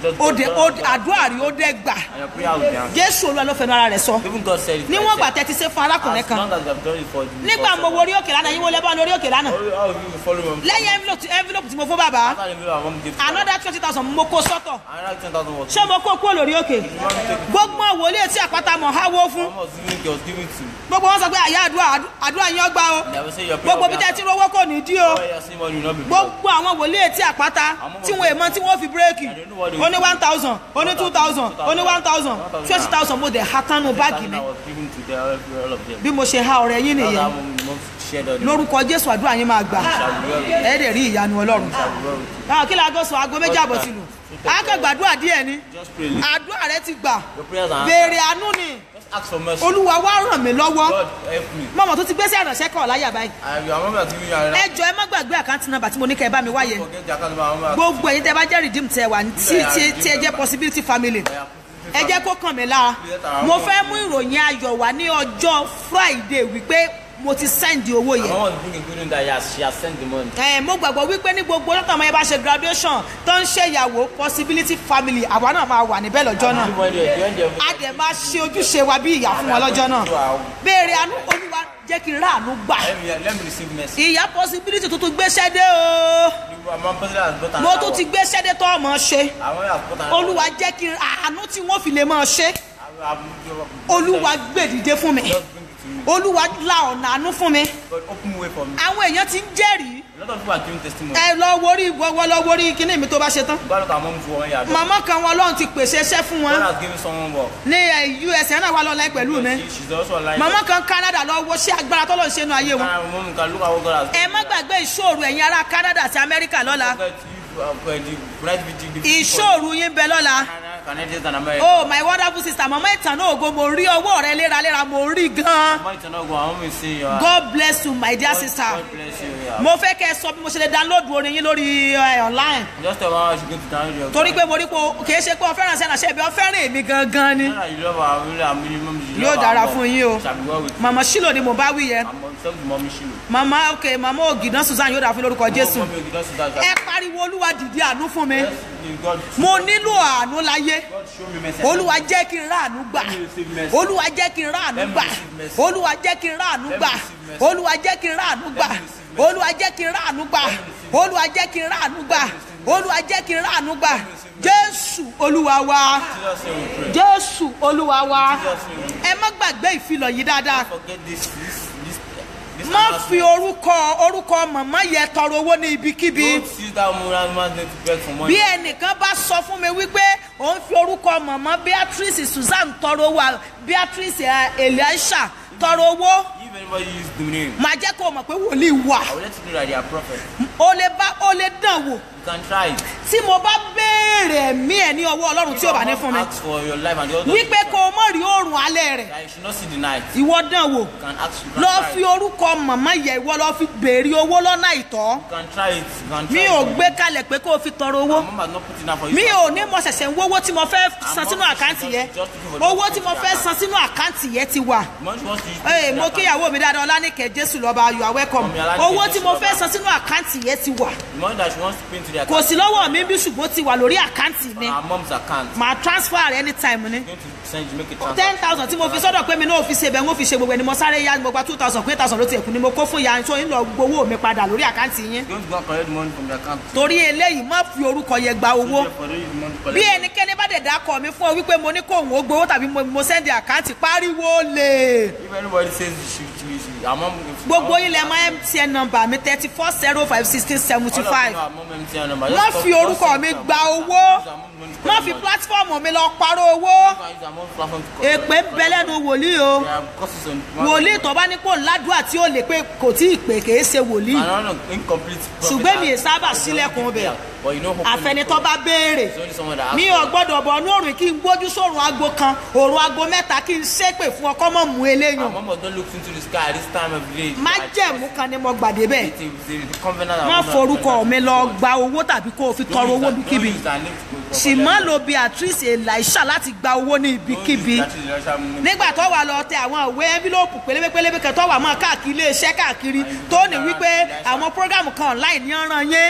dé ó dé- àdúrà rí ó dé gbà and your prayer will be answered. jésù olúwa ló fẹnu ara rẹ̀ sọ Even God said it. níwọ̀n gbà As tẹ́ ti ṣe fún arákùnrin kan long as you have done it for the nígbà mo wo orí òkè lánàá yín wo lẹ́bàá lórí òkè lánàá How how will you follow him? lẹ́yìn envelope envelope tí mo fún bàbá After the middle, I want to give to another twenty thousand mo kó sọ́tọ̀ Another 10,000 was ṣé mo kó kúrò lórí òkè gbogbo wòlíì etí àpáta mọ̀ háwó fún One was giving, he was giving to. gbogbo wọn sọ pé àyà àdúrà àdúrà yín ọgbà o They will say your prayer gbogbo will bí be tẹ́ ti answered. rówó kò ní dí o Where you are seeing money will not be blocked. gbogbo àwọn wòlíì etí àpáta tí wọn èèmọ tí wọn fi bírèkì ó ní one thousand ó ní two thousand ó ní one thousand twenty thousand mo dẹ̀ ha tánú báàgì mi I was giving to the, all of them. bí mo ṣe ha ọ̀rẹ́ yín That's nìyẹn how we must share the lórúkọ jésù àdúrà yín máa gbà Shall we well with ẹ dẹ̀ rí ìyanu ọlọ́run shall we well with àwọn kí láago sọ aago méjì àbọ̀ ti lù akẹ́gbàdúrà díẹ̀ ni Just pray. little. àdúrà rẹ ti gbà Your prayers are béèrè answered. àánú ni Just ask for mercy. olúwa wá ràn mí lọ́wọ́ God help me. mọ̀mọ́ tó ti gbé sí àránṣẹ́ kọ̀ láyà báyìí I I remember giving you a ẹ jọ ẹ má gbàgbé àkáǹtì nọ́mbà tí mo ní kẹ́ ẹ bá mi wáyé forget the account number. I remember gbogbo ẹ̀yin tẹ́ bá jẹ́ redeem tẹ́ wà ní tí tí tí ẹ jẹ́ possibility family ẹ jẹ́ kó kàn mí lára mo fẹ́ mú ìròyìn ayọ̀ wá ní ọjọ́ friday wípé mo ti send owó My yẹn mom was bringing good news that he has, she has sent the money. ẹ mo gbàgbọ́ wípé ní gbogbo lọ́tọ̀ ọmọ yẹn bá ṣe graduation tó ń ṣe ìyàwó possibility family àwa náà máa wà níbẹ̀ lọ́jọ́ náà The money, the money, the a dẹ̀ máa ṣe ojúṣe wa bí ìyá fún wọn lọ́jọ́ náà béèrè àánú olúwa jẹ́ kí n rà àánú gbà Let me, let me receive mercy. ìyá possibility tuntun gbéṣẹ́ dé o My president has brought mo another tún ti one. gbéṣẹ́ dé tó ọmọ ṣe I want you to put another olúwa jẹ́ kí n àánú tí wọ́n fi lè máa ṣe I will- I will- olúwa gbèdìde fún mi Just bring it to me. olúwa la ọ̀nà àánú fún mi God open way for me. àwọn èèyàn ti ń jẹ́rìí A lot of people are giving testimony. ẹ lọ worí wọ́wọ́ lọ worí kíní mi tó bá ṣe tán God look at mom for one year. God màmá kan wọn lọ́run ti pèsè iṣẹ́ fún wọn has given someone work. ní ẹ, us ẹ̀ náà wà lọ́la pẹ̀lú mi She, she's also alive. màmá kan canada lọ wo ṣé agbára tó lọ́n ṣe nu ayé wọn Can, mom can look at what God has ẹ má gbàgbé ìṣòro ẹ̀yin ará canada àti amẹ́ríkà lọ́la Forget if, uh, uh, the bright video- the- ìṣòro yín bẹ lọ́la Canadians and Americans. oh my wonderful sister mama ìtànà ògo mo rí ọwọ́ rẹ léraléra mo rí gan Mama, it's not go. I want me to say you are. god bless you my dear God- sister God bless you. Yeah. mo fẹ́ kẹ́ ẹ sọ bí mo ṣe lè download orin yín lórí ẹ, online Just tell mama she go to download your. torí pé mo rí pé o- kì í ṣe pé o fẹ́ràn sí ànàṣẹ́ ibi o fẹ́ràn èmi gangan ni Not that you love her, really, I mean, mom, you Yóò love dára her fún more. yín o. Shall be well with you. mama shilo ni mo bá wí yẹn I'm on talk to mommy Shiloh. mama ok mama ògìdán susan yóò dà fún lórúkọ jésù Mommy, you don't see that. ẹ pariwo olúwa dìde àánú fún mi Yes, God, mo nílò àánú láyé God show me mercy. olúwa jẹ́ kí n rà àánú gbà Let me receive mercy. olúwa jẹ́ kí n rà àánú gbà olúwa jẹ́ kí n rà àánú gbà olúwa jẹ́ kí n rà àánú gbà olúwa jẹ́ kí n rà àánú gbà olúwa jẹ́ kí n rà àánú gbà olúwa jẹ́ kí n rà àánú gbà jésù olúwa wa Jesus name we pray. jésù olúwa wa Jesus name we ẹ má gbàgbé ìfilọ̀ yìí dáadáa forget this this this this má announcement. fi orúkọ orúkọ màmá yẹ tọrọ owó ní ibikíbi Don't use that woman man's name to beg for money. bí ẹnìkan bá sọ fún mi wípé òun fi orúkọ màmá beatrice susan tọrọ owó beatrice eh, elisha tọrọ owó If anybody use the name, màá jẹ́ kó o mọ̀ pé wòlíì wà I will let you know that they are prophet. o lè bá o lè dàn wò You can try it. tí mo bá béèrè ẹ̀mí ẹ̀ ní ọwọ́ ọlọ́run tí ò bá ní fún mi Ask for your life and the other. wípé kó o mọ̀ rí oòrùn alẹ́ rẹ̀ That you should not see the night. ìwọ dàn wò You can ask. You can lọ try fi it. orúkọ màmá yẹ ìwọ lọ fi béèrè owó lọ́nà ìtọ́ You can try it. You can try mi it. ò gbé kalẹ̀ pé kó o fi tọrọ owó Mom has not put it down for you. mi ò ní mo ṣẹ̀ṣẹ̀ ń wówó tí mo fẹ́ san sínú àkáǹtì yẹn owó tí mo fẹ́ san sínú àkáǹtì yẹn ti wà Money wants to use. ee mo kíyàwó mi dáadáa ọlánìkẹ́ jésù lọ́ba you are welcome owó tí mo fẹ́ san sínú àkáǹtì yẹn ti wà The money that she wants to pay into the kò account. sí lọ́wọ́ mi bí ṣùgbọ́n ti wà lórí àkáǹtì mi Our mom's account. màá transfer rẹ̀ anytime ni Going to send you make a transfer. ten thousand tí mo fi sọ́dọ̀ pé mi náà fi ṣe bẹ́ẹ̀ mo fi ṣe gbogbo ẹni mo sáré yá mo gba two thousand pé thousand ló ti ẹ̀kú ni mo kó fún ya so ń lọ gbowó mi padà lórí àkáǹtì yín Going to go and collect the money from the account. torí eléyìí má fi orúkọ yẹn gba owó Therefore, don't use the money to collect bí money. ẹnikẹ́ni bá dẹ̀ dákọ̀ mi fún ọ wípé mo ní kó òun ó gbowó tàbí mo- mo sẹ́ndì àkáǹtì pariwo lè If anybody says she, she, she, our mom. gbogbo ilẹ̀ mọ mtn nọmba mi thirty four zero five sixteen seventy five Our mom MTN number. má Just fi call- orúkọ just mi send gba them. owó Use our mom's money to má collect fi money. pílátífọ̀mù mi lọ parọ́ owó You can use our mom's platform to collect èpè ń bẹ lẹ́nu wòlíì o There are courses on. wòlíì tó bá ní kó ládùúgbà tí ó lè pé kò tí ì pè kèé ṣe wòlíì I don't know, incomplete. prophet ṣùgbọ́n mi ì has- sábà has sílẹ̀kùn already bẹ̀ there. But you know, hopefully- àfẹnitọ́ bá béèrè It's only someone that asks mi for ò it. gbọ́dọ̀ bọ̀ ní òrùn kí n gbójú sórun aago kan òrùn aago mẹ́ta kí n ṣépè fún ọkọ́ mọ̀ mú Our eléyàn mom don't look into the sky at this time of the day. májẹ̀mú kan ni mo gbàdé bẹ́ẹ̀ It's a- it's a- the covenant that má our mom has forúkọ done. mi lọ gba owó tàbí kó o fi Don't tọrọ use owó that- bíkíbi don't use that name to go- sì má lo beatrice elisha láti gba owó ní Don't use ibikíbi that to the Russian name. nígbà tó wà lọ tẹ àwọn ìwé envelope pélébépélébé kan tó wà mọ́ káàkiri iléeṣẹ́ káàkiri tó ní wípé àwọn program kan online ní ọ̀ràn yẹn I want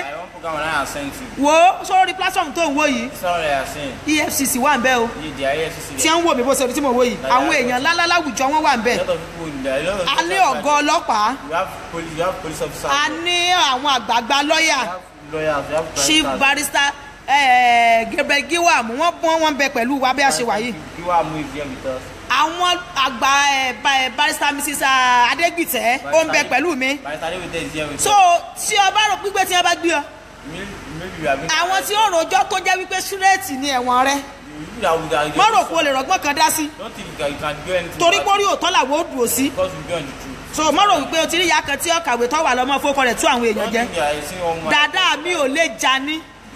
program that I have sent you. wo sórí platform tó ń wò yìí It's not what I have seen. efcc wà ń bẹ o You, the IFCC. tí ń wò mí bó ṣe rí tí mo wò yìí àwọn èèyàn ńláńlá láwùjọ wọn wà ń bẹ A lot of people in there. A lot of a ní ọ̀gá ọlọ́pàá You have police. You have police officers. a ní àwọn àgbààgbà lọ́ọ̀yà You have lawyers. You have chief baristas. barrister eh, gabriel giwam wọ́n bọ́n wọn bẹ pẹ̀lú wa bí a ṣe wà yìí You are moving here with us. àwọn àgbà eh, ba- eh, barrister mrs ah, adegbite ó ń bẹ pẹlú mi Barrister Adewite is here with so us. tí o bá rò pípé tí wọn bá gbé ọ Maybe maybe you have been. àwọn tí ó rojọ́ tó jẹ́ wípé súrẹ́ẹ̀tì ni ẹ̀wọ̀n rẹ You that would that. má rò pé o lè rọgbọ́n kan dá sí Don't think you can, you can do anything. torí about pórí òótọ́ làwọn ó dùn ó sí it Because you be on the truth. so má rò wípé o ti rí ìyá kan tí ó kàwé tó wà lọ́mọ fókọ rẹ̀ tú àwọn èèyàn Don't jẹ́ think you are seeing one man. dáadáa mi ò lè já ní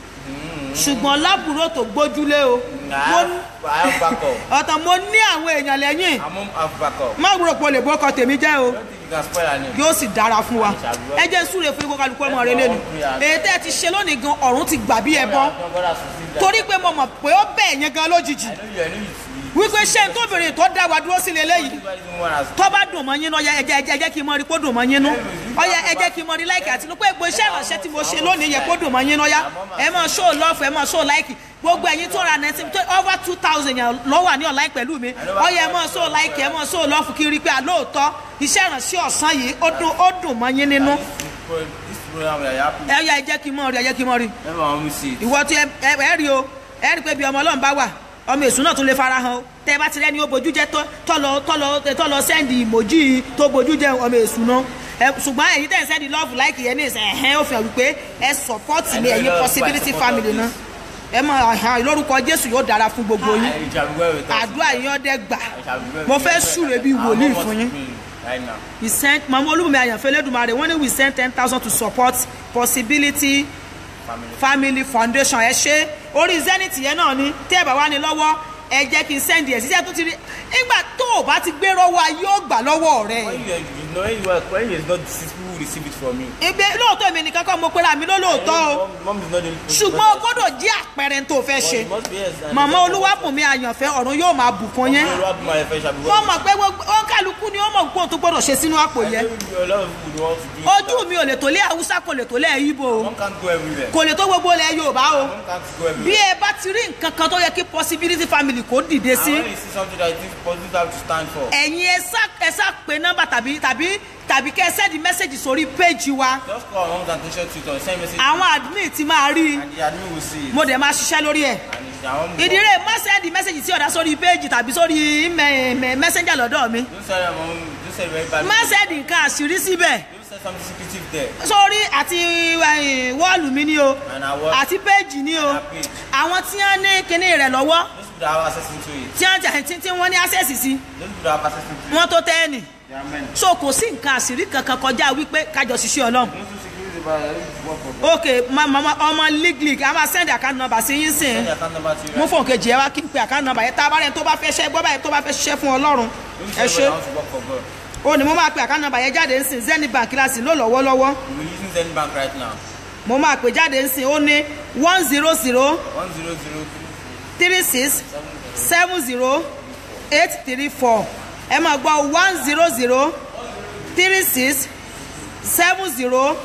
ṣùgbọ́n lábúrò tó gbójúlé o I mo have, I have backup. ọ̀tàn mo ní àwọn èèyàn lẹ́yìn I'm on have backup. má rò pé o lè bókọ tèmi jẹ́ o Don't think you can spoil her name. yóò sì dára fún wa ẹ jẹ́ súre fún ikú kálukú ọmọ rẹ lẹ́nu èyí tẹ́ ẹ ti ṣe lónìí gan ọ̀run ti gbà bí ẹ bọ́ No, God has received that. torí pé mo mọ̀ pé ó bẹ̀ yẹn gan lójijì I know you. I know you. wípé ṣé n tóbìnrin tó dá wa dúró sílé léyìí Everybody know what has. tó bá dùn mọ́ yín nú ọyá ẹjẹ́ ẹjẹ́ ẹjẹ́ kí n mọ rí kó dùn mọ́ yín nú ọyá ẹjẹ́ kí n mọ rí láìkì àti pé gbogbo iṣẹ́ ìrànṣẹ́ tí mo ṣe lónìí yẹ kó dùn mọ́ yín nú ọyá ẹ máa ṣó lọ́ọ̀fù ẹ máa ṣó láìkì gbogbo ẹ̀yin tó ra nẹ́tí tó over two thousand yẹn ló wà ní online pẹ̀lú mi ọyá ẹ máa ṣó láìkì ẹ máa ṣó lọ́ọ̀fù kí n rí pé àlóòótọ́ iṣẹ́ ìrànṣẹ́ ọ̀sán yìí ó dùn ó dùn mọ́ yín nínú This program we are happy. ẹ yá ẹ jẹ́ kí n mọ̀ rí ẹ jẹ́ kí n mọ̀ rí Everyone will see it. ìwọ tí ẹ ẹ ẹ rí o ẹ rí pé bí ọmọ ọlọ́run bá wà ọmọ èṣù náà tún lè fara hàn o tẹ ẹ bá ti rẹ́ni ó bojú jẹ́ tó- tọ́lọ tọ́lọ tọ́lọ sẹ́ndì ìmòjì tó bojú jẹ́ ọmọ èṣù náà ẹ ṣùgbọ́n èyí tẹ̀ ń sẹ́ndì lọ́ọ̀fù láìkì yẹn ní ìsẹ̀ ẹ̀hẹ́n ó fi hàn wípé ẹ sọ̀pọ́tì ní ẹ̀yin possibility family náà ẹ mọ àhàn lórúkọ jésù yóò dára fún gbogbo yín It shall be well with us. àdúrà yín ọdẹ gbà It shall be well mo with fẹ́ us. súre bíi Our wòlíì mom fún wants yín to pray Right now. we sent mama olúmọ̀mí àyànfẹ́ lẹ́dùnmarè wọ́n ní we send ten thousand to support possibility Family. family foundation ẹ ṣe orí zenith yẹn náà ni tẹ́ ẹ bá wá ní lọ́wọ́ ẹ jẹ́ kí n send ẹ̀ síṣẹ́ tó ti rí nígbà tó o bá ti gbé rọ́wọ́ ayé ó gbà lọ́wọ́ rẹ̀ When you, you know when you are when you is not deceived, people will receive it from you. ibi lóòótọ́ èmi nìkan kọ́ mo pera mi lólóòótọ́ o Mom, mom is not the only person. ṣùgbọ́n o gbọ́dọ̀ jí àpẹẹrẹ tó o fẹ́ But ṣe it must be yes. and màmá it's- olúwàbùnmi àyànfẹ́ ọ̀run yóò máa bùkún yẹn Olúwa bí my friend shall be wọ́n well. mọ̀ pé gbogbo ó kálukú ni ó mọ̀ pé òun tó gbọ́dọ̀ ṣe sínú àpò I yẹn know you- a lot of people want to do it. ojú mi ò lè tó lé haúsá kò lè tó lé ibo o Mom can't go everywhere. kò lè tó gbogbo ilẹ̀ yorùbá o Mom can't go bí everywhere. ẹ bá ti rí nǹkan kan tó yẹ kí possibility family kò dìde And sí when you see something that you think positive have to stand for, ẹ̀yin ẹ sá ẹ sá pé nọ́mbà tàbí tàbí tàbí kẹ́ ẹ sẹ́ẹ̀dì mẹ́sẹ̀gì sórí péjì wa just call moms and attention tutor, send message àwọn admin ti máa rí i and the admin will see it. mo dẹ̀ máa ṣiṣẹ́ lórí ẹ̀ And if their mom ìdílé má sẹ́ẹ̀dì mẹ́sẹ̀gì sí ọ̀dà sórí péjì tàbí sórí mẹ́sẹ̀njà lọ́dọ̀ mi don't say mom, don't say very bad. má sẹ́ẹ̀dì nǹkan àṣírí síbẹ̀ Don't say something secretive there. sórí àti eh, wọ́ọ̀lù mi ni o And our àti péjì ni o And our page. àwọn tí wọ́n ní kinní rẹ̀ lọ́wọ́ those people that have access into it, tí wọ́n jà- tí- tí wọ́n ní access sí those people that have access into it, wọ́n tó tẹ́ẹ̀nì they are men. so kò sí nǹkan àṣírí kankan kọjá wípé kájọ ṣiṣẹ́ ọlọ́run Those who security about it, work for them. ok ma- ma- ma- ọmọ league league a máa send account number sí yín sìn Send their account number to you. mú right? fóun kejì ẹ wá kí n pe account number yẹn tá a bá rẹ̀ tó bá fẹ́ ṣẹ́ gbọ́ báyìí tó bá fẹ́ ṣiṣẹ́ fún ọlọ́run Don't ẹ say ṣe everybody wants to work for God. ó ní mo máa pe account number yẹn jáde ńsìn zenith bank láti ló lọ́wọ́lọ́wọ́ We're using Zen Bank right now. mo máa pè jáde ńsìn ó ní one zero zero One zero zero three six seven zero eight three four ẹ máa gbọ́ one zero zero three six seven zero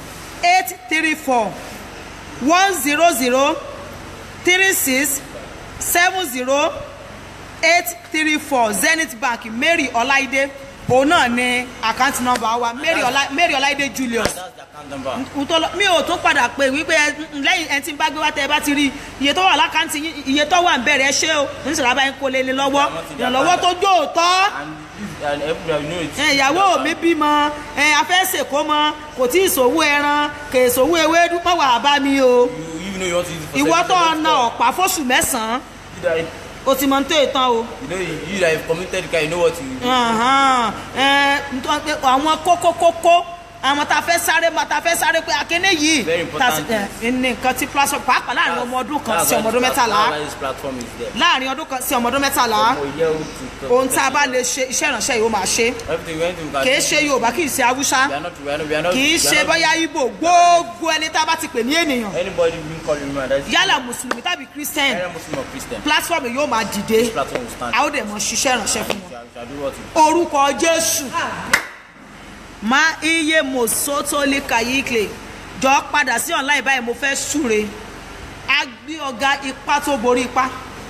eight three four one zero zero three six seven zero eight three four zenith bank mary ọláìdé òun náà ni àkáǹtì nọ́mbà wa mary ọlá mary ọláìdé julius That's the account number. ntọ́lọ mi ò tún padà pé wípé ẹ- n- lẹ́yìn ẹni tí ń bá gbé wá tẹ ẹ bá ti rí iye tó wà lákàntì yín iye tó wà ń bẹ̀rẹ̀ ẹ ṣé o níṣẹ́ lábá yín kó lé lé lọ́wọ́ ìrànlọ́wọ́ tó jó òótọ́ And, this, and everybody know it. ẹ, ìyàwó mi bímọ ẹ afẹ́sẹ̀kó mọ kò tí ì sòwò ẹran kò ì sòwò ewédú mọ̀ wà bá mi o You, you know you want to use it for ìwọ self- tó self- ọ̀nà ọ̀pá fóṣù mẹ́sàn-án You that, o ti mọ ní tó ìtàn o. you know, you, you that have committed the crime, you know what you Ahan, ẹ, ntọ́ pé àwọn kókó kókó àwọn tá a fẹ́ sáré ma tá a fẹ́ sáré pé akéne yìí Very important tá a sì- ẹ, ní nǹkan tí platform pàápàá láàrin ọmọ ọdún kan That's sí why ọmọ ọdún this plat- mẹ́tàlá that's why this platform is there. láàrin ọdún kan sí ọmọ ọdún mẹ́tàlá For a year old to- ohun tá a bá lè ṣe iṣẹ́ ìránṣẹ́ yìí ó máa ṣe Everything we went to, we can kì í do. ṣe yorùbá kì í ṣe haúsá We are not, we are not, we are not, kì í we are ṣe not- bóyá ibo gbogbo ẹni tá a bá ti pè ní ènìyàn Anybody being called human, that's yálà mùsùlùmí tàbí christian either Muslim or Christian. platform yóò máa dìde This platform will stand. a ó dẹ̀ mọ ṣiṣẹ́ ìránṣẹ́ fún wọn. Shall, shall do what we orúkọ jésù ma iye mosotoli kayikle jọ padà sí online báyìí mo fẹ́ súre a gbé ọ̀gá ipá tó borí ipá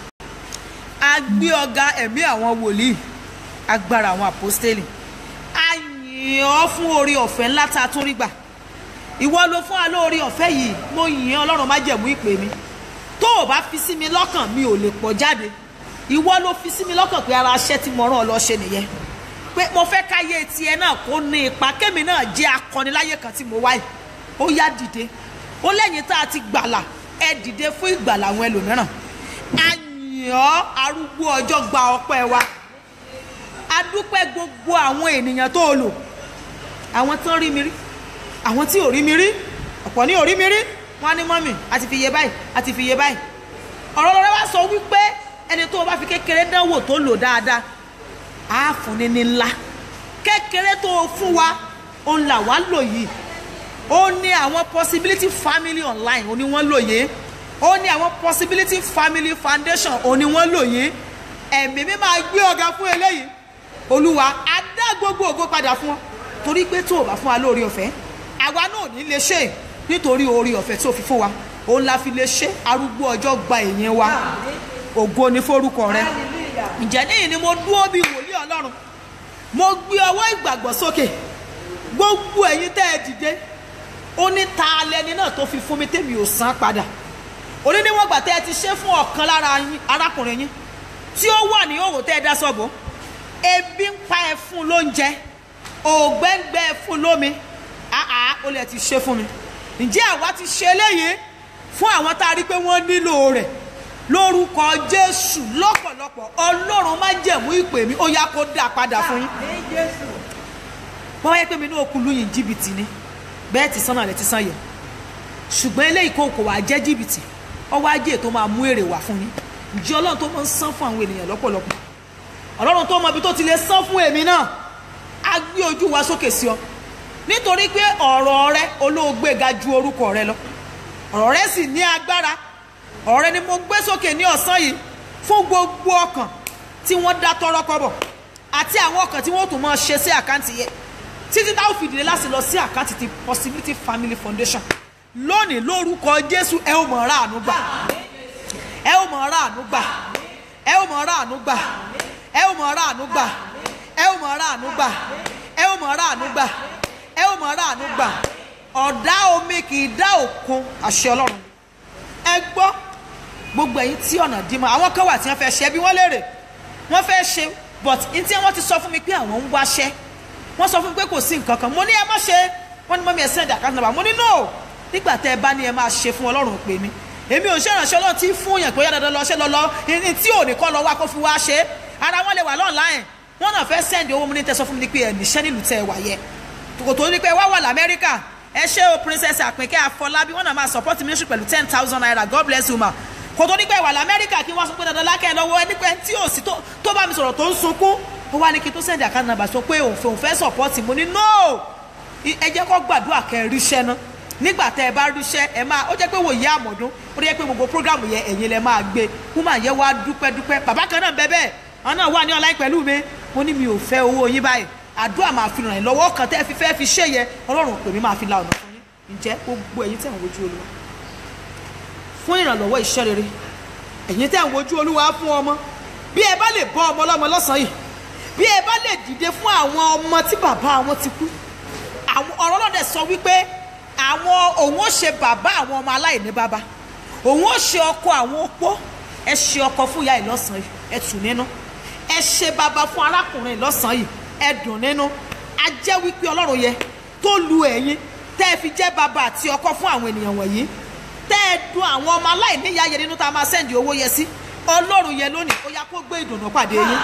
a gbé ọ̀gá ẹ̀mí àwọn wòlíì agbára àwọn àpọ́stélì a yìn ọ́ fún orí ọ̀fẹ́ ńlá tá a tún rí gbà ìwọ ló fún wa lórí ọ̀fẹ́ yìí mo yìn ọ́ ọlọ́run má jẹ̀mú ìpè mi tó o bá fi sí mi lọ́kàn mi ò lè pọ̀ jáde ìwọ ló fi sí mi lọ́kàn pé ara aṣẹ́ tí mo rán ọ lọ ṣe nìyẹn pé mo fẹ́ káyé tiẹ̀ náà kó ní ipa kémi náà jẹ́ akọniláyé kan tí mo wáyé ó yá dìde ó lẹ́yìn tá a ti gbàlà ẹ dìde fún ìgbàlà àwọn ẹlòmíràn àyàn arúgbó ọjọ́ gba ọpẹ́ wa a dúpẹ́ gbogbo àwọn ènìyàn tó o lò àwọn tó ń rí mi rí àwọn tí ò rí mi rí ọ̀pọ̀ ní ò rí mi rí wọ́n á ní mọ́mì àti fi iye báyìí àti fi iye báyìí ọ̀rọ̀ lọ́rẹ́ wá sọ wípé ẹni tó o bá fi kékeré dánwò tó lò dáadáa á fún ní ní ńlá kékeré tó o fún wa òun là wá lò yìí ó ní àwọn possibility family online ó ní wọ́n lò yìí ó ní àwọn possibility family foundation ó ní wọ́n lò yìí ẹ̀mí mi máa gbé ọ̀gá fún eléyìí olúwa á dá gbogbo ògo padà fún ọ torí pé tó o bá fún wa lórí ọ̀fẹ́ àwa náà ò ní lè ṣe nítorí orí ọ̀fẹ́ tó fi fún wa òun la fi lè ṣe arúgbó ọjọ́ gba èyí wa ògo ni forúkọ rẹ ǹjẹ́ níyìn ni mo dúró bí wòlíì ọlọ́run mo gbé ọwọ́ ìgbàgbọ́ sókè gbogbo ẹ̀yin tẹ́ ẹ dìde ó ní ta lẹni náà tó fi fún mi tèmi ò san padà òní níwọ̀n gbà tẹ́ ẹ ti ṣe fún ọ̀kan lára yín arákùnrin yín tí ó wà ní òwò tẹ́ ẹ dá sọ́bọ̀ ebi ń pa ẹ fún lóúnjẹ ògbẹ́ngbẹ́ ẹ fún lómi àá ó lè ti ṣe fún mi ǹjẹ́ àwa ti ṣe eléyìí fún àwọn tá a rí pé wọ́n nílò rẹ̀ lórúkọ jésù lọ́pọ̀lọpọ̀ ọlọ́run má jẹ̀mú ìpè mi ó yá kó dà padà fún yín wọ́n wáyé pé mi ní okùn lóyìn jìbìtì ni bẹ́ẹ̀ ti sánà lẹ́ ti sàn yẹ ṣùgbọ́n eléyìí kò kò wá jẹ́ jìbìtì ọwọ́ ajé tó máa mú èrè wá fún yín ǹjẹ́ ọlọ́run tó máa ń san fún àwọn ènìyàn lọ́pọ̀lọpọ̀ ọlọ́run tó mọ ibi tó ti lè san fún èmi náà á gbé ojú wa sókè sí ọ nítorí pé ọ̀rọ̀ rẹ olóògbé ga ju orúkọ rẹ lọ ọ̀rọ̀ rẹ sì ní agbára ọ̀rọ̀ rẹ ni mo gbé sókè ní ọ̀sán yìí fún gbogbo ọkàn tí wọ́n dá tọrọ kọ́bọ̀ àti àwọn ọkàn tí wọ́n tún máa ṣe sí àkáǹtì yẹn títí táwọn fìdílé láti lọ sí àkáǹtì ti possibility family foundation lónìí lórúkọ jésù ẹ ò mọ̀ ọ́rá àánú gbà ẹ ò mọ̀ ọ́rá àánú gbà ẹ ò mọ̀ ọ́rá àánú gbà ẹ ò mọ̀ ọ́rá àánú gbà ẹ ò mọ̀ ọ́rá àánú gbà ẹ ò mọ̀ ọ́rá àánú gbà ẹ ò mọ̀ ọ́rá àánú gbà ọ̀dá omi kì í dá òkun àṣẹ ọlọ́run ẹ gbọ́ gbogbo ẹ̀yin tí ọ̀nà dí mọ́ àwọn kan wà tí wọ́n fẹ́ ṣe bí wọ́n léèrè wọ́n fẹ́ ṣe but n tí wọ́n ti sọ fún mi pé àwọn ń wáṣẹ́ wọ́n sọ fún mi pé kò sí nǹkan kan mo ní ẹ má ṣe wọ́n ní mọ́mí ẹ send account number mo ní no nígbà tẹ́ ẹ bá ní ẹ máa ṣe fún ọlọ́run pè mí èmi ò ṣèrànṣẹ́ ọlọ́run tí fún yàn pé ó yá dandan lọ ṣe lọ lọ ní tí ò ní kọ́ lọ wá kó fi wá ṣe ara wọn lè wà online wọn náà fẹ́ send owó mi ní tẹ́sán fún mi ní pé ẹ níṣẹ́ nílùú tẹ́ ẹ wà yẹ kò tó ní pé wá wà lamẹ́ríkà ẹ ṣé o princess àpínkẹ́ àfọlábí wọn náà máa support ministry pẹ̀lú ten thousand naira god bless you ma kò tó ní pé wà lamẹ́ríkà kí wọ́n sọ pé dandan lákẹ́ lọ́wọ́ ẹni pé tí ò sí tó bá mi sọ̀rọ̀ tó ń sunkún ó wá ní kí n tó send account number sọ pé òun fẹ́ òun fẹ́ support mo ní no ẹ jẹ́ kó gbàdúrà kẹ́ ẹ ríṣẹ́ náà nígbà tẹ́ ẹ bá ríṣẹ́ ẹ máa ó jẹ́ pé wòye àmọ̀dún ó jẹ́ pé gbogbo program yẹn ẹ̀yin lẹ máa gbé woman yẹn wá dúpẹ́ dúpẹ́ bàbá kan náà bẹ́ẹ̀ bẹ́ẹ̀ àwọn náà wà ní online pẹ̀lú mi mo ní mi ò fẹ́ owó yín báyìí àdúrà máa fi ràn yín lọ́wọ́ kan tẹ́ ẹ fi fẹ́ fi ṣe yẹ ọlọ́run pè mí máa fi la ọ̀nà fún yín ǹjẹ́ gbogbo ẹ̀yin tẹ̀ ń wojú olúwa fún ìrànlọ́wọ́ iṣẹ́ rere ẹ̀yin tẹ̀ ń wojú olúwa fún ọmọ bí ẹ bá lè bọ́ ọmọ ọlọ́mọ lọ́sàn-án yìí bí ẹ bá lè dìde fún àwọn ọmọ tí bàbá wọn ti kú àwọn ọ̀rọ̀ lọ́dẹ̀ sọ wípé àwọn òun ó ṣe bàbá àwọn ọmọ aláìní bàbá òun ó ṣe ọkọ àwọn opó ẹ ṣe ọkọ fún ìyá ìlọ́sàn yìí ẹ tù nínú ẹ ṣe bàbá fún arákùnrin ìlọ́sàn yìí ẹ dùn nínú a jẹ́ wípé ọlọ́run yẹ tó lu ẹ̀yin tẹ́ ẹ fi jẹ́ bàbá àti ọkọ fún àwọn ènìyàn wọ̀nyí tẹ́ ẹ dùn àwọn ọmọ aláìní ìyá yẹn nínú tá a máa sẹ́ndì owó yẹ sí ọlọ́run yẹ lónìí ó yá kó gbé ìdùnnú pàdé yín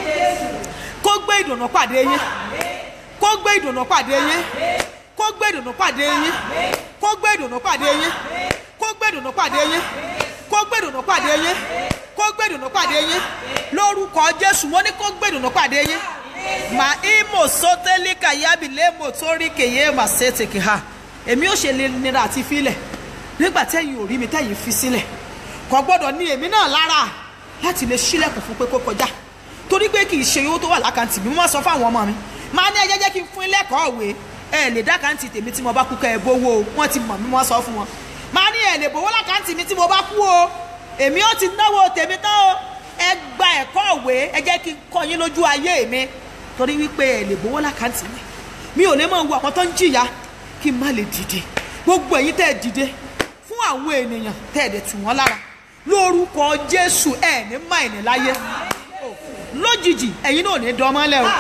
kó gbé ìdùnnú pàdé yín kó gbé ìdùnnú pàdé yín kó gbé ìdùnnú pàdé yín kó gbé ìdùnnú pàdé yín kó gbé ìdùnnú pàdé yín kó gbé ìdùnnú pàdé yín kó gbé ìdùnnú pàdé yín lórúkọ jésù mo ní kó gbé ìdùnnú pàdé yín mà ímò sọtẹ́lì kàyábì lémò torí kèyé mà ṣètìkì ha èmi ò ṣe lè nira àti filẹ̀ nígbà tẹ́yìn ò rí mi tẹ́yìn fi sílẹ̀ kò gbọ́dọ̀ ní èmi náà lára láti lè ṣílẹ̀kùn fún pé kó kọjá torí pé kì í ṣe owó tó wà lákàntì mi mo máa sọ fáwọn ọmọ mi máa ní ẹjẹ́ jẹ́ kí n fún ilé ẹ̀kọ́ òwe ẹ lè dá káǹtì tèmi tí mo bá kú ká ẹ bówó o wọ́n ti mọ̀ mí wọ́n sọ fún wọn máa ní ẹ lè bówó lákáǹtì mi tí mo bá kú o èmi ó ti náwó tèmi tán o ẹ gba ẹ̀kọ́ òwe ẹ jẹ́ kí n kọ́ yín lójú ayé mi torí wípé ẹ lè bówó lákáǹtì mi mi ò lè máa wo àwọn tó ń jìyà kí n má lè dìde gbogbo ẹ̀yin tẹ́ ẹ dìde fún àwọn ènìyàn tẹ́ ẹ dẹ̀ tù wọ́n lára lórúkọ jésù ẹ̀ ní máìní láyé lójijì ẹ̀yin náà ò ní dánmọ́lẹ̀ o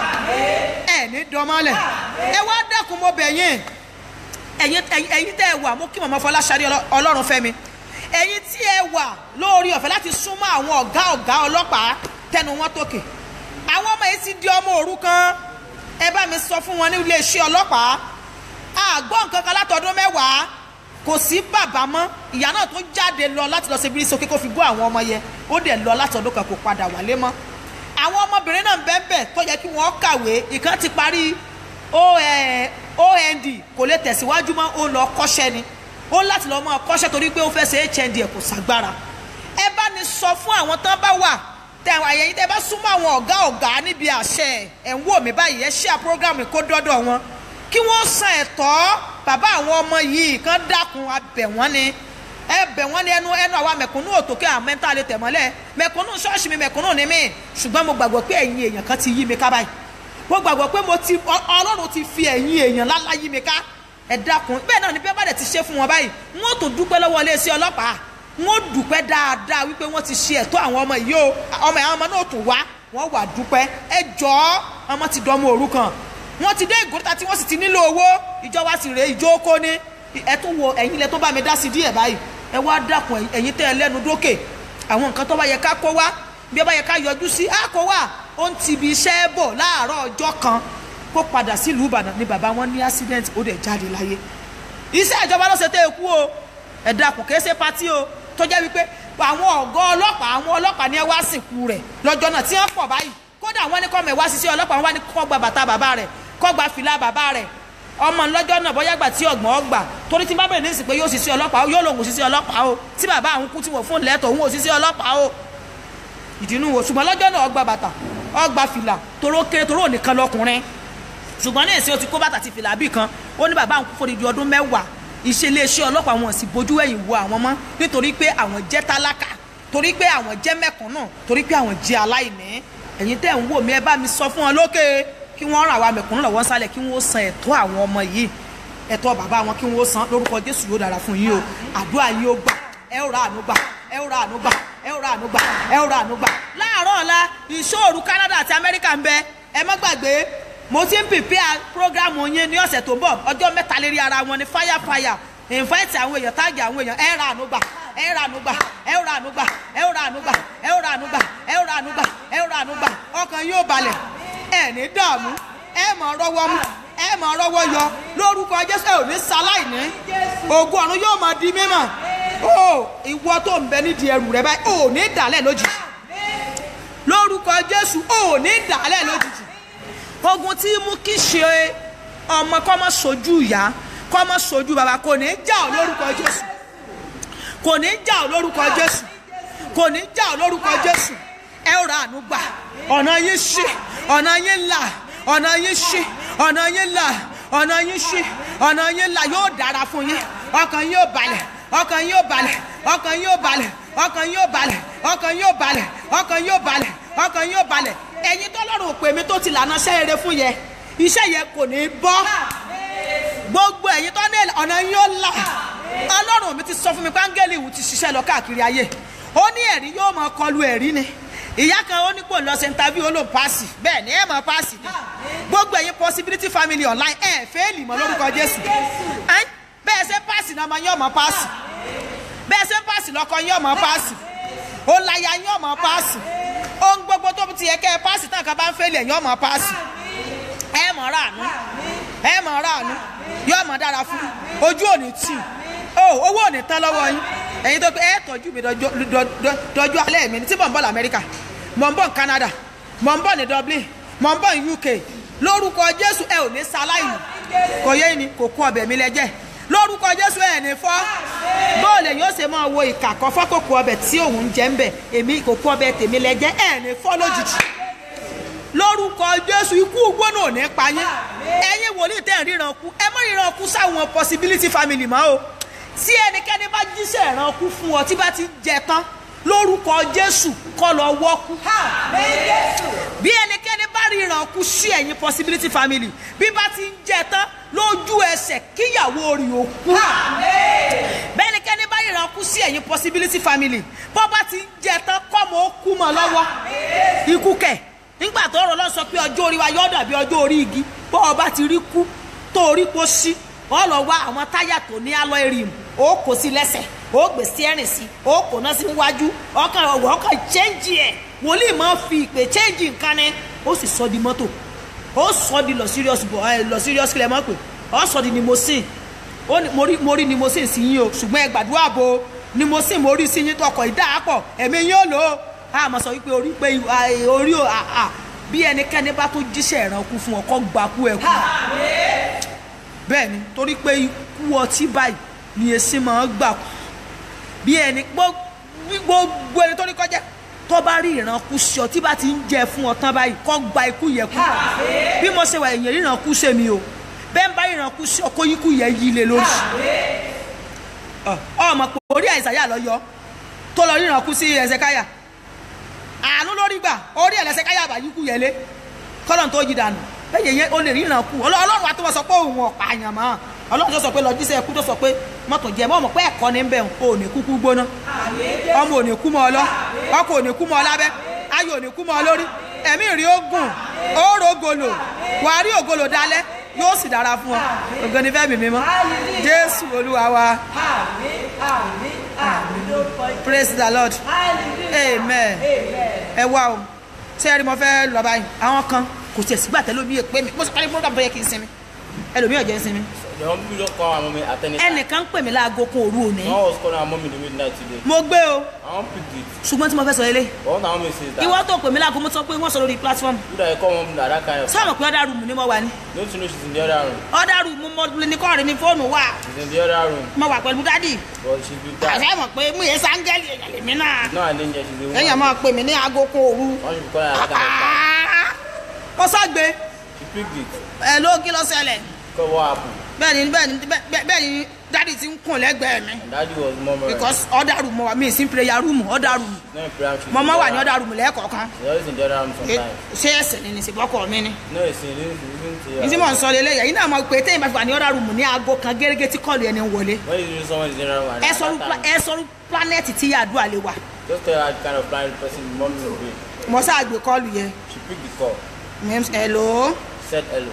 ẹ̀ ní dánmọ́lẹ̀ ẹ wá dákun mo bẹ̀ yín ẹ̀yin ẹ̀yin ẹ̀yin tẹ́ ẹ wà mo kí mọ̀mọ́ fọláṣadé Ọlọ́- ọlọ́run fẹ́mi ẹ̀yin tí ẹ wà lórí ọ̀fẹ́ láti súnmọ́ àwọn ọ̀gá ọ̀gá ọlọ́pàá tẹnu wọn tókè àwọn ọmọ yìí ti di ọmọ òrukàn ẹ bá mi sọ fún wọn ní iléeṣẹ́ ọlọ́pàá àgbọ̀ nǹkan kan látọdún mẹ́wàá kò sí bàbá mọ́ ìyá náà tó jáde lọ láti lọ ṣe bírí sókè kó fi gbọ́ àwọn ọmọ yẹn ó dẹ̀ lọ látọdún kan kò padà wálé mọ́ àwọn ọmọbìnrin náà bẹ́ẹ̀ bẹ́ẹ̀ tó yẹ kí wọ́n kàwé ìkan ti parí O- eh, ond kò lè tẹ̀síwájú mọ́ ó lọ kọ́ṣẹ́ ni ó láti lọ́ọ́ máa kọ́ṣẹ́ torí pé ó fẹ́ ṣe hnd ẹ̀ kò ságbára ẹ bá ní sọ fún àwọn tán bá wà tẹ àyẹ̀yìn tẹ bá súnmọ́ àwọn ọ̀gá ọ̀gá níbi àṣẹ ẹ̀ ń wò mí báyìí ẹ ṣíà program kó dọ́dọ̀ wọn kí wọ́n san ẹ̀tọ́ bàbá àwọn ọmọ yìí kan dákun abẹ̀ wọ́n ni ẹ bẹ̀ wọ́n ní ẹnu ẹnu àwa mẹ̀kúnnù òtòkè àwọn mẹ́ta lè tẹ̀ mọ́lẹ̀ mẹ̀kúnnù ṣọ́ọ̀ṣì mi mẹ̀kúnnù ni mí ṣùgbọ́n mo gbàgbọ́ pé ẹ̀yin èèyàn kan ti yí mi ká báyìí mo gbàgbọ́ pé mo ti ọ- ọlọ́run ti fi ẹ̀yin èèyàn lálá yí mi ká ẹ dákun bẹ́ẹ̀ náà ni bí ẹ bá dẹ̀ ti ṣe fún wọn báyìí wọ́n tó dúpẹ́ lọ́wọ́ iléeṣẹ́ ọlọ́pàá wọ́n dúpẹ́ dáadáa wípé wọ́n ti ṣe ẹ̀tọ́ àwọn ọmọ yìí o ọmọ àwọn ọmọ náà tún wá wọ́n wà dúpẹ́ ẹ jọ̀ọ́ ọmọ ti dánmọ́ òrukàn wọ́n ti dé ìgòríta tí wọ́n sì ti nílò owó ìjọba sì rèé ìjókòó ní ẹ tún wo ẹ̀yin ilẹ̀ tó bá mi dá sí díẹ̀ báyìí ẹ wá dákun ẹ̀yin tẹ́ ẹ lẹ́nu dókè àwọn nǹkan tó bá yẹ ká kó wá bí ẹ bá yẹ ká yọjú sí á kó wá ó ń ti ibi iṣẹ́ bọ̀ láàárọ̀ ọjọ́ kan kó padà sílùú ìbàdàn ni bàbá wọn ní accident ó dẹ̀ jáde láyé iṣẹ́ ìjọba ló ṣe tẹ́ ẹ kú o ẹ dákun kìí ṣe patí o tó jẹ́ wípé àwọn ọ̀gá ọlọ́pàá àwọn ọlọ́pàá ni ẹ wá sìnkú rẹ̀ lọ́jọ́ náà tí wọ́n pọ̀ báyìí kódà wọ́n ní kọ́mọ̀ ẹ̀ wá ṣiṣẹ́ ọlọ́pàá wọ́n wá ní kọ́ gba bàtà bàbá rẹ̀ kọ́ gba fìlà bàbá rẹ̀ ọmọ lọ́jọ́ náà bóyá gbà tí ọgbọ̀n ọgbà torí tí bá bẹ̀rẹ̀ ní ìsìn pé yóò ṣiṣẹ́ ọlọ́pàá o yóò lòun ṣiṣẹ́ ọlọ́pàá o tí bàbá àwọn kú tí wọ́n fún lẹ́tọ̀ òun ò ṣiṣẹ́ ọlọ́pàá o ìdínú wo ṣùgbọ́n lọ́jọ́ náà ọgbà bàtà ọgbà fìlà toró kéré toró nìkan lọkùnrin ṣùgbọ́n ní ìsìn o ti kó bàtà ti fìlà bí kan ó ní bàbá àwọn kú fòdìdí ọdún mẹ́wàá iṣẹ́ iléeṣẹ́ ọlọ́pàá wọn sì bójú ẹ̀yìn wo àwọn mọ́ nítorí pé àwọn jẹ́ tálákà torí pé àwọn jẹ́ mẹ̀kúnnù torí pé àwọn jẹ́ aláìní ẹ̀yin tẹ́ ń wò mí ẹ bá mi sọ fún wọn lókè kí wọ́n ràn wá mẹ̀kúnnù lọ́wọ́ sálẹ̀ kí wọ́n san ẹ̀tọ́ àwọn ọmọ yìí ẹ̀tọ́ bàbá wọn kí wọ́n san lórúkọ Jésù yóò dára fún yín o àdúrà yín ó gbà ẹ ó ra àánú gbà ẹ ó ra àánú gbà ẹ ó ra àánú gbà ẹ ó ra àánú gbà láàárọ̀ ọ̀la ìṣòro Canada àti Amẹ́ríkà ń bẹ ẹ má gbàgbé mo ti ń prepare program yín ní ọ̀sẹ̀ tó ń bọ̀ ọjọ́ mẹ́ta lérí ara wọn ní fire fire invite àwọn èèyàn táàgì àwọn èèyàn ẹ ra àánú gbà ẹ ra àánú gbà ẹ ra àánú gbà ẹ ra àánú gbà ẹ ra àánú gbà ẹ ra àánú gbà ẹ ra àánú gbà ọkàn yóò balẹ̀ ẹ ní dààmú ẹ mọ̀ rọwọ́ mú ẹ mọ̀ rọwọ́ yọ lórúkọ Jésù ẹ ò ní ṣaláìní ògùn ọ̀run yóò máa di mímọ̀ o ìwọ tó ń bẹ nídìí ẹrù rẹ báyìí ò ní dàlẹ́ lójijì lórúkọ Jésù ò ní dàlẹ́ lójijì ogun tí mú kí ṣe ọmọ kọ́ mọ́ sojú ìyá kọ́ mọ́ sojú bàbá kò ní já ọ lórúkọ Jésù kò ní já ọ lórúkọ Jésù kò ní já ọ lórúkọ Jésù ẹ ó ra àánú gbà ọ̀nà yín ṣí ọ̀nà yín là ọ̀nà yín ṣí ọ̀nà yín là ọ̀nà yín ṣí ọ̀nà yín là yóò dára fún yín ọkàn yín ó balẹ̀ ọkàn yín ó balẹ̀ ọkàn yín ó balẹ̀ ọkàn yín ó balẹ̀ ọkàn yín ó balẹ̀ ọkàn yín ó balẹ̀ ọkàn yín ó balẹ̀ ẹ̀yin tọ́lọ́run òpè mi tó ti lànà iṣẹ́ eré fún yẹ iṣẹ́ yẹn kò ní bọ́ gbogbo ẹ̀yin tó ní ọ̀nà yín ó là ọlọ́run mi ti sọ fún mi pé áńgẹ́lì ìwù ti ṣiṣẹ́ lọ káàkiri ayé ó ní ẹ̀rí yóò máa kọlu ẹ̀rí ni ìyá kan ó ní kò lọ ṣe interview ó lò paasi bẹ́ẹ̀ ni ẹ mọ̀ paasi ni gbogbo ẹ̀yin possibility family online ẹ̀ fẹ́ẹ̀lì mọ́ lórúkọ jésù Ẹ́n, bẹ́ẹ̀ ṣe paasi náà máa yín ọmọ paasi bẹ́ẹ̀ ṣe paasi lọ́kọ yín ọmọ paasi ó láya yín ọmọ paasi ohun gbogbo tó ti yẹ kẹ́ ẹ paasi tán kan bá ń fẹ́ẹ̀lì ẹ̀yìn ọmọ paasi ẹ mọ̀ ráàánú ẹ mọ̀ ráàánú yóò mọ̀ dára fún ojú òní tì ó owó òní tán lọ́wọ́ yín ẹ̀yin tó pé ẹ tọ́jú mi dọjọ́ dọjọ́- dọjọ́ alẹ́ mi ní tí mò ń bọ̀ lamẹ́ríkà mò ń bọ̀ ní Canada mò ń bọ̀ ní Dublin mò ń bọ̀ ní UK lórúkọ Jésù ẹ ò ní sáláìní kò yé ni kò kú ọbẹ̀ mi lẹ́jẹ̀ lórúkọ Jésù ẹ ní fọ́ bóòlù yóò ṣe máa wo ìkà kan fọ́kòkò ọbẹ̀ tí òun ń jẹ́ ń bẹ̀ èmi kò kú ọbẹ̀ tèmi lẹ́jẹ̀ ẹ ní fọ́ lójijì lórúkọ jésù ikú gbóná ò ní pa yín ẹ̀yin wòlíì tẹ́ ẹ̀ ríran kú ẹ má ríran kú sáwọn possibility family mọ́ o tí ẹnikẹ́ni bá jíṣẹ́ ìran kú fún ọ tí bá ti jẹ tán lórúkọ jésù kọ́ lọ wọ́kú bí ẹnikẹ́ni bá ríran kú sí ẹ̀yin possibility family bí bá ti ń jẹ tán lójú ẹsẹ̀ kíyàwó rí o kú bẹ́ẹ̀ ẹnikẹ́ni bá ríran kú sí ẹ̀yin possibility family bọ́ bá ti ń jẹ tán kọ́mọ ó kú mọ́ lọ́wọ́ ikú kẹ̀ nígbà tó rọ lọ sọ pé ọjọ́ orí wa yóò dàbí ọjọ́ orí igi bọ́ ọ bá ti rí kú tó orí po sí ọ lọ wá àwọn táyà tó ní alloy rim ó kò sí lẹ́sẹ̀ ó gbé steering sí ó kò náà sí wájú ọkàn ọwọ́ ọkàn change ẹ̀ wòlíì máa fi ìpè change nǹkan ni ó sì sọ di mọ́tò ó sọ di lọ serious bọ̀ ẹ lọ serious kílẹ̀ mọ́ pé ó sọ di limousine ó ní mo rí mo rí limousine sí yín o ṣùgbọ́n ẹ gbàdúrà bo limousine mo rí sí yín tọkọ̀ ìdáàpọ̀ ẹ̀mí yín ó lò ó a mọ̀ sọ wípé orí pé à, orí ò à, à, bí ẹnikẹ́ni bá tó jíṣẹ́ ìrànkú fún ọ kọ́ gbakú ẹ kú bẹ́ẹ̀ ni torí pé ikú ọtí báyìí ni èsì máa ń gbà kú bí ẹni gbó- bí gbogbo ẹni tó ní kọjá tó bá rí ìrànkú sí ọ tí bá ti ń jẹ fún ọ tán báyìí kọ́ gba ikú yẹ kú bí mo ṣe wà èèyàn ìrànkú ṣe mi o bẹ́ẹ̀ ń bá ìrànkú sí ọ kó ikú yẹ yí lé lórí Ọ, ọmọ pé orí àìsàyà lọ yọ tó lọ rí ìrànkú sí ẹsẹ̀ káyà àánú lórí gbà orí ẹlẹsẹ káyà bá yíkú yẹlé kọlọ́n tó yí dànù bẹ́ẹ̀ yẹn o lè ríran kú Ọlọ́- ọlọ́run wa tó wọ́n sọ pé òun ọ̀pá àyàn mọ́ ọlọ́run tó sọ pé lọ́jísẹ́ ẹkú tó sọ pé mọ́tò jẹ́ mọ́ ọmọ pé ẹ̀kọ́ ní bẹ́ẹ̀ o ò ní kúkú gbóná ọmọ ò ní kú mọ́ ọ lọ ọkọ ò ní kú mọ́ ọ lábẹ́ ayò ò ní kú mọ́ ọ lórí ẹ̀mí rí ogun òórò ògolo wàá rí ògolo dalẹ̀ yóò sì dára fún ọ ògo ni fẹ́mi mímọ́ jésù olúwa wa praise the lord amen ẹ wá o ṣé ẹ rí mo fẹ́ lọ báyìí àwọn kan kò tiẹ̀ sígbà tẹ́lẹ̀ omi èpè mi mo sì parí program tó yẹ kí n sinmi ẹlòmíì ọ̀jẹ̀ ń sinmi The one people just call our mommy at any time. ẹnìkan ń pè mí láago kan òru òní No one was calling our mommy in the midnight today. mo gbé o I won't pick it. ṣùgbọ́n tí mo fẹ́ sọ lélẹ̀ But what our mommy says that. ìwọ tó pè mí láago mo sọ pé wọ́n sọ lórí platform You that you call mom that that kind of. sọ́ọ̀mù pé ọ̀dà rúùmù ni mo wà ní Don't you know she's in the other room? ọ̀dà rúùmù mo ní kọ́ọ̀rì ní fóònù wà She's in the other room. mo wà pẹ̀lú dádì But she's been tired. àṣẹ mọ̀ pé mú yẹn sáńgẹ́lì èèyàn lèmi náà She's not an angel. She's a woman. èèyàn máa pè mí ní aago kan òru Why should we call her that kind of time? mo sọ́gbé She picked it. ẹ̀ ló kí ló ṣẹlẹ̀ Because what happened? bẹ́ẹ̀ ni bẹ́ẹ̀ ni bẹ́ẹ̀- bẹ́ẹ̀ ni dádì ti ń kùn lẹ́gbẹ̀ẹ́ mi And daddy was murmuring. because ọ̀dà rúùmù wà mí sí prayer room ọ̀dà rúùmù She's not in prayer. She's mọ̀mọ́ in wà the ní other ọ̀dà rúùmù lẹ́ẹ̀kọ̀ọ̀kan She's always in the other room sometimes. ṣé ẹsẹ̀ ni nìṣẹ́bọ́kọ̀ mi ni No, it's in this. It's ní tí mò ń sọ lélẹ̀ yẹn náà mọ̀ pé téyìn bá fi wà ní ọ̀dà rúùmù ní aago kan gẹ́gẹ́ tí kọ́ọ̀lù ẹni ń wọlé When you do someone in the other room, at ẹ that sọrú time, ẹ sọrú planẹ̀tì tí àdúrà lè wà just tell her the kind of blind person the mommy will be. mo sáà gbé kọ́ọ̀lù yẹn She picked the call. hello She said hello.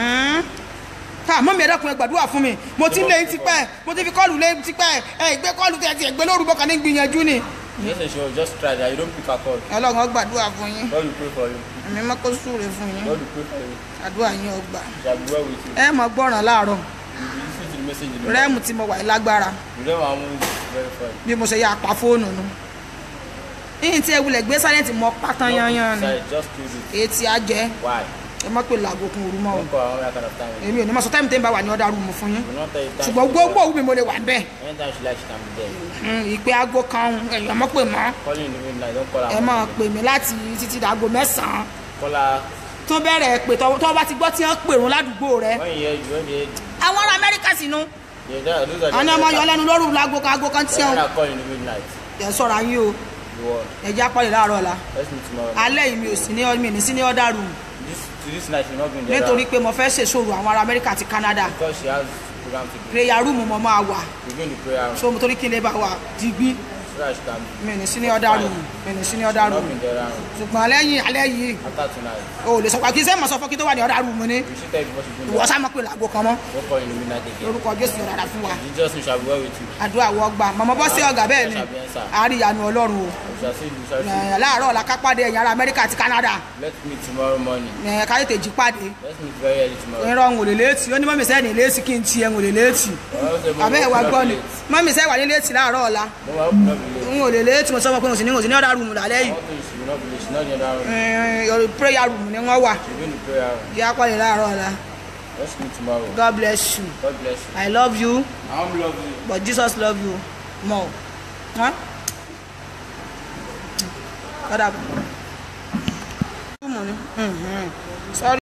ká mọ́ mi ẹ̀dá kun ẹ gbàdúrà fún mi mo ti ń lé yín tipẹ́ mo ti fi kọ́ọ̀lù lé yín tipẹ́ ẹ ìgbé kọ́ọ̀lù tẹ̀ ti ẹ̀gbẹ́ lórúkọ kan ní gbìyànjú ni Yes, and she was just try that. You don't pick her call. ọlọ́run ó gbàdúrà fún yín God will pray for you. èmi má kó súre fún yín God will pray for you. àdúrà yín ó gbà Shall be well with you. ẹ mọ̀ gbọ́ràn láàárọ̀ You will listen to the message in the rẹ́ẹ̀mù tí mo wà yìí lágbára You know our mom is very funny. bí mo ṣe yà pa fóònù nu yìí tí ẹ wulẹ̀ gbé sáyẹ́ǹtì mọ pátán yányán ni Sorry, just do it. èyí tí a jẹ́ Why? ẹ má pè làgò kun òru mọ́ o Don't call our mom that kind of time. èmi ò ní mọ̀ sọ táìmù tẹ́ ń bá wà ní ọ̀dà rúùmù fún yín We will not tell you time. ṣùgbọ́n gbogbo òwú mi mo lè wà bẹ́ẹ̀ Anytime she likes, she can be there. Mm, ìpè aago kan ẹ̀yàn mọ́ pè mọ́ Calling in the midnight, don't call her. ẹ mom. máa pè mí láti títí dàgò mẹ́sàn-án Call her tó bẹ̀rẹ̀ pé tọ́ bá ti gbọ́ tí wọ́n pèrún ládùúgbò rẹ when you hear you, when you hear àwọn ará amẹ́ríkà sínú yeah, that, those are the àwọn ọmọ yọ lẹ́nu lóru láago kan aago kan tí When wọ́n I call in the midnight, ẹ̀ sọ̀rọ̀ ayé o you will. ẹ̀jẹ̀ apọ̀lẹ̀ láàárọ̀ la Let's meet tomorrow. alẹ́ yìí mi ò sí ní mi ní sí ní ọ̀dà rúùmù This to this night, she will not be in there. nítorí pé mo fẹ́ ṣèṣòro àwọn ará amẹ́ríkà àti canada because she has program to do. prayer room mo máa wà We're going to prayer room so mo torí kí n lè bá wà digbí so that she can mi ní sí ní ọ̀dà room mi ní sí ní ọ̀dà not room be in the other room ṣùgbọ́n lẹ́yìn alẹ́ yìí after tonight. o ò lè sọ pé kí sẹ́yìn mọ̀ sọ fún kí tó wà ní ọ̀dà room ni We should tell you what she's doing. ìwọ sá mọ̀ pé làgbo kan mọ́ Don't call in the midnight again. lórúkọ jésù yọ̀rọ̀ dára fún wa Jesus we shall be well with you. àdúrà wọ gbà mọ̀mọ́ bọ́ sí ọ̀gá bẹ́ẹ̀ ni àríyànú ọlọ́run o We shall see you. We shall see Ẹ̀, láàárọ̀ la ká pàdé ẹ̀yìn ará amẹ́ríkà àti canada you. Let's meet tomorrow morning. ẹ̀, ká tètè jí pàdé Let's meet very early tomorrow. ìrọ̀ ń wò lè létí ó ní mọ́mí sẹ́yìn létí kí n ti ẹ̀ ń wò lè létí àbẹ́ ẹ̀ wá gbọ́ ni mọ́mí sẹ́yìn wà ní létí láàárọ̀ ọ̀la No, I hope not be late. n ò lè létí mo sọ fún ọ pé mo sì ní mo sì ní ọ̀dà rúùmù lálẹ́ yìí I want to she will not be late. She's not in the other room. Ẹ̀, your prayer room ni wọ́n wà She's going to prayer room. yá pàdé láàárọ̀ ọ̀la Let's meet tomorrow. god bless you God bless you. i love you I am love you. but jesus love you more. Huh? Kọ́dà bọ̀. Rúùmù ni. sorry